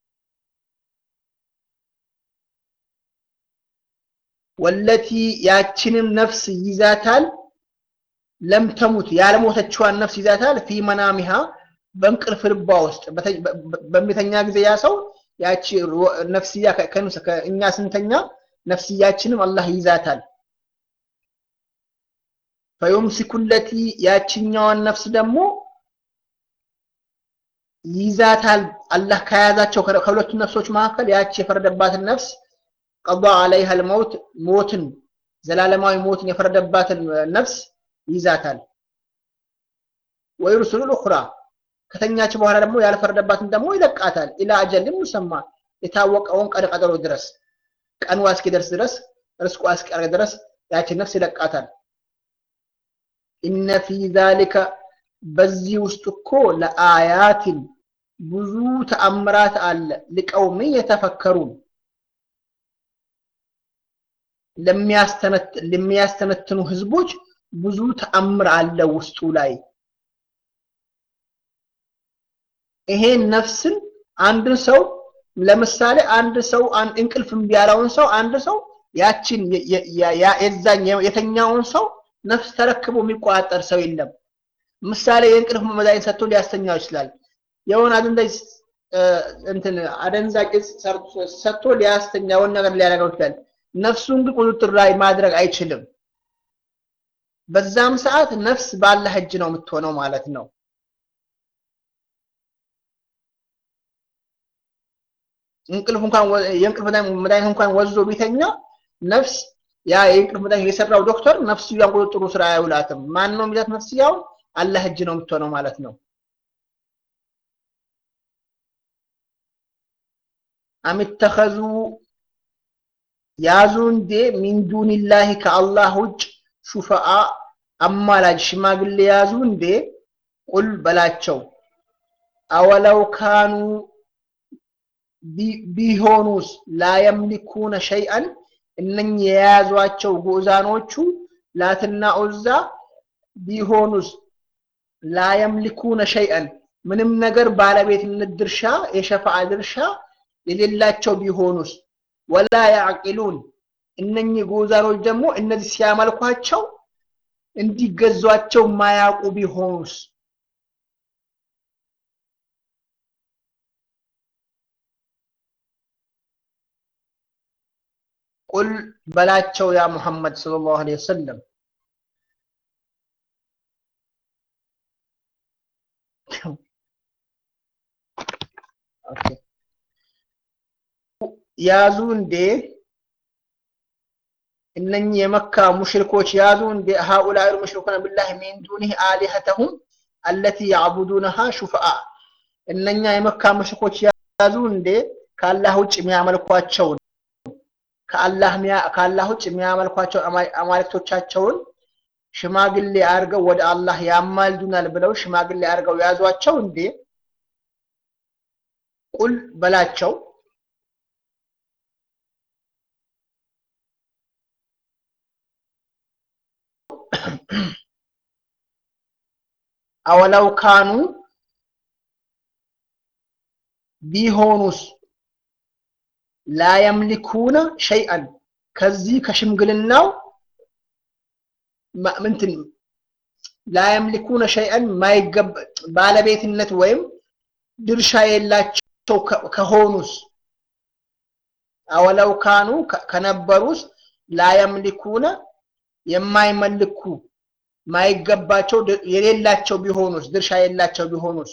ወለቲ ያችንም ነፍስ ይዛታል ለም ተሙት ያለሞተችዋን ነፍስ ይዛታል ፊ መናሚሃ በእንቅልፍ ልቧ ውስጥ በሚተኛ ጊዜ ያ ሰው ያቺ ነፍስያ እኛ ስንተኛ ነፍስያችንም አላህ ይዛታል። ፈዩምሲኩ ለቲ ያችኛዋን ነፍስ ደግሞ ይዛታል አላህ ከያዛቸው ከሁለቱ ነፍሶች መካከል ያቺ የፈረደባትን ነፍስ ቀዷ አለይሃ ልመውት ሞትን ዘላለማዊ ሞትን የፈረደባትን ነፍስ ይዛታል። ወይሩስሉ ልኡኽራ ከተኛች በኋላ ደግሞ ያልፈረደባትን ደግሞ ይለቃታል። ኢላ አጀልን ሙሰማ የታወቀውን ቀን ቀጠሮ ድረስ ቀኑ እስኪደርስ ድረስ ርስቁ እስኪያርግ ድረስ ያችን ነፍስ ይለቃታል። ኢነ ፊ ዛሊከ በዚህ ውስጥ እኮ ለአያትን ብዙ ተአምራት አለ ሊቀውምን የተፈከሩን ለሚያስተነትኑ ህዝቦች ብዙ ተአምር አለ ውስጡ ላይ። ይሄን ነፍስን አንድ ሰው ለምሳሌ አንድ ሰው እንቅልፍ እምቢ ያለውን ሰው አንድ ሰው ያችን የዛኝ የተኛውን ሰው ነፍስ ተረክቦ የሚቆጣጠር ሰው የለም። ምሳሌ የእንቅልፍ መድኃኒት ሰጥቶ ሊያስተኛው ይችላል። የሆነ አደንዛዥ እንትን አደንዛዥ እጽ ሰጥቶ ሊያስተኛውን ነገር ሊያደርገው ይችላል። ነፍሱን ግን ቁጥጥር ላይ ማድረግ አይችልም። በዛም ሰዓት ነፍስ ባላህ እጅ ነው የምትሆነው ማለት ነው። እንቅልፍ እንኳን የእንቅልፍ መድኃኒት እንኳን ወዞ ቢተኛ ነፍስ ያ የእንቅልፍ መድኃኒት የሰራው ዶክተር ነፍስያውን ቁጥጥሩ ስራ አይውላትም። ማን ነው የሚላት ነፍስያውን? አላህ እጅ ነው የምትሆነው ማለት ነው። አሚተኸዙ ያዙ እንዴ ሚን ዱኒላሂ ከአላህ ውጭ ሹፈአ አማላጅ ሽማግሌ ያዙ እንዴ? ቁል በላቸው አወለው ካኑ ቢሆኑስ ላየምሊኩነ ሸይአን እነኚህ የያዟቸው ጉዕዛኖቹ ላትና ዑዛ ቢሆኑስ ላየምሊኩነ ሸይአን ምንም ነገር ባለቤትነት ድርሻ የሸፋዓ ድርሻ የሌላቸው ቢሆኑስ ወላ ያዕቂሉን እነኚህ ጉዕዛኖች ደግሞ እነዚህ ሲያመልኳቸው እንዲገዟቸው ማያውቁ ቢሆኑስ ቁል በላቸው ያ ሙሐመድ ሰለላሁ ዐለይሂ ወሰለም ያዙ እንዴ እነኚህ የመካ ሙሽሪኮች ያዙ እንዴ ሃኡላኢ ሙሽሪኩነ ቢላህ ሚን ዱኒህ አሊሀተሁም አለቲ ያዕቡዱነሃ ሹፈአ እነኛ የመካ ሙሽሪኮች ያዙ እንዴ ከአላህ ውጭ የሚያመልኳቸውን ከአላህ ውጭ የሚያመልኳቸው አማልክቶቻቸውን ሽማግሌ አድርገው ወደ አላህ ያማልዱናል ብለው ሽማግሌ አድርገው ያዟቸው እንዴ? ቁል በላቸው አወለው ካኑ ቢሆኑስ ላየምሊኩነ ሸይአን ከዚህ ከሽምግልናው ምንትን ላየምሊኩነ ሸይአን ባለቤትነት ወይም ድርሻ የላቸው ከሆኑስ አወለው ካኑ ከነበሩስ ላየምሊኩነ የማይመልኩ ማይገባቸው የሌላቸው ቢሆኑስ ድርሻ የሌላቸው ቢሆኑስ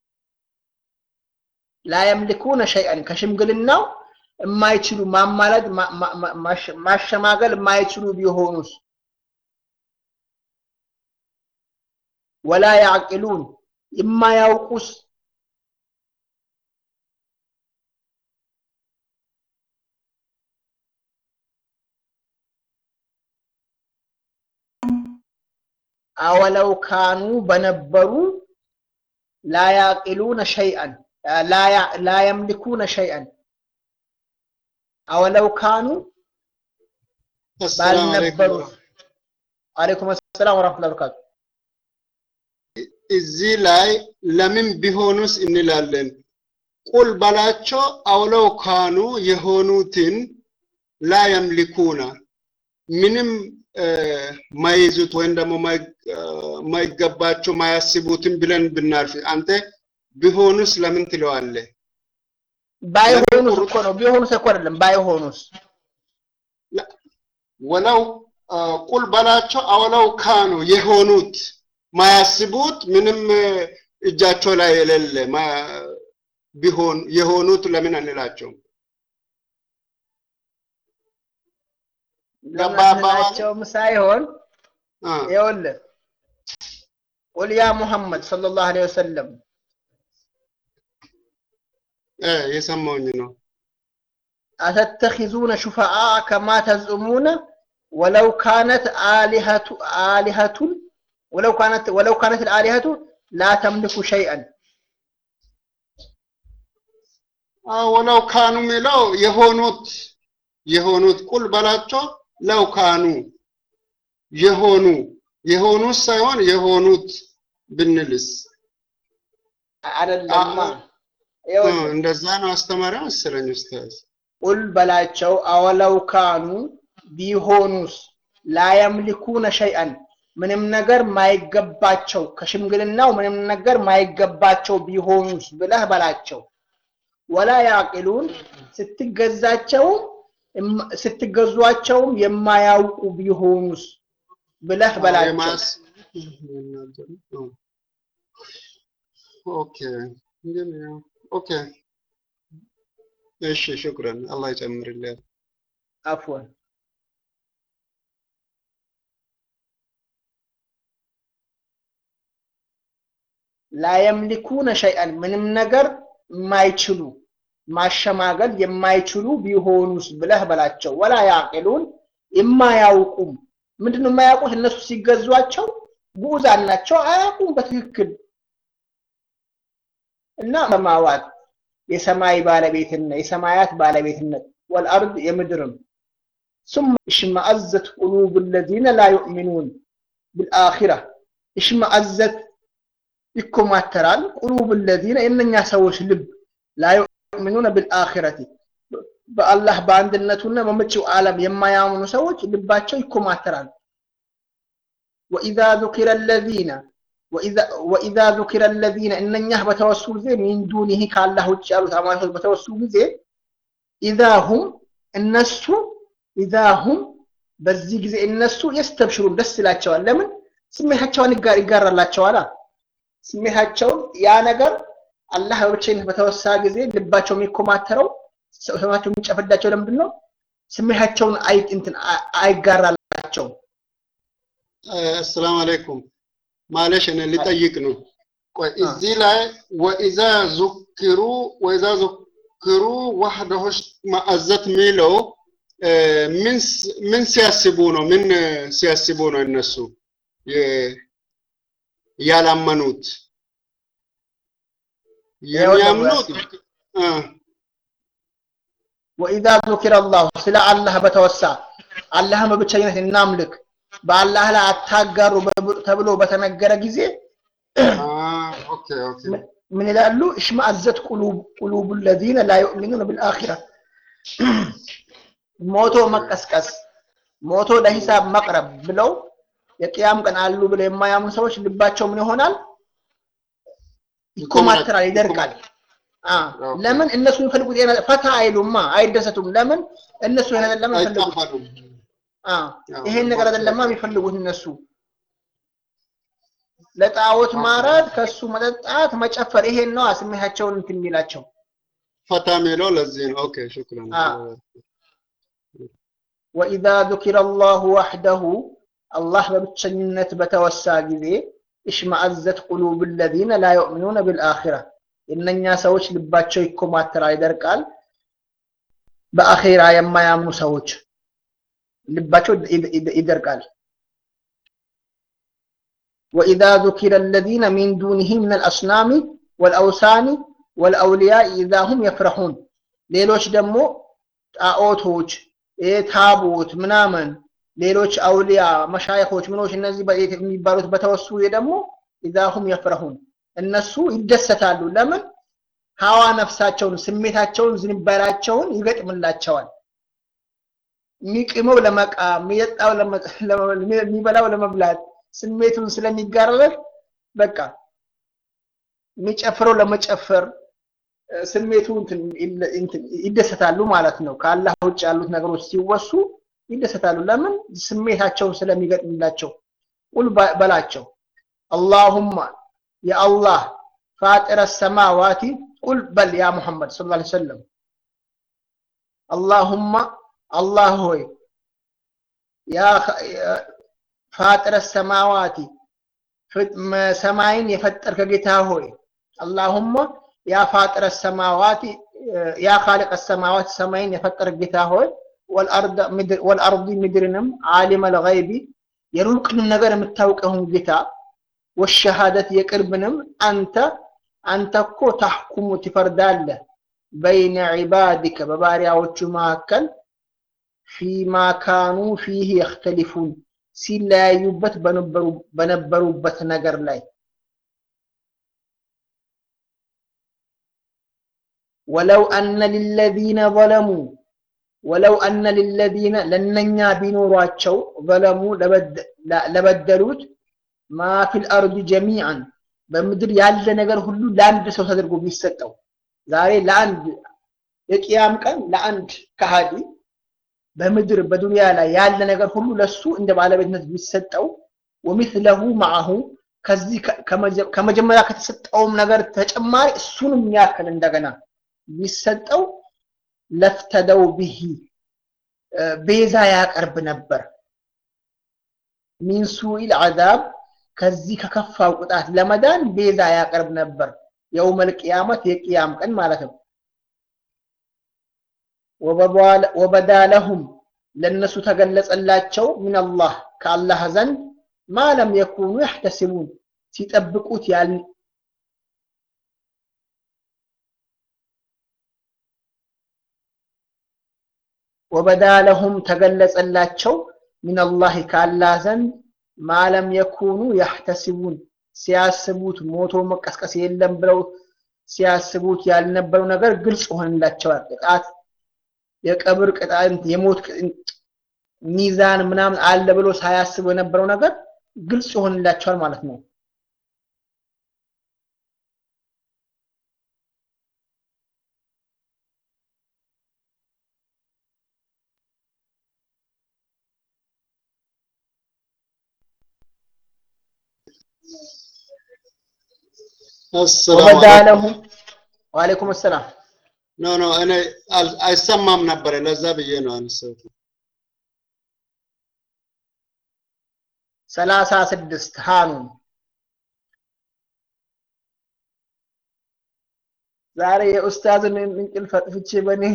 ላየምልኩነ ሸይአን ከሽምግልናው የማይችሉ ማማለድ ማሸማገል የማይችሉ ቢሆኑስ ወላ ያዕቅሉን የማያውቁስ አወለው ካኑ በነበሩ ላ ያዕቅሉነ ሸይአን ላ የምልኩነ ሸይአን አወለው ካኑ ባልነበሩ አለይኩም ሰላም ወራህመቱላሂ ወበረካቱ እዚህ ላይ ለምን ቢሆኑስ እንላለን ቁል በላቸው አውለው ካኑ የሆኑትን ላ የምልኩና ምንም ማይዙት ወይም ደግሞ ማይገባቸው ማያስቡትን ብለን ብናልፍ አንተ ቢሆኑስ ለምን ትለዋለህ? ባይሆኑስ እኮ ነው። ቢሆኑስ እኮ አይደለም። ባይሆኑስ ወለው ቁል በላቸው አውለው ካኑ የሆኑት ማያስቡት ምንም እጃቸው ላይ የሌለ ቢሆን የሆኑት ለምን አንላቸውም? ለማናቸውም ሳይሆን ይኸውልህ ቁል ያ ሙሐመድ ሰለላሁ ዐለይሂ ወሰለም የሰማውኝ ነው። አተተኺዙነ ሹፈዓ ከማ ተዝዑሙነ ወለው ካነት አሊሀቱ አሊሀቱን ወለው ካነት ወለው ካነት አሊሀቱ ላ ተምልኩ ሸይአን ወለው ካኑ የሚለው የሆኑት የሆኑት ቁል በላቸው ለው ካኑ የሆኑ የሆኑት ሳይሆን የሆኑት ብንልስ አይደለማ። እንደዛ ነው አስተማሪው መሰለኝ ኡስታዝ። ቁል በላቸው አወለው ካኑ ቢሆኑስ ላየምሊኩነ ሸይአን ምንም ነገር ማይገባቸው ከሽምግልናው ምንም ነገር ማይገባቸው ቢሆኑስ ብለህ በላቸው። ወላ ያቂሉን ስትገዛቸውም ስትገዟቸውም የማያውቁ ቢሆኑስ ብለህ በላቸው። ኦኬ ኦኬ እሺ፣ ሽኩረን አላህ ይጨምርልህ። አፍወን ላየምሊኩነ ሸይአን ምንም ነገር የማይችሉ ማሸማገል የማይችሉ ቢሆኑስ ብለህ በላቸው። ወላ ያቂሉን የማያውቁም ምንድነው የማያውቁት? እነሱ ሲገዟቸው ጉዑዛን ናቸው፣ አያውቁም በትክክል እና ሰማዋት የሰማይ ባለቤትነት የሰማያት ባለቤትነት ወልአርድ የምድርም ثم اشمأزت قلوب الذين لا يؤمنون بالآخرة اشمأزت ይኮማተራል ቁሉብ الذين የእነኛ ሰዎች ልብ ላ ዩእሚኑነ ቢልአኺረቲ በአላህ በአንድነቱና በመጪው ዓለም የማያምኑ ሰዎች ልባቸው ይኮማተራል ወኢዛ ذكر الذين ወኢዛ ذكر الذين እነኛ በተወሱ ጊዜ ሚን ዱኒህ ከአላህ ውጭ ያሉት አማልክቶች በተወሱ ጊዜ ኢዛ ሁም እነሱ ኢዛ ሁም በዚህ ጊዜ እነሱ የስተብሽሩን ደስ ይላቸዋል ለምን ስሜታቸውን ይጋራላቸዋል ስሜታቸውን ያ ነገር አላህ በብቸኝነት በተወሳ ጊዜ ልባቸው የሚኮማተረው ሰማቸው የሚጨፈዳቸው ለምንድን ነው? ስሜታቸውን አይ እንትን አይጋራላቸውም። አሰላሙ አለይኩም ማለሽ እኔ ልጠይቅ ነው። ቆይ እዚህ ላይ ወኢዛ ዙክሩ ወኢዛ ዙክሩ ወህደሁ ማዕዘት የሚለው ምን ሲያስቡ ነው? ምን ሲያስቡ ነው እነሱ ያላመኑት የሚያምኑት ወኢዛ ዙኪረ አላሁ ስለ አላህ በተወሳ አላህን በብቸኝነት እናምልክ በአላህ ላይ አታጋሩ ተብሎ በተነገረ ጊዜ ምን ይላሉ? እሽማአዘት ቁሉቡ ለዚነ ላ ዩእሚኑነ ቢልአኺራ ሞቶ መቀስቀስ ሞቶ ለሂሳብ መቅረብ ብለው የቅያም ቀን አሉ ብለው የማያምኑ ሰዎች ልባቸው ምን ይሆናል? ይኮማተራል፣ ይደርቃል። አ ለምን እነሱ የሚፈልጉት የነ- ፈታ አይሉማ አይደሰቱም ለምን እነሱ ይሄን አይደለም የሚፈልጉት አይጣፈጡም። አ ይሄን ነገር አይደለማ የሚፈልጉት እነሱ ለጣዖት ማራት ከሱ መጠጣት መጨፈር ይሄን ነው ስሜታቸውን እንትን የሚላቸው ፈታ የሚለው ለዚህ ነው። ኦኬ ሽክራን። አዎ። ወኢዛ ذكر الله وحده አላህ በብቸኝነት በተወሳ ጊዜ እሽማአዘት ቁሉብ الذين لا يؤمنون بالآخرة የእነኛ ሰዎች ልባቸው ይኮማተራል ይደርቃል በአኼራ የማያምኑ ሰዎች ልባቸው ይድ- ይድ- ይደርቃል وإذا ذكر الذين من دونه من الأصنام والأوثان والأولياء إذا هم يفرحون ሌሎች ደግሞ ጣዖቶች ይሄ ታቦት ምናምን ሌሎች አውሊያ መሻይኾች ምኖች እነዚህ በ- የሚባሉት በተወሱ ደግሞ ኢዛሁም የፍረሁን እነሱ ይደሰታሉ ለምን ሀዋ ነፍሳቸውን ስሜታቸውን ዝንባላቸውን ይገጥምላቸዋል የሚቅመው ለመቃም የሚጠጣው ለመ- ለመ- የሚበላው ለመብላት ስሜቱን ስለሚጋረለት በቃ የሚጨፍረው ለመጨፈር እ፣ ስሜቱ እንትን ይለ- እንትን ይደሰታሉ ማለት ነው። ከአላህ ውጭ ያሉት ነገሮች ሲወሱ ይደሰታሉ። ለምን? ስሜታቸውን ስለሚገጥምላቸው። ቁል በ- በላቸው አላሁማ የአላህ ፋጢረ ሰማዋቲ ቁል በል ያ ሙሐመድ ሰለላሁ ዐለይሂ ወሰለም አላሁማ አላህ ሆይ ያ ኸ- ያ- ፋጢረ ሰማዋቲ ፍጥ- መ- ሰማይን የፈጠርከ ጌታ ሆይ አላሁማ ያ ፋጢረ ሰማዋቲ ያ ኻሊቀ ሰማዋት ሰማይን የፈጠርክ ጌታ ሆይ ወልአርደ ምድር ወልአርዲ ምድርንም ዓሊመ ልገይቢ የሩቅንም ነገር የምታውቀውን ጌታ ወሸሃደት የቅርብንም አንተ አንተ እኮ ታሕኩሙ ትፈርዳለህ በይነ ዒባዲከ በባሪያዎቹ መካከል ፊማ ካኑ ፊህ የክተሊፉን ሲለያዩበት በነበሩ በነበሩበት ነገር ላይ ወለው አነ ሊለዚነ ዘለሙ ወለው አነ ሊለዚነ ለነኛ ቢኖሯቸው ዘለሙ ለበደ- ለበደሉት ማ ፊል አርድ ጀሚዓን በምድር ያለ ነገር ሁሉ ለአንድ ሰው ተደርጎ ቢሰጠው ዛሬ ለአንድ የቅያም ቀን ለአንድ ከሃዲ በምድር በዱንያ ላይ ያለ ነገር ሁሉ ለሱ እንደ ባለቤትነት ቢሰጠው ወሚስለሁ ማዐሁ ከዚህ ከ- ከመጀ- ከመጀመሪያ ከተሰጠውም ነገር ተጨማሪ እሱንም ያክል እንደገና ቢሰጠው ለፍተደው ብሂ እ፣ ቤዛ ያቀርብ ነበር ሚን ሱኢል አዛብ ከዚህ ከከፋው ቅጣት ለመዳን ቤዛ ያቀርብ ነበር የውመል ቅያመት የቅያም ቀን ማለት ነው ወበዷለ- ወበዳ ለሁም ለእነሱ ተገለጸላቸው ምን አላህ ከአላህ ዘንድ ማ ለም የኩኑ ያሕተስቡን ሲጠብቁት ያል ወበዳ ለሁም ተገለጸላቸው ምን አላህ ከአላህ ዘንድ ማ ለም የኩኑ ያሕተስቡን ሲያስቡት ሞቶ መቀስቀስ የለም ብለው ሲያስቡት ያልነበረው ነገር ግልጽ ሆንላቸዋል ቅጣት የቀብር ቅጣት የሞት ቅ- ሚዛን ምናምን አለ ብሎ ሳያስቡ የነበረው ነገር ግልጽ ይሆንላቸዋል ማለት ነው አሰላሙ ወበዳ አለይኩም። ለሁም ወአለይኩም ሰላም ኖ ኖ እኔ አል- አይሰማም ነበረ ለዛ ብዬ ነው አነሳሁት። ሰላሳ ስድስት ሃኑን ዛሬ የኡስታዝን እንቅልፍ አጥፍቼ በእኔ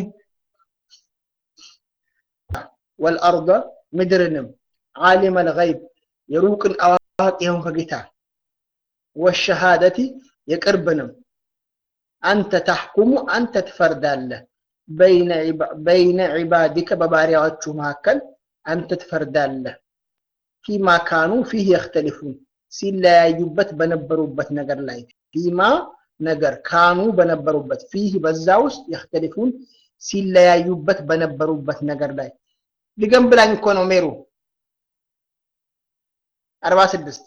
ወልአርض ምድርንም ዓሊመ ልገይብ የሩቅን አዋቂ የሆንከ ጌታ ወሸሃደቲ የቅርብንም አንተ ታሕኩሙ አንተ ትፈርዳለህ በይነ ዒባ- በይነ ዒባዲከ በባሪያዎቹ መካከል አንተ ትፈርዳለህ ፊማ ካኑ ፊህ የክተሊፉን ሲለያዩበት በነበሩበት ነገር ላይ ፊማ ነገር ካኑ በነበሩበት ፊህ በዛ ውስጥ የክተሊፉን ሲለያዩበት በነበሩበት ነገር ላይ ድገም ብላኝ እኮ ነው ሜሩ አርባ ስድስት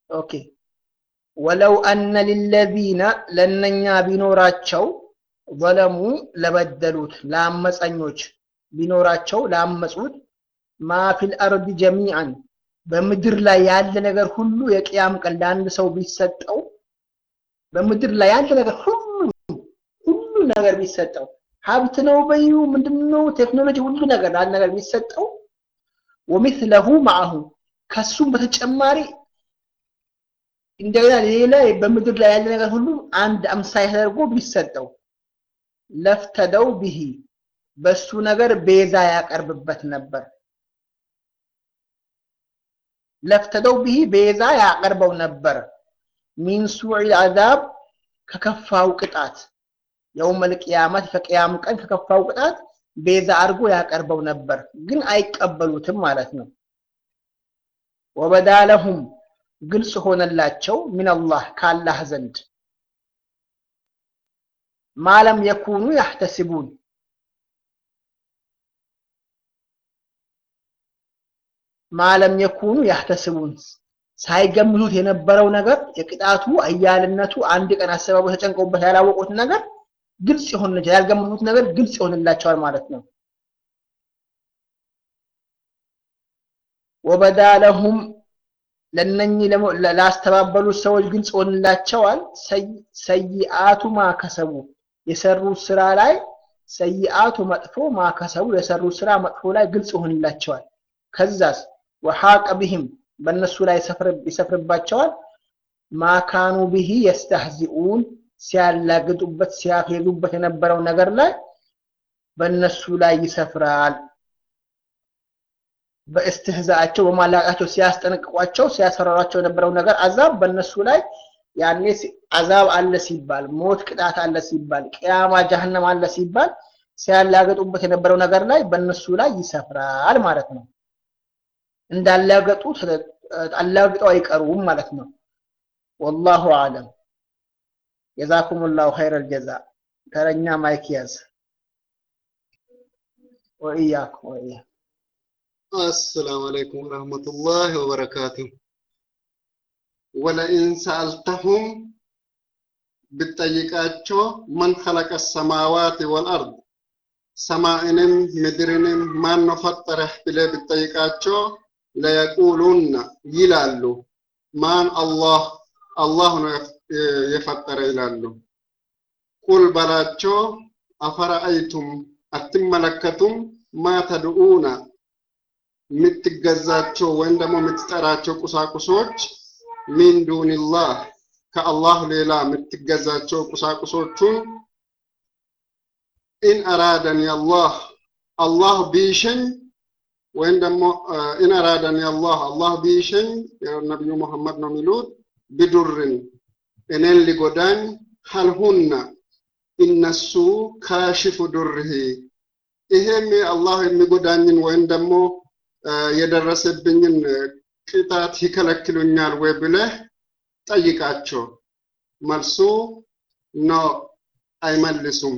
ኦኬ ወለው አነ ሊለዚነ ለእነኛ ቢኖራቸው ዘለሙ ለበደሉት ለአመፀኞች ቢኖራቸው ላመፁት ማ ፊል አርድ ጀሚዓን በምድር ላይ ያለ ነገር ሁሉ የቅያም ቀን ለአንድ ሰው ቢሰጠው በምድር ላይ ያለ ነገር ሁሉ ሁሉ ነገር ቢሰጠው ሀብት ነው በዩ ምንድነው ቴክኖሎጂ ሁሉ ነገር አንድ ነገር ቢሰጠው ወሚስለሁ ማአሁ ከሱም በተጨማሪ እንደገና ሌላ በምድር ላይ ያለ ነገር ሁሉ አንድ አምሳይ ተደርጎ ቢሰጠው ለፍተደው ቢሂ በሱ ነገር ቤዛ ያቀርብበት ነበር ለፍተደው ቢሂ ቤዛ ያቀርበው ነበር ሚን ሱዕ አዛብ ከከፋው ቅጣት የውመል ቅያመት ከቅያም ቀን ከከፋው ቅጣት ቤዛ አድርጎ ያቀርበው ነበር ግን አይቀበሉትም ማለት ነው ወበዳለሁም ግልጽ ሆነላቸው ሚንላህ ከአላህ ዘንድ ማለም የኩኑ ያህተስቡን ማለም የኩኑ ያህተስቡን ሳይገምቱት የነበረው ነገር የቅጣቱ አያልነቱ አንድ ቀን አሰባቡ ተጨንቀውበት ያላወቁት ነገር ግልጽ ይሆንላቸዋል ያልገመቱት ነገር ግልጽ ይሆንላቸዋል ማለት ነው ወበዳለሁም ለነኚህ ላስተባበሉት ሰዎች ግልጽ ሆንላቸዋል ሰይአቱ ማከሰቡ የሰሩት ስራ ላይ ሰይአቱ መጥፎ ማከሰቡ የሰሩት ስራ መጥፎ ላይ ግልጽ ይሆንላቸዋል ከዛስ ወሐቀ ቢህም በእነሱ ላይ ይሰፍርባቸዋል ማካኑ ብሂ የስተህዚኡን ሲያላግጡበት ሲያፌዙበት የነበረው ነገር ላይ በእነሱ ላይ ይሰፍራል በእስትህዛቸው በማላቃቸው ሲያስጠነቅቋቸው ሲያስፈራሯቸው የነበረው ነገር አዛብ በእነሱ ላይ ያኔ አዛብ አለ ሲባል ሞት ቅጣት አለ ሲባል ቅያማ ጀሀነም አለ ሲባል ሲያላገጡበት የነበረው ነገር ላይ በእነሱ ላይ ይሰፍራል ማለት ነው እንዳላገጡ አላግጠው አይቀሩም ማለት ነው ወላሁ አለም ጀዛኩም ላሁ ኸይረ ልጀዛ ተረኛ ማይክ ያዝ ወኢያኩም ወኢያ السلام عليكم ورحمة الله وبركاته ولئن سألتهم ብትጠይቃቸው መን ኸለቀ ሰማዋት ወልአርድ ሰማይንም ምድርንም ማን ነው ፈጠረህ ብለህ ብትጠይቃቸው ለየቁሉና ይላሉ ማን አላህ አላህ ነው የፈጠረ ይላሉ ቁል በላቸው አፈረአይቱም አትመለከቱም ማ ተድኡና የምትገዛቸው ወይም ደግሞ የምትጠራቸው ቁሳቁሶች ሚን ዱንላህ ከአላህ ሌላ የምትገዛቸው ቁሳቁሶቹን ኢን አራደን አላህ አላህ ቢሸኝ ወይም ደግሞ ኢን አራደን አላህ አላህ ቢሸኝ ነቢዩ መሐመድ ነው የሚሉት ቢዱርን እኔን ሊጎዳኝ ሀልሁና እነሱ ካሽፉ ዱርህ ይሄም አላህ የሚጎዳኝን ወይም ደግሞ የደረሰብኝን ቅጣት ይከለክሉኛል ወይ ብለህ ጠይቃቸው። መልሱ ኖ አይመልሱም፣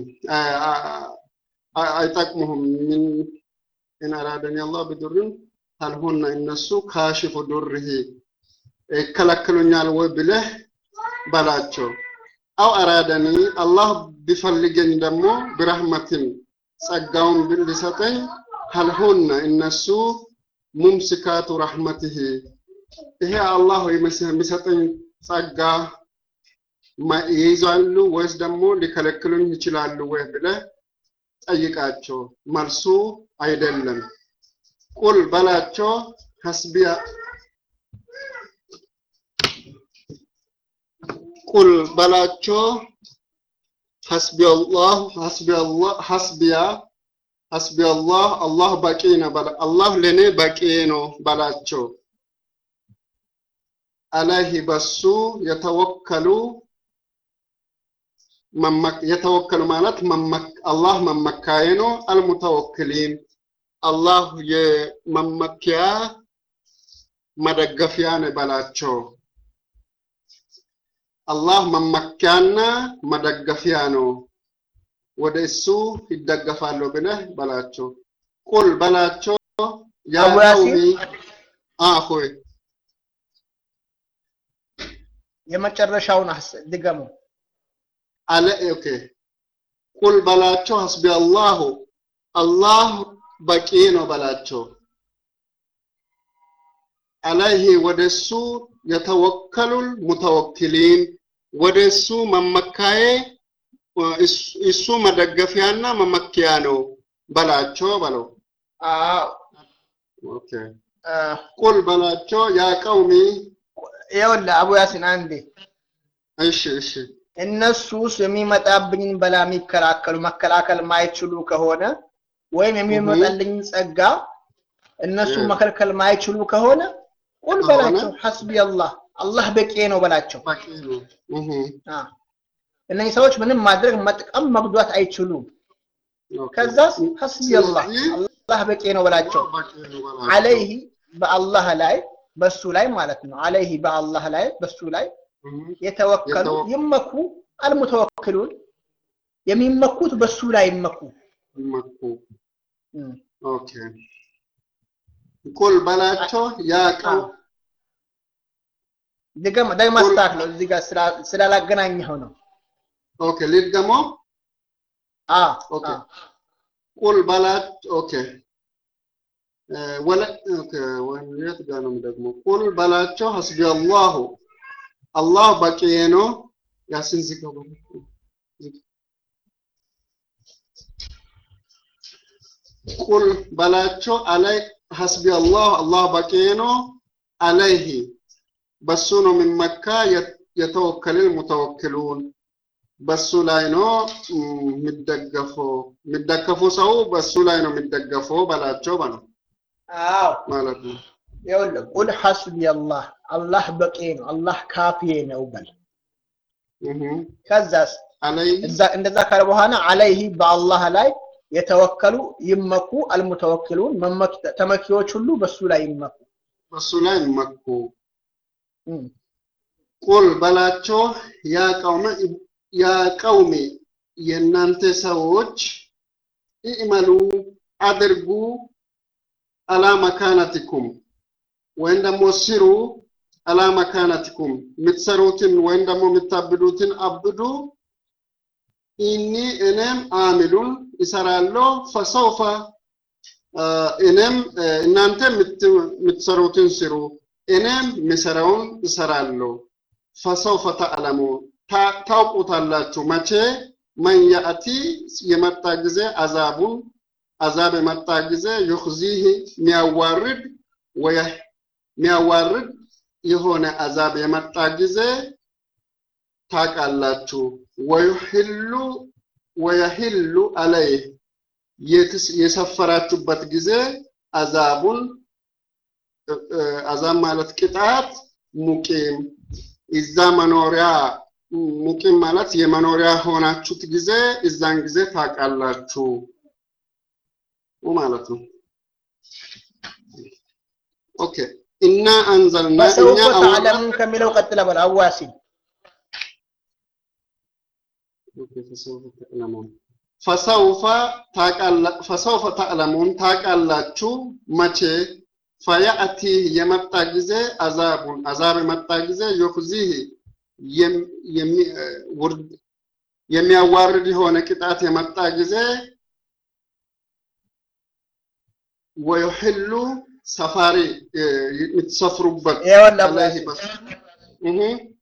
አይጠቅሙህም። ምን ኢን አራደኒ አላህ ቢዱርን ሀልሁና እነሱ ካሽፉ ዱርህ ይከለክሉኛል ወይ ብለህ በላቸው። አው አራደኒ አላህ ቢፈልገኝ ደግሞ ብረህመትን ጸጋውን ሊሰጠኝ ሀልሁና እነሱ ሙምስካቱ ረሕመትህ ይሄ አላህ የሚሰጠኝ ጸጋ ይይዛሉ ወይስ ደግሞ ሊከለክሉኝ ይችላሉ ወይ ብለህ ጠይቃቸው። መልሱ አይደለም። ቁል በላቸው ሐስቢያ ቁል በላቸው ሐስቢ አላህ ሐስቢ አላህ ሐስቢያ ሐስቢ አላህ አላህ በቂ ነው በላ አላህ ለኔ በቂ ነው በላቸው። አለይህ በሱ የተወከሉ የተወከሉ ማለት አላህ መመካዬ ነው። አልሙተወክሊን አላህ የመመኪያ መደገፊያ ነው በላቸው። አላህ መመኪያና መደገፊያ ነው። ወደ እሱ ይደገፋሉ ብለህ በላቸው። ቁል በላቸው ያ አቡ ያሲን ቀውሚ አኹይ የመጨረሻውን አስ- ድገሙ። አለ ኦኬ ቁል በላቸው ሐስቢ አላሁ አላህ በቂ ነው በላቸው አለይህ ወደሱ የተወከሉል ሙተወኪሊን ወደሱ መመካዬ እሱ- እሱ መደገፊያና መመኪያ ነው በላቸው በለው አዎ፣ ኦኬ አ፣ ቁል በላቸው ያ ቀውሚ ይኸውልህ አቡ ያሲን አንዴ እሺ እሺ እነሱስ የሚመጣብኝን በላ የሚከላከሉ መከላከል ማይችሉ ከሆነ ወይም የሚመጣልኝን ጸጋ እነሱ እ። መከልከል ማይችሉ ከሆነ ቁል ከሆነ? በላቸው ሐስቢ አላህ አላህ በቂ ነው በላቸው። በቂ ነው እህ አ፣ እነዚህ ሰዎች ምንም ማድረግ መጥቀም መጉዳት አይችሉም። ኦኬ ከዛስ ሐስቢ አላህ ስለዚህ አላህ በቂ ነው በላቸው። በቂ ነው በላቸው። አለይህ በአላህ ላይ በሱ ላይ ማለት ነው። አለይህ በአላህ ላይ በሱ ላይ እህ የተወከሉ የተወ- ይመኩ አልሙተወክሉን የሚመኩት በሱ ላይ ይመኩ። መኩ እም። ኦኬ ቁል በላቸው ያ ቀው ድገም ደግሞ አስተካክለው እዚህ ጋር ስላ- ስላላገናኘኸው ነው። ኦኬ ልድገሞ አ ኦኬ አ፣ ቁል በላት ኦኬ እ፣ ወለ ኦኬ ወይም የት ጋር ነው ደግሞ ቁል በላቸው ሐስቢ አላሁ አላህ በቂ ነው ያሲን ዝጋው በለው። ቁል በላቸው አላይ ሐስቢ አላህ አላህ በቂ ነው አለይህ በሱ ነው የሚመካ የት- የተወከልን ሙተወክሉን በሱ ላይ ነው እም፣ የሚደገፈው የሚደገፉ ሰው በሱ ላይ ነው የሚደገፈው በላቸው በለው አዎ ማለት ነው። ይኸውልህ ቁል ሐስቢ አላህ አላህ በቂ ነው አላህ ካፊዬ ነው በል። እህ ከዛስ አለይ እዛ እንደዛ ካለ በኋላ አለይህ በአላህ ላይ የተወከሉ ይመኩ አልሙተወክሉን መመክ- ተመኪዎች ሁሉ በሱ ላይ ይመኩ። በሱ ላይ መኩ። እም። ቁል በላቸው ያ ቀውመ ያ ቀውሜ የእናንተ ሰዎች ኢዕመሉ አድርጉ አላ መካነቲኩም ወይም ደግሞ ስሩ አላ መካነቲኩም የምትሰሩትን ወይም ደግሞ የምታብዱትን አብዱ ኢኒ እኔም አሚሉን ይሰራለሁ ፈሰውፈ አ፣ እኔም እ፣ እናንተ የምት- የምትሰሩትን ስሩ እኔም የሚሰራውን እሰራለሁ ፈሰውፈ ተዕለሙን ታ- ታውቁታላችሁ መቼ መን ያእቲ የመጣ ጊዜ አዛቡን አዛብ የመጣ ጊዜ ዩኽዚህ የሚያዋርድ ወየ- የሚያዋርድ የሆነ አዛብ የመጣ ጊዜ ታውቃላችሁ። ወዩሕሉ ወየሕሉ አለይህ የትስ- የሰፈራችሁበት ጊዜ አዛቡን እ- እ- አዛብ ማለት ቅጣት ሙቂም እዛ መኖሪያ ሙቂም ማለት የመኖሪያ ሆናችሁት ጊዜ እዛን ጊዜ ታውቃላችሁ ማለት ነው። ኦኬ እና አንዘልና እኛ በሰውፈ አውራ ተዕለሙን ከሚለው ቀጥለ በል አዋሲን ኦኬ፣ ፈሰውፈ ተዕለሙን ፈሰውፈ ታውቃላ- ፈሰውፈ ተዕለሙን ታውቃላችሁ መቼ ፈያእቲ የመጣ ጊዜ አዛቡን አዛብ የመጣ ጊዜ ዩኽዚህ የም- የሚ- እ፣ ውርድ- የሚያዋርድ የሆነ ቅጣት የመጣ ጊዜ ወዩሕሉ ሰፋሪ እ፣ የምትሰፍሩበት ይኸውልህ አለይህ አዋሲን በስ እህ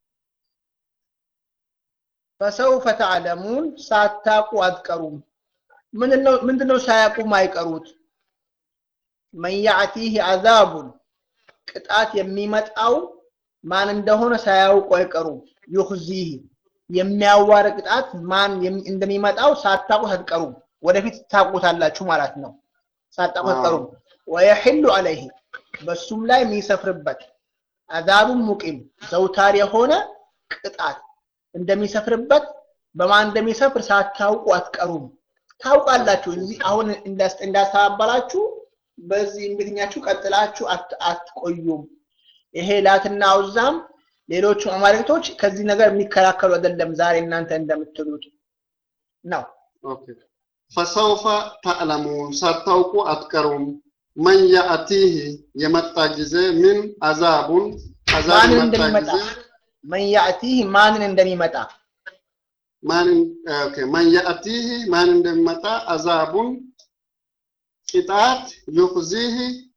ፈሰውፈ ተዕለሙን ሳታቁ አትቀሩም። ምንድነው ምንድነው ሳያቁ ማይቀሩት? መን ያዕቲህ አዛቡን ቅጣት የሚመጣው ማን እንደሆነ ሳያውቁ አይቀሩም። ዩኽዚህ የሚያዋር ቅጣት ማን የም- እንደሚመጣው ሳታቁት አትቀሩም። ወደፊት ታቁታላችሁ ማለት ነው። ሳታቁት አትቀሩም። ወየሕሉ አለይህ በሱም ላይ የሚሰፍርበት አዛቡን ሙቂም ዘውታር የሆነ ቅጣት እንደሚሰፍርበት በማን እንደሚሰፍር ሳታውቁ አትቀሩም። ታውቃላችሁ። እዚህ አሁን እንዳስ- እንዳስተባበላችሁ በዚህ እንግሊዝኛችሁ ቀጥላችሁ አት- አትቆዩም። ይሄ ላትና አውዛም ሌሎቹ አማልክቶች ከዚህ ነገር የሚከላከሉ አይደለም። ዛሬ እናንተ እንደምትሉት ነው። ኦኬ ፈሰውፈ ተዕለሙን ሳታውቁ አትቀሩም። መን ያእቲህ የመጣ ጊዜ ምን አዛቡን አዛብ ማንን የመጣ እንደሚመጣ ጊዜ መን ያእቲህ ማንን እንደሚመጣ ማን ኦኬ ማን ያእቲህ ማን እንደሚመጣ አዛቡን ቅጣት ዩኽዚህ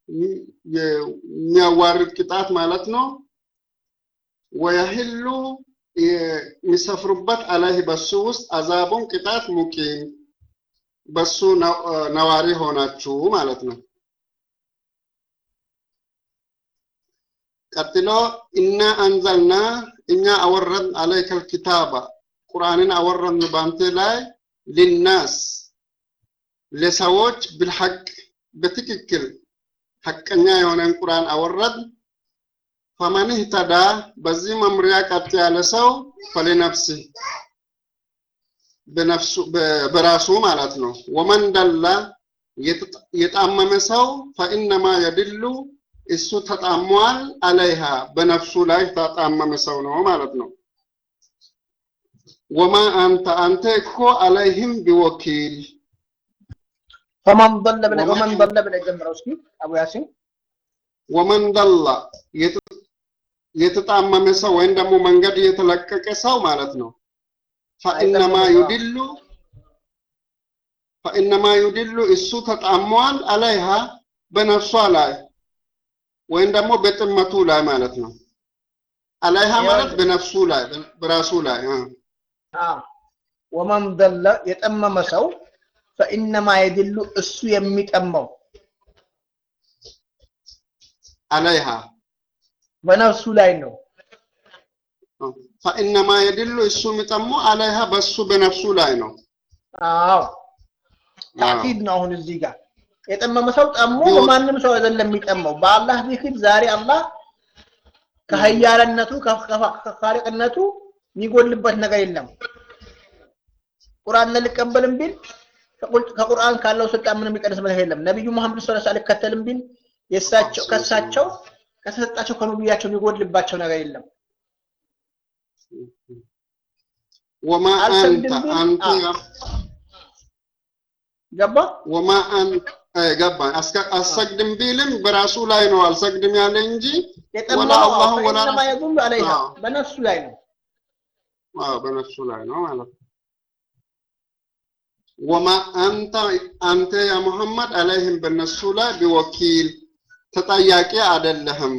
የሚያዋርድ ቅጣት ማለት ነው። ወየህሉ የሚሰፍሩበት አለይህ በሱ ውስጥ አዛቡን ቅጣት ሙቂም በሱ ነዋሪ ሆናችሁ ማለት ነው። ቀጥሎ እና አንዘልና እኛ አወረን አለይከል ኪታባ ቁርአንን አወረን ባንተ ላይ ሊናስ ለሰዎች ብልሐቅ በትክክል ሐቀኛ የሆነን ቁርአን አወረድ ፈመን ህተዳ በዚህ መምሪያ ቀጥ ያለ ሰው ፈሊነፍሲ በነፍሱ በራሱ ማለት ነው። ወመን ደላ የጣመመ ሰው ፈኢነማ የድሉ እሱ ተጣሟል አለይሃ በነፍሱ ላይ ተጣመመ ሰው ነው ማለት ነው። ወማ አንተ አንተ እኮ አለይህም ቢወኪል ፈመን ضل ብለህ ወመን ضل ብለህ ጀምረው እስኪ አቡ ያሲን ወመን ደላ የተጣመመ ሰው ወይም ደግሞ መንገድ የተለቀቀ ሰው ማለት ነው። ፈኢነማ ዩድሉ ፈኢነማ ዩድሉ እሱ ተጣሟል አለይሃ በነፍሷ ላይ ወይም ደግሞ በጥመቱ ላይ ማለት ነው። አለይሃ ማለት በነፍሱ ላይ በራሱ ላይ ወመን ضل የጠመመ ሰው ፈኢነማ የድሉ እሱ የሚጠመው አለይሃ በነፍሱ ላይ ነው። ፈኢነማ የድሉ እሱ የሚጠመው አለይሃ በሱ በነፍሱ ላይ ነው። አዎ ታኪድ ነው። አሁን እዚህ ጋር የጠመመ ሰው ጠሞ በማንም ሰው አይደለም የሚጠመው፣ በአላህ ዚክር። ዛሬ አላህ ከሀያልነቱ ከኻሊቅነቱ የሚጎልበት ነገር የለም። ቁርአን ልቀበልም ቢል ከቁርአን ካለው ስልጣን ምንም የሚቀንስ ነገር የለም። ነቢዩ መሐመድ ሰለላሁ ዐለይሂ ወሰለም አልከተልም ቢል የእሳቸው ከእሳቸው ከተሰጣቸው ከነቢያቸው የሚጎድልባቸው ነገር የለም። ወማ አንተ አንተ ገባ ወማ አንተ ገባ አሰግድም ቢልም በራሱ ላይ ነው አልሰግድም ያለ እንጂ ወላ አላሁ ወላ ፈኢነማ የዱሉ ዐለይሃ በነፍሱ ላይ ነው። አዎ በነፍሱ ላይ ነው ማለት ነው። ወማ አንተ አንተ ያ ሙሐመድ አለይህም በነሱ ላይ ቢወኪል ተጠያቂ አይደለህም።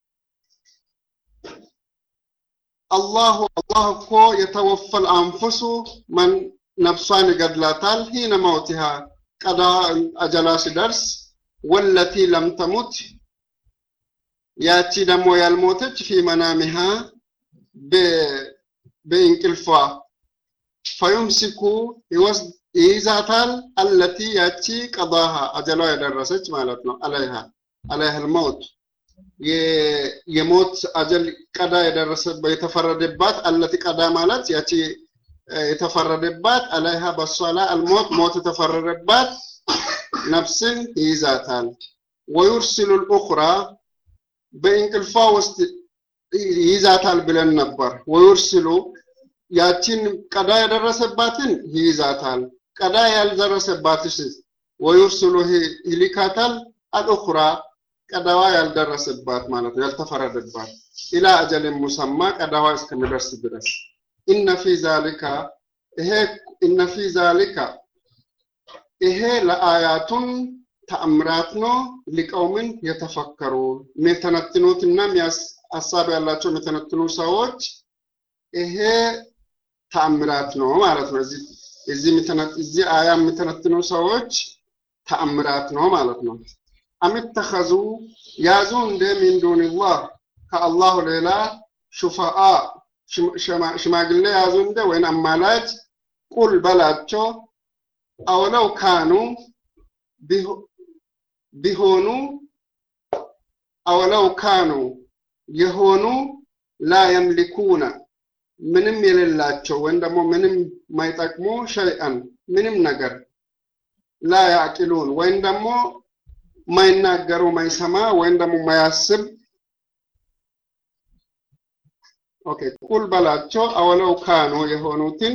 አላሁ አላህ እኮ የተወፈል አንፉሱ መን ነፍሷን ይገድላታል ሂነ መውቲሃ ቀዳ አጀላ ሲደርስ ወለቲ ለም ተሙት ያቺ ደግሞ ያልሞተች ፊ መናሚሃ በእንቅልፏ ፈዩምሲኩ ይወስድ ይይዛታል አለቲ ያቺ ቀዳሃ አጀሏ የደረሰች ማለት ነው አለይሃ አለይሃ ልመውት የሞት አጀል ቀዳ የደረሰ የተፈረደባት አለቲ ቀዳ ማለት ያቺ የተፈረደባት አለይሃ በሷ ላይ አልሞት ሞት የተፈረደባት ነፍስን ይይዛታል። ወዩርሲሉ ልኡኽራ በእንቅልፏ ውስጥ ይይዛታል ብለን ነበር። ወዩርሲሉ ያቺን ቀዳ የደረሰባትን ይይዛታል። ቀዳ ያልደረሰባትስ ወዩርሲሉ ይልካታል። አልኡኽራ ቀዳዋ ያልደረሰባት ማለት ነው ያልተፈረደባት ኢላ አጀልን ሙሰማ ቀዳዋ እስከሚደርስ ድረስ ኢነ ፊ ዛሊካ ይሄ ኢነ ፊ ዛሊካ ይሄ ለአያቱን ተአምራት ነው ሊቀውምን የተፈከሩ የሚተነትኑትና ሀሳብ ያላቸው የሚተነትኑ ሰዎች ይሄ ተአምራት ነው ማለት ነው። እዚህ እዚህ እዚህ አያ የሚተነትኑ ሰዎች ተአምራት ነው ማለት ነው። አምተኸዙ ያዙ እንደ ሚን ዱንላህ ከአላሁ ሌላ ሹፋአ ሽማግሌ ያዙ እንደ ወይን አማላጅ ቁል በላቸው አውለው ካኑ ቢሆኑ አውለው ካኑ የሆኑ ላ የምሊኩነ ምንም የሌላቸው ወይም ደግሞ ምንም ማይጠቅሙ ሸይአን ምንም ነገር ላ ያዕቂሉን ወይም ደግሞ ማይናገሩ ማይሰማ ወይም ደግሞ ማያስብ ኦኬ ቁል በላቸው አወለው ካኑ የሆኑትን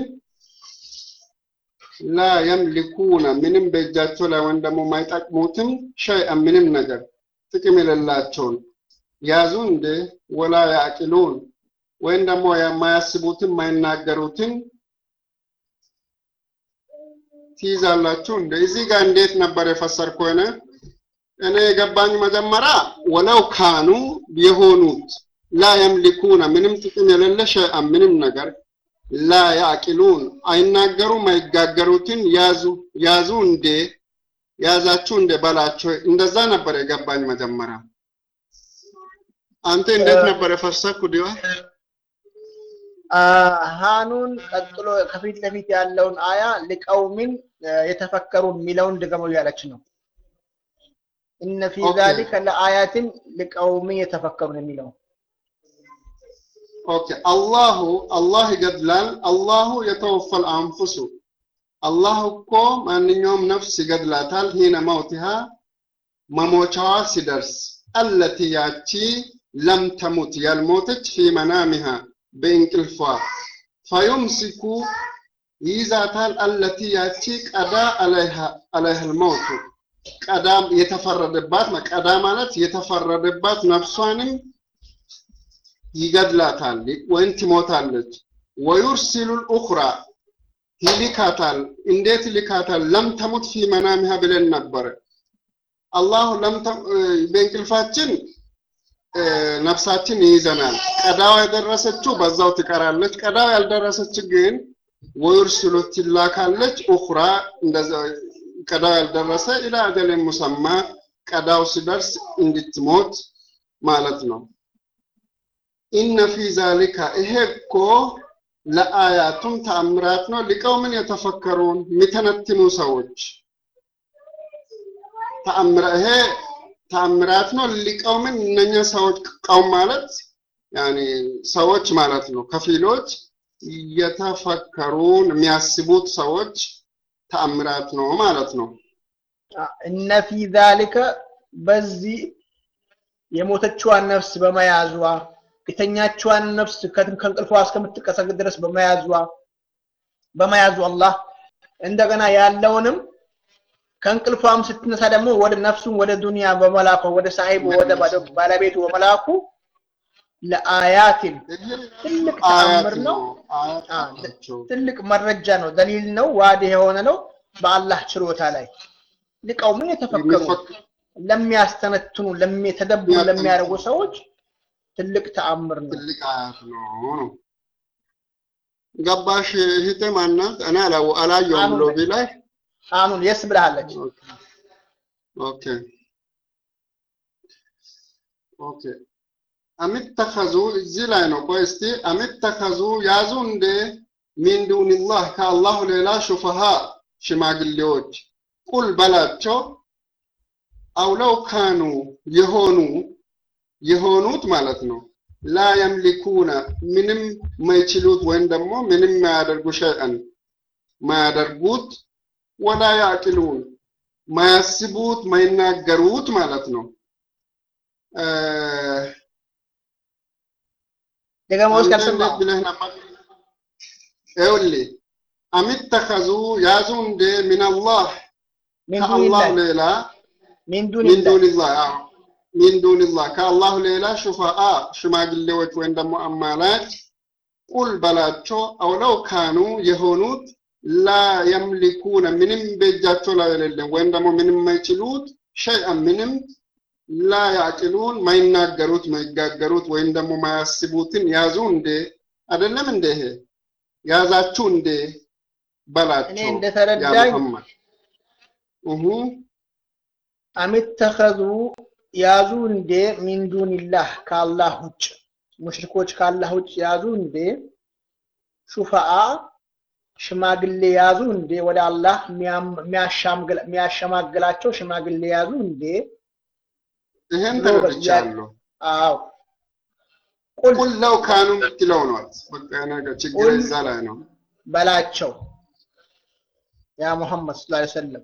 ላ የምሊኩነ ምንም በእጃቸው ላይ ወይም ደግሞ ማይጠቅሙትም ሸይአን ምንም ነገር ጥቅም የሌላቸውን ያዙ እንደ ወላ ያዕቂሉን ወይም ደግሞ የማያስቡትን የማይናገሩትን ትይዛላችሁ እንደ እዚህ ጋር እንዴት ነበር የፈሰርኩ ሆነ እኔ የገባኝ መጀመሪያ ወለው ካኑ የሆኑት ላ የምሊኩነ ምንም ጥቅም የሌለ ሸይአን ምንም ነገር ላ ያዕቂሉን አይናገሩም አይጋገሩትን ያዙ ያዙ እንዴ ያዛችሁ እንደ በላቸው እንደዛ ነበር የገባኝ መጀመሪያ አንተ እንዴት ነበር የፈሰኩ ዲዋ ሃኑን ቀጥሎ ከፊት ለፊት ያለውን አያ ሊቀውሚን የተፈከሩ የሚለውን ድገመው እያለች ነው። እነ ፊ ኦኬ። ዛሊከ ለአያትን ሊቀውሚን የተፈከሩን የሚለው ኦኬ አላሁ አላህ ይገድላል አላሁ የተወፈል አንፉሱ አላህ እኮ ማንኛውም ነፍስ ይገድላታል ሂነ መውቲሃ መሞቻዋ ሲደርስ አለቲ ያቺ ለም ተሙት ያልሞተች ፊ መናሚሃ በእንቅልፏ ፈዩምሲኩ ይይዛታል አለቲ ያቺ ቀዳ አለይሃ ልመውቱ ቀዳ የተፈረደባት ቀዳ ማለት የተፈረደባት ነፍሷንም ይገድላታል ወይም ትሞታለች። ወዩርሲሉ ልኡኽራ ይልካታል። እንዴት ይልካታል? ለም ተሙት ፊ መናሚሃ ብለን ነበረ። አላሁ ለም ተ- እ፣ በእንቅልፋችን እ፣ ነፍሳችን ይይዘናል። ቀዳው የደረሰችው በዛው ትቀራለች። ቀዳው ያልደረሰች ግን ወዩርሲሉ ትላካለች። ኡኽራ እንደዛ ቀዳው ያልደረሰ ኢላ አጀልን ሙሰማ ቀዳው ሲደርስ እንድትሞት ማለት ነው። ኢነ ፊ ዛሊካ ይሄ እኮ ለአያቱም ተአምራት ነው። ሊቀውምን የተፈከሩን የሚተነትኑ ሰዎች ተአምራ ይሄ ተአምራት ነው። ሊቀውምን እነኛ ሰዎች ቀውም ማለት ያኒ ሰዎች ማለት ነው። ከፊሎች የተፈከሩን የሚያስቡት ሰዎች ተአምራት ነው ማለት ነው። እነ ፊ ዛሊከ በዚህ የሞተችዋን ነፍስ በመያዟ የተኛችዋን ነፍስ ከ- ከእንቅልፏ እስከምትቀሰቅስ ድረስ በመያዟ በመያዙ አላህ እንደገና ያለውንም ከእንቅልፏም ስትነሳ ደግሞ ወደ ነፍሱን ወደ ዱንያ በመላኩ ወደ ሳሂቡ ወደ ባለ- ባለቤቱ በመላኩ ለአያትን ትልቅ ተአምር ነው። አያት አ፣ ናቸው። ትልቅ መረጃ ነው፣ ደሊል ነው፣ ዋዲ የሆነ ነው በአላህ ችሎታ ላይ ሊቀውምን የተፈከሩ የሚፈክ- ለሚያስተነትኑ ለሚተደብሩ የሚያስተነትኑ። ለሚያደርጉ ሰዎች ትልቅ ተአምር ነው። ትልቅ አያት ነው ነው። ገባሽ እህቴ ማናት? እኔ አላው- አላየሁም አሁን ሎቢ ላይ አሁን የስ ብላለች። ኦኬ ኦኬ አሚተኸዙ እዚህ ላይ ነው። ቆይ እስቲ አሚተኸዙ ያዙ እንደ ሚን ዱንላህ ከአላሁ ሌላ ሹፈሃ ሽማግሌዎች ቁል በላቸው አውለው ካኑ የሆኑ የሆኑት ማለት ነው ላ የምሊኩነ ምንም ማይችሉት ወይም ደግሞ ምንም ማያደርጉ ሸይአን ማያደርጉት ወላ ያዕቅሉን ማያስቡት ማይናገሩት ማለት ነው። እ፣ ደግሞ እስከ አንተ እንዴት ብለህ ነበር? ይኸውልህ አሚተኸዙ ያዙ እንደ ሚነላህ ሚን ከአላህ ዱኒላህ ሌላ ሚን ሚን ዱኒላህ ዱንላህ አዎ ሚን ዱንላህ ከአላህ ሌላ ሹፋአ ሽማግሌዎች ወይም ደግሞ አማላጭ ቁል በላቸው አውለው ካኑ የሆኑት ላ የምሊኩነ ምንም በእጃቸው ላይ የሌለም ወይም ደግሞ ምንም ማይችሉት ሸይአን ምንም ላ ያዕቅሉን ማይናገሩት ማይጋገሩት ወይም ደግሞ ማያስቡትን ያዙ እንዴ አይደለም እንደ ይሄ ያዛችሁ እንዴ እኔ በላቸው ያ እንደተረዳኝ ሙሐመድ እሁ አሚተኸዙ ያዙ እንዴ ሚን ዱኒላህ ከአላህ ውጭ ሙሽሪኮች ከአላህ ውጭ ያዙ እንዴ ሹፋአ ሽማግሌ ያዙ እንዴ ወደ አላህ የሚያም- የሚያሻምግል- የሚያሸማግላቸው ሽማግሌ ያዙ እንዴ ይሄን ብሎ ተረድቻለሁ። አዎ ቁል ቁል ለው ካኑ የምትለው ነው። በቃ ነገር ችግር ቁል እዛ ላይ ነው። በላቸው ያ ሙሐመድ ሰለላሁ ዐለይሂ ወሰለም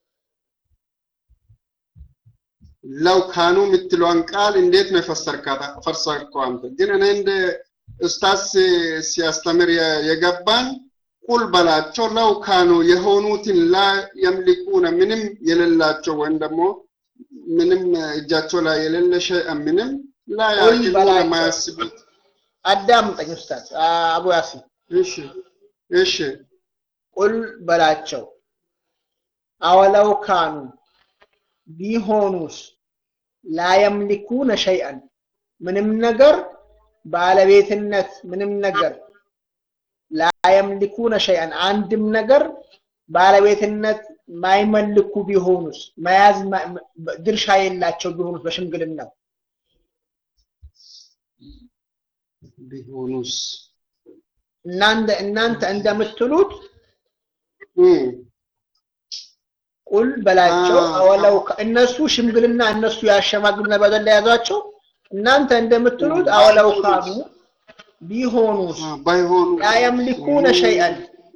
ለው ካኑ የምትለውን ቃል እንዴት ነው የፈሰርካት? ፈሰርከው አንተ ግን እኔ እንደ ኡስታዝ ሲ- ሲያስተምር የ- የገባኝ ቁል በላቸው ለው ካኑ የሆኑትን ላ የምሊኩነ ምንም የሌላቸው ወይም ደግሞ ምንም እጃቸው ላይ የሌለ ሸይአን ምንም ላ ቁል ያዕቂሉነ በላቸው ማያስቡት አዳምጠኝ ኡስታዝ አቡ ያሲን እሺ እሺ ቁል በላቸው አወለው ካኑ ቢሆኑስ ላየምሊኩነ ሸይአን ምንም ነገር ባለቤትነት ምንም ነገር ላየምሊኩነ ሸይአን አንድም ነገር ባለቤትነት ማይመልኩ ቢሆኑስ መያዝ ድርሻ የላቸው ቢሆኑስ በሽምግልናው ቢሆኑስ እናንተ እናንተ እንደምትሉት ቁል በላቸው አወለው እነሱ ሽምግልና እነሱ ያሸማግሉና በደል የያዟቸው እናንተ እንደምትሉት አወለው ካኑ ቢሆኑስ ባይሆኑ ላ የምሊኩነ ሸይአን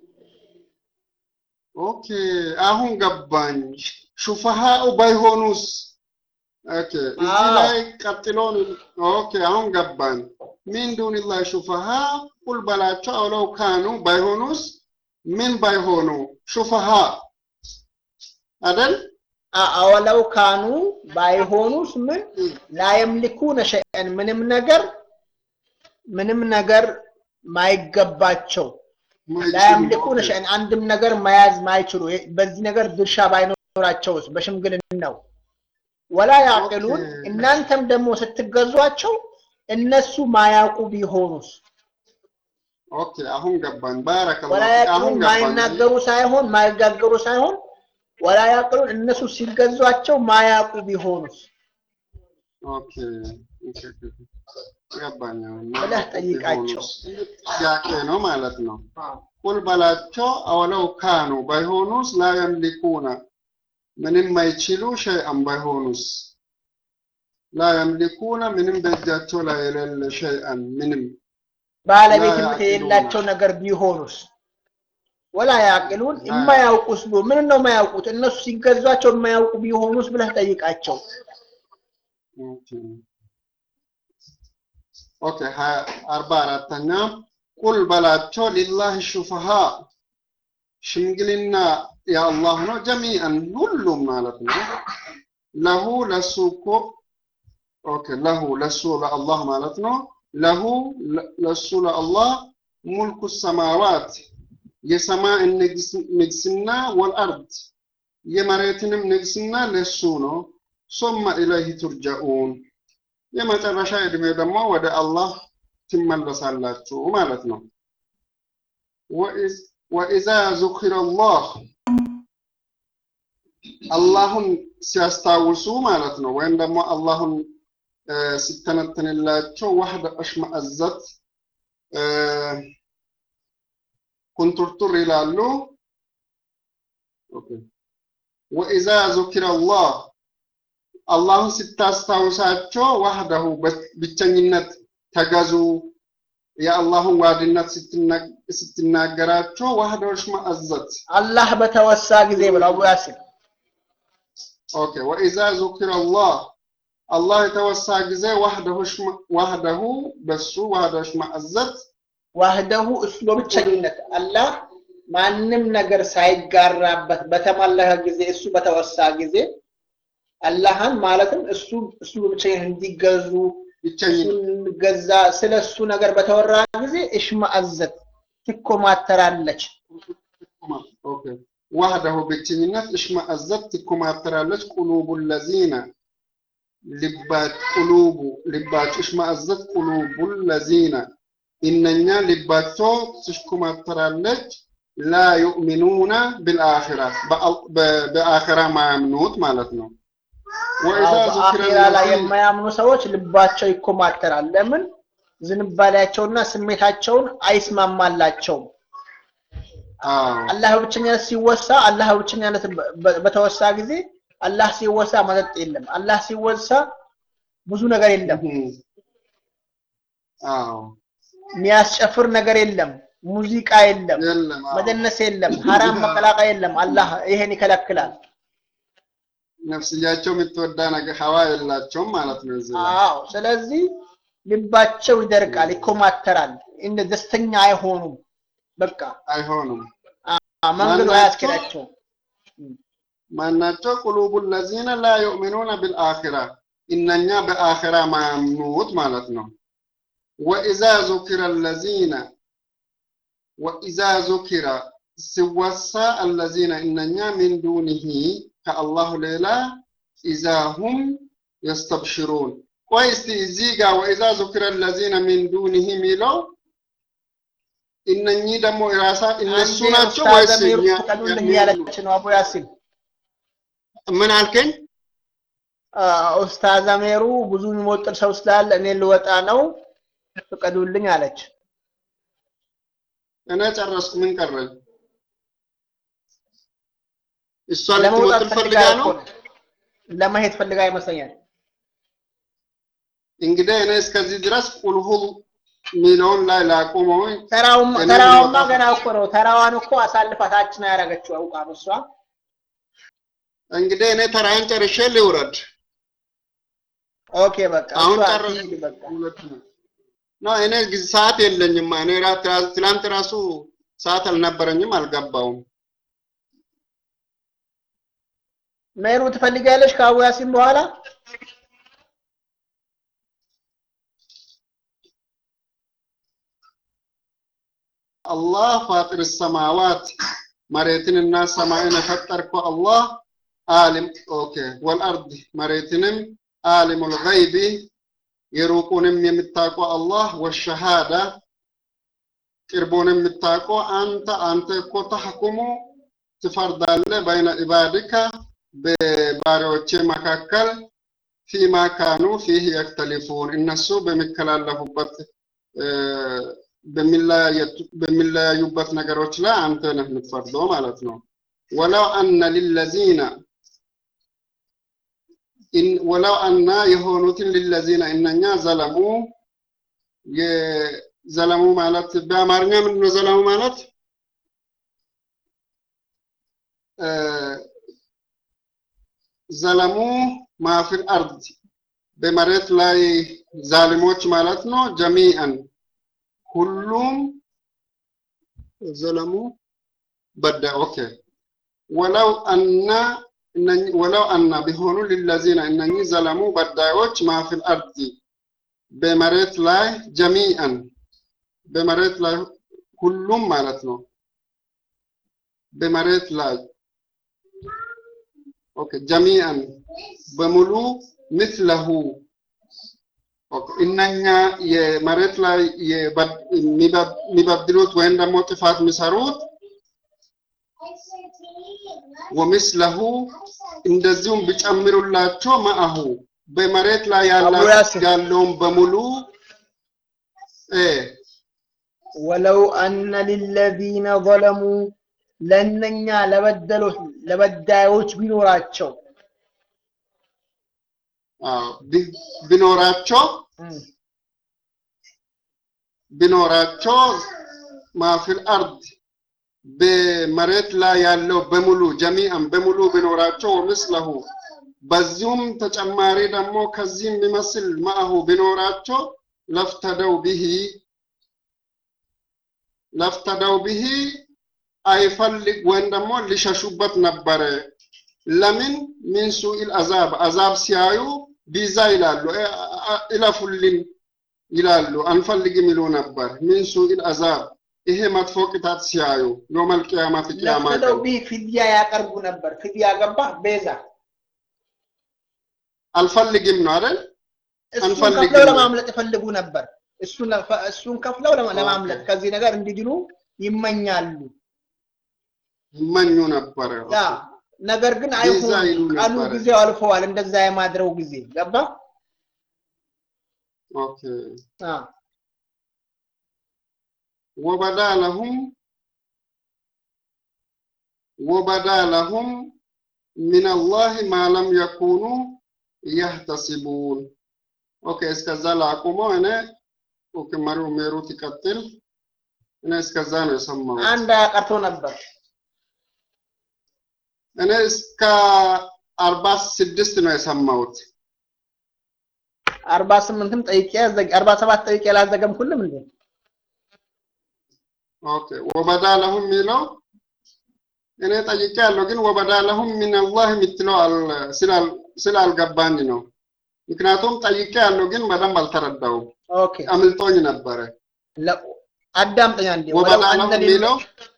ኦኬ አሁን ገባኝ። ሹፈሃኡ ባይሆኑስ ኦኬ እዚህ ላይ ቀጥሎን ኦኬ አሁን ገባኝ። ሚን ዱንላህ ሹፈሃ ቁል በላቸው አውለው ካኑ ባይሆኑስ ምን ባይሆኑ ሹፈሃ አይደል? አወለው ካኑ ባይሆኑስ ምን ላየምሊኩነ ሸይአን ምንም ነገር ምንም ነገር ማይገባቸው ላያምልኩነ ሸይአን አንድም ነገር መያዝ ማይችሉ በዚህ ነገር ድርሻ ባይኖራቸውስ በሽምግልናው ወላ ያዕቅሉን እናንተም ደግሞ ስትገዟቸው እነሱ ማያውቁ ቢሆኑስ ኦኬ አሁን ገባኝ። ባረከላሁ ወላ ፊክ። አሁን ያዕቅሉን ገባኝ። ማይናገሩ ሳይሆን ማይጋገሩ ሳይሆን ወላ ያዕቅሉን እነሱ ሲገዟቸው ማያውቁ ቢሆኑስ ኦኬ ኦኬ፣ ኦኬ። ገባኝ። አሁን ብለህ ጠይቃቸው። ጥያቄ ነው ማለት ነው። ቁል በላቸው አወለው ካኑ ባይሆኑስ ላ የምሊኩነ ምንም አይችሉ ሸይአን ባይሆኑስ ላ የምሊኩነ ምንም በእጃቸው ላይ የሌለ ሸይአን ምንም ባለቤትነት ላ የሌላቸው ነገር ቢሆኑስ ወላ ያዕቅሉን የማያውቁስ ቢሆ ምን ነው የማያውቁት እነሱ ሲገዟቸው የማያውቁ ቢሆኑስ ብለህ ጠይቃቸው ኦኬ ኦኬ ሀያ አርባ አራተኛ ቁል በላቸው ሊላህ ሹፈሃ ሽምግልና የአላህ ነው ጀሚአን ሁሉም ማለት ነው ለሁ ለሱ እኮ ኦኬ ለሁ ለሱ ለአላህ ማለት ነው ለሁ ለሱ ለአላህ ሙልኩ ሰማዋት የሰማይ ንግስና ወልአርድ የመሬትንም ንግስና ለሱ ነው ሶመ ኢለይህ ቱርጀኡን የመጨረሻ እድሜ ደግሞ ወደ አላህ ትመለሳላችሁ ማለት ነው። ወኢዛ ዙኪረ አላህ አላሁን ሲያስታውሱ ማለት ነው። ወይም ደግሞ አላሁን ሲተነትንላቸው ዋህደ አሽመአዘት ኩንቱርቱር ይላሉ። ወኢዛ ዙኪረ አላህ አላህን ስታስታውሳቸው ዋህደሁ ብቸኝነት ተገዙ የአላህን ዋድነት ስትናገራቸው ዋህደሁ እሽመአዘት አላህ በተወሳ ጊዜ ብለው አቡ ያሲን ኦኬ ወኢዛ ዙኪረ አላህ አላህ የተወሳ ጊዜ ዋህደሁ ዋህደሁ በሱ ዋህደሁ እሽመአዘት ዋህደሁ እሱ በብቸኝነት አላህ ማንም ነገር ሳይጋራበት በተመለከ ጊዜ እሱ በተወሳ ጊዜ አላህን ማለትም እሱ እሱ በብቸኝነት እንዲገዙ ብቸኝነት ገዛ ስለ እሱ ነገር በተወራ ጊዜ እሽማአዘት ትኮማተራለች። ኦኬ ዋህደሁ ብቸኝነት እሽማአዘት ትኮማተራለች። ቁሉቡ ለዚነ ልባት ቁሉቡ ልባቸው እሽማአዘት ቁሉቡ ለዚነ እነኛ ልባቸው ትሽኮማተራለች። ላ ዩእሚኑነ ብልአኺራ በአኺራ ማያምኑት ማለት ነው። ወኢዛ ዙኪረ በአኺራ ላይ የማያምኑ ሰዎች ልባቸው ይኮማተራል። ለምን? ዝንባሌያቸውና ስሜታቸውን አይስማማላቸውም። አላህ በብቸኛነት ሲወሳ አላህ በብቸኛነት በተወሳ ጊዜ አላህ ሲወሳ መጠጥ የለም። አላህ ሲወሳ ብዙ ነገር የለም። አዎ የሚያስጨፍር ነገር የለም። ሙዚቃ የለም። የለም አዎ። መደነስ የለም። ሐራም መቀላቀል የለም። አላህ ይሄን ይከለክላል። ነፍስያቸው የምትወዳ ነገር ሀዋ የላቸውም ማለት ነው። እዚህ ላይ አዎ። ስለዚህ ልባቸው ይደርቃል፣ ይኮማተራል፣ እንደ ደስተኛ አይሆኑም። በቃ አይሆኑም። መንገዱ ማናቸው? አያስኬዳቸውም። ማናቸው? ቁሉቡ ለዚነ ላ ዩእሚኑነ ብልአኺራ እነኛ በአኺራ ማያምኑት ማለት ነው። ወኢዛ ዙኪረ አለዚነ ወኢዛ ዙኪረ ሲወሳ አለዚነ እነኛ ሚን ዱኒሂ ከአላሁ ሌላ ኢዛ ሁም የስተብሽሩን ቆይ እስቲ እዚህ ጋር ወኢዛ ዙኪረ አለዚነ ሚን ዱኒሂ የሚለው እነኚህ ደግሞ ራሳ እነሱ አንዴ ናቸው ኡስታዝ ወይስ አሚሩ እኛ ፍቀዱልኝ የሚሉ? ያለች ነው አቡ ያሲን ምን አልከኝ? አ፣ ኡስታዝ አሜሩ ብዙ የሚሞጥር ሰው ስላለ እኔ ልወጣ ነው ፍቀዱልኝ አለች። እኔ ጨረስኩ። ምን ቀረኝ? እሷ ለመውጣት ልትሞጥር ፈልጋ ፈልጋ እኮ ነው። ነው። ለመሄድ ፈልጋ ይመስለኛል። እንግዲህ እኔ እስከዚህ ድረስ ቁልሁ ሚለውን ላይ ላቆመው። ተራውማ እኔ ተራዋማ ልወጣ ገና እኮ ነው። ተራዋን እኮ አሳልፋ ታች ነው ያደረገችው አውቃ ነው እሷ። እንግዲህ እኔ ተራዬን ጨርሼ ልውረድ። ኦኬ በቃ አሁን እሷ ቀረ ትሂድ በቃ። ሁለት ነው። ና እኔ ጊዜ ሰዓት የለኝም። እኔ ራት ትላንት ራሱ ሰዓት አልነበረኝም፣ አልገባውም። ሜሩ ትፈልጊያለሽ ከአቡ ያሲን በኋላ? አላህ ፋጢር ሰማዋት መሬትንና ሰማይን የፈጠርከው አላህ አሊም ኦኬ ወልአርድ መሬትንም አሊሙል ገይቢ የሩቁንም የምታውቀው አላህ ወሸሃዳ ቅርቡንም የምታውቀው አንተ አንተ እኮ ተሕኩሙ ትፈርዳለህ በይነ ኢባድከ በባሪያዎቼ መካከል ፊማ ካኑ ፊህ የክተሊፉን እነሱ በሚከላለፉበት እ፣ በሚለያየቱ- በሚለያዩበት ነገሮች ላይ አንተ ነህ የምትፈርደው ማለት ነው። ወለው አነ ሊለዚነ ኢን- ወለው አና የሆኑትን ሊለዚነ እነኛ ዘለሙ የዘለሙ ማለት በአማርኛ ምንድን ነው ዘለሙ ማለት እ፣ ዘለሙ ማፊል አርድ በመሬት ላይ ዛሊሞች ማለት ነው። ጀሚአን ሁሉም ዘለሙ በዳ ኦኬ ወለው አና እነኝ- ወለው አና ቢሆኑ ሊለዚነ እነኚህ ዘለሙ በዳዮች ማፊል አርድ በመሬት ላይ ጀሚአን በመሬት ላይ ሁሉም ማለት ነው። በመሬት ላይ ኦኬ ጀሚአን በሙሉ ምስለሁ ኦኬ እነኛ የመሬት ላይ የበድ- የሚበድ- የሚበድሉት ወይም ደግሞ ጥፋት የሚሰሩት ወምስለሁ እንደዚሁም ቢጨምሩላቸው መአሁ በመሬት ላይ ያላ- አቡ ያሲን ያለውን በሙሉ እ ወለው አነ ሊለዚነ ዘለሙ ለእነኛ ለበደሉት ለበዳዮች ቢኖራቸው አዎ፣ ቢ- ቢኖራቸው እም፣ ቢኖራቸው ማፊል አርድ በመሬት ላይ ያለው በሙሉ ጀሚአን በሙሉ ቢኖራቸው ወምስለሁ በዚሁም ተጨማሪ ደግሞ ከዚህ የሚመስል ማአሁ ቢኖራቸው ለፍተደው ቢሂ ለፍተደው ቢሂ አይፈልግ ወይም ደግሞ ሊሸሹበት ነበረ። ለምን ሚን ሱኢል አዛብ አዛብ ሲያዩ ቢዛ ይላሉ፣ እ- እ- እለፉልን ይላሉ፣ አንፈልግም ይሉ ነበር። ሚን ሱኢል አዛብ ይሄ መጥፎ ቅጣት ሲያዩ ዮመል ቂያማት ቂያማ ለፍተው ቀን ቢህ ፊድያ ያቀርቡ ነበር። ፊድያ ገባ ቤዛ አልፈልግም ነው አይደል? እሱን አንፈልግም ከፍለው ነው። ለማምለጥ ይፈልጉ ነበር። እሱን ለፈ- እሱን ከፍለው ለማ- ለማምለጥ ከዚህ ነገር እንዲድኑ ይመኛሉ። ይመኙ ነበረ። ያ ነገር ግን ቤዛ አይሆንም። ይሉ ቀኑ ነበረ። ጊዜው አልፈዋል። እንደዛ የማድረው ጊዜ ገባ። ኦኬ አ ወበዳ ለሁም ወበዳ ለሁም ሚን አላህ ማ ለም የኩኑ የህተሲቡን። ኦኬ እስከዛ ላቁመው። እኔ ኦኬ መሪው ሜሩት ይቀጥል። እኔ እስከዛ ነው የሰማሁት። አንድ አያ ቀርቶ ነበር። እኔ እስከ አርባ ስድስት ነው የሰማሁት። አርባ ስምንትም ጠይቄ ያዘግ አርባ ሰባት ጠይቄ ላዘገምኩልም እንዴ ኦኬ ወበዳ ለሁም የሚለው እኔ ጠይቄ ያለው ግን ወበዳ ለሁም ሚን አላህ የምትለው አል- ስላል- ስላልገባኝ ነው። ምክንያቱም ጠይቄ ያለው ግን በደንብ አልተረዳውም፣ ኦኬ አምልጦኝ ነበረ። ለ- አዳምጠኝ አንዴ ወለው ወበዳ አነ ለሁም ሊል- የሚለው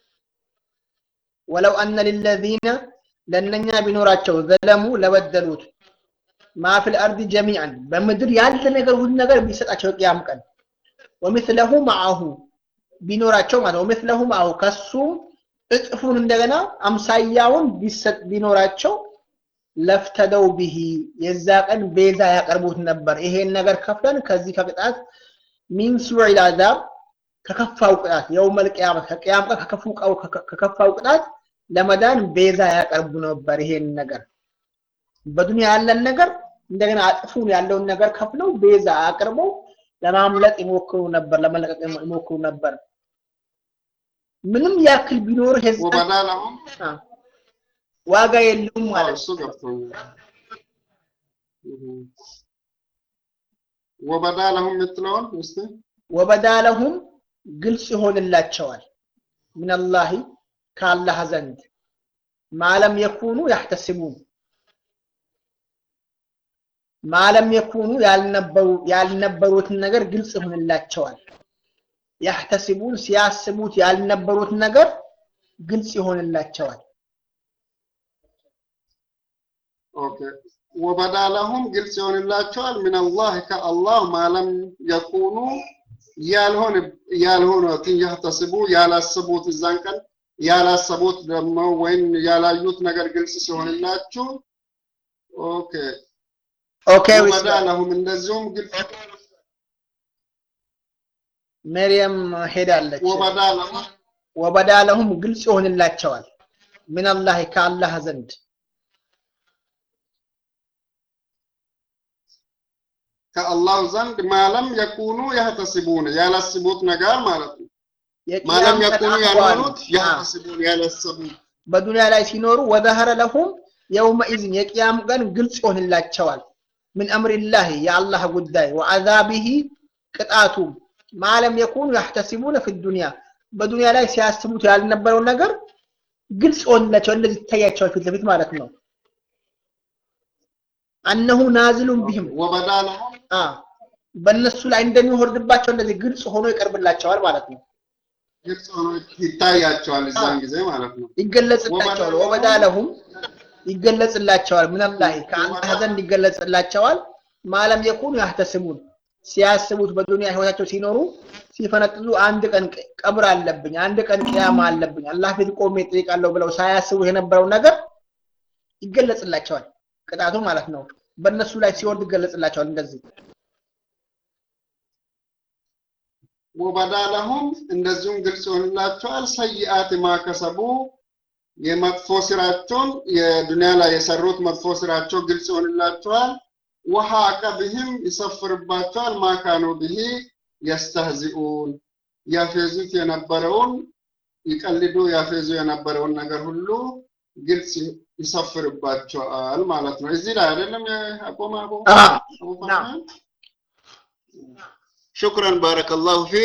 ወለው አነ ሊለዚነ ለእነኛ ቢኖራቸው ዘለሙ ለበደሉት ማፊል አርድ ጀሚዐን በምድር ያለ ነገር ሁሉ ነገር ቢሰጣቸው ቅያም ቀን ወሚስለሁ መዐሁ ቢኖራቸው ማለት ነው። ወሚስለሁ መዐሁ ከሱ እጥፉን እንደገና አምሳያውን ቢሰጥ ቢኖራቸው ለፍተደው ቢሂ የዛ ቀን ቤዛ ያቀርቡት ነበር። ይሄን ነገር ከፍለን ከዚህ ከቅጣት ሚን ሱዒል አዛብ ከከፋው ቅጣት የውመል ቂያማ ከቂያም ቀን ከከፉ ከከፋው ቅጣት ለመዳን ቤዛ ያቀርቡ ነበር። ይሄን ነገር በዱንያ ያለን ነገር እንደገና አጥፉን ያለውን ነገር ከፍለው ቤዛ አቅርበው ለማምለጥ ይሞክሩ ነበር፣ ለመለቀቅ ይሞክሩ ነበር። ምንም ያክል ቢኖር ህዝብ ወበዳ ለሁም ዋጋ የለውም አዎ፣ ማለት እሱ ገብቶኛል። እህ። ወበዳ ለሁም የምትለውን እስቲ ወበዳ ለሁም ግልጽ ይሆንላቸዋል ሚነላሂ ከአላህ ዘንድ ማለም የኩኑ ያህተስቡን ማለም የኩኑ ያልነበሩ ያልነበሩትን ነገር ግልጽ ይሆንላቸዋል። ያህተስቡን ሲያስቡት ያልነበሩት ነገር ግልጽ ይሆንላቸዋል። ኦኬ ወበዳ ለሁም ግልጽ ይሆንላቸዋል ሚነላህ ከአላህ ማለም የኩኑ ያልሆነ ያልሆኑትን ያህተስቡ ያላሰቡት እዛን ቀን ያላሰቡት ደግሞ ወይም ያላዩት ነገር ግልጽ ሲሆንላችሁ ኦኬ ኦኬ ወበዳ ለሁም እንደዚሁም ግልጽ መርየም ሄዳለች። ወበዳ ለሁም ወበዳ ለሁም ግልጽ ይሆንላቸዋል ሚነላሂ ከአላህ ዘንድ ከአላህ ዘንድ ማለም የኩኑ ያህተስቡን ያላስቡት ነገር ማለት ነው። ማለም የቂያም ቀን የኩኑ አህዋል ያልሆኑት አ፣ ያህተስቡን ያላሰቡት በዱንያ ላይ ሲኖሩ ወዘሀረ ለሁም የውመኢዝን የቅያም ቀን ግልጽ ይሆንላቸዋል ምን አምሪላሂ የአላህ ጉዳይ ወዐዛቢሂ ቅጣቱ ማለም የኩኑ ያህተሲቡነ ፊ ዱንያ በዱንያ ላይ ሲያስቡት ያልነበረው ነገር ግልጽ ይሆንላቸዋል እንደዚህ ይታያቸዋል ፊት ለፊት ማለት ነው አነሁ ናዝሉን ቢህም ወበዳ ለሁም አ በእነሱ ላይ እንደሚወርድባቸው እንደዚህ ግልጽ ሆኖ ይቀርብላቸዋል ማለት ነው ግልጽ ሆኖ ይታያቸዋል እዛን ጊዜ ማለት ነው። ይገለጽላቸዋል ወበዳ ለሁም ይገለጽላቸዋል ምንላሂ ከአላህ ዘንድ ይገለጽላቸዋል ማለም የኩኑ ያህተስቡን ሲያስቡት በዱንያ ህይወታቸው ሲኖሩ ሲፈነጥዙ አንድ ቀን ቅ- ቀብር አለብኝ አንድ ቀን ቅያማ አለብኝ አላህ ፊት ቆሜ እጠይቃለሁ ብለው ሳያስቡ የነበረው ነገር ይገለጽላቸዋል ቅጣቱ ማለት ነው በእነሱ ላይ ሲወርድ ይገለጽላቸዋል እንደዚህ ወበዳ ለሁም እንደዚሁም ግልጽ ይሆንላቸዋል ሰይአት ማከሰቡ የመጥፎ ስራቸውን የዱንያ ላይ የሰሩት መጥፎ ስራቸው ግልጽ ይሆንላቸዋል። ወሐቀ ብህም ይሰፍርባቸዋል ማካኑ ብሂ የስተህዚኡን ያፌዙት የነበረውን ይቀልዱ ያፌዙ የነበረውን ነገር ሁሉ ግልጽ ይሰፍርባቸዋል ማለት ነው። እዚህ ላይ አይደለም ያቆመ አቡ አ አቡ ናም ፈርሃን? ሹክረን ባረከላሁ ፊ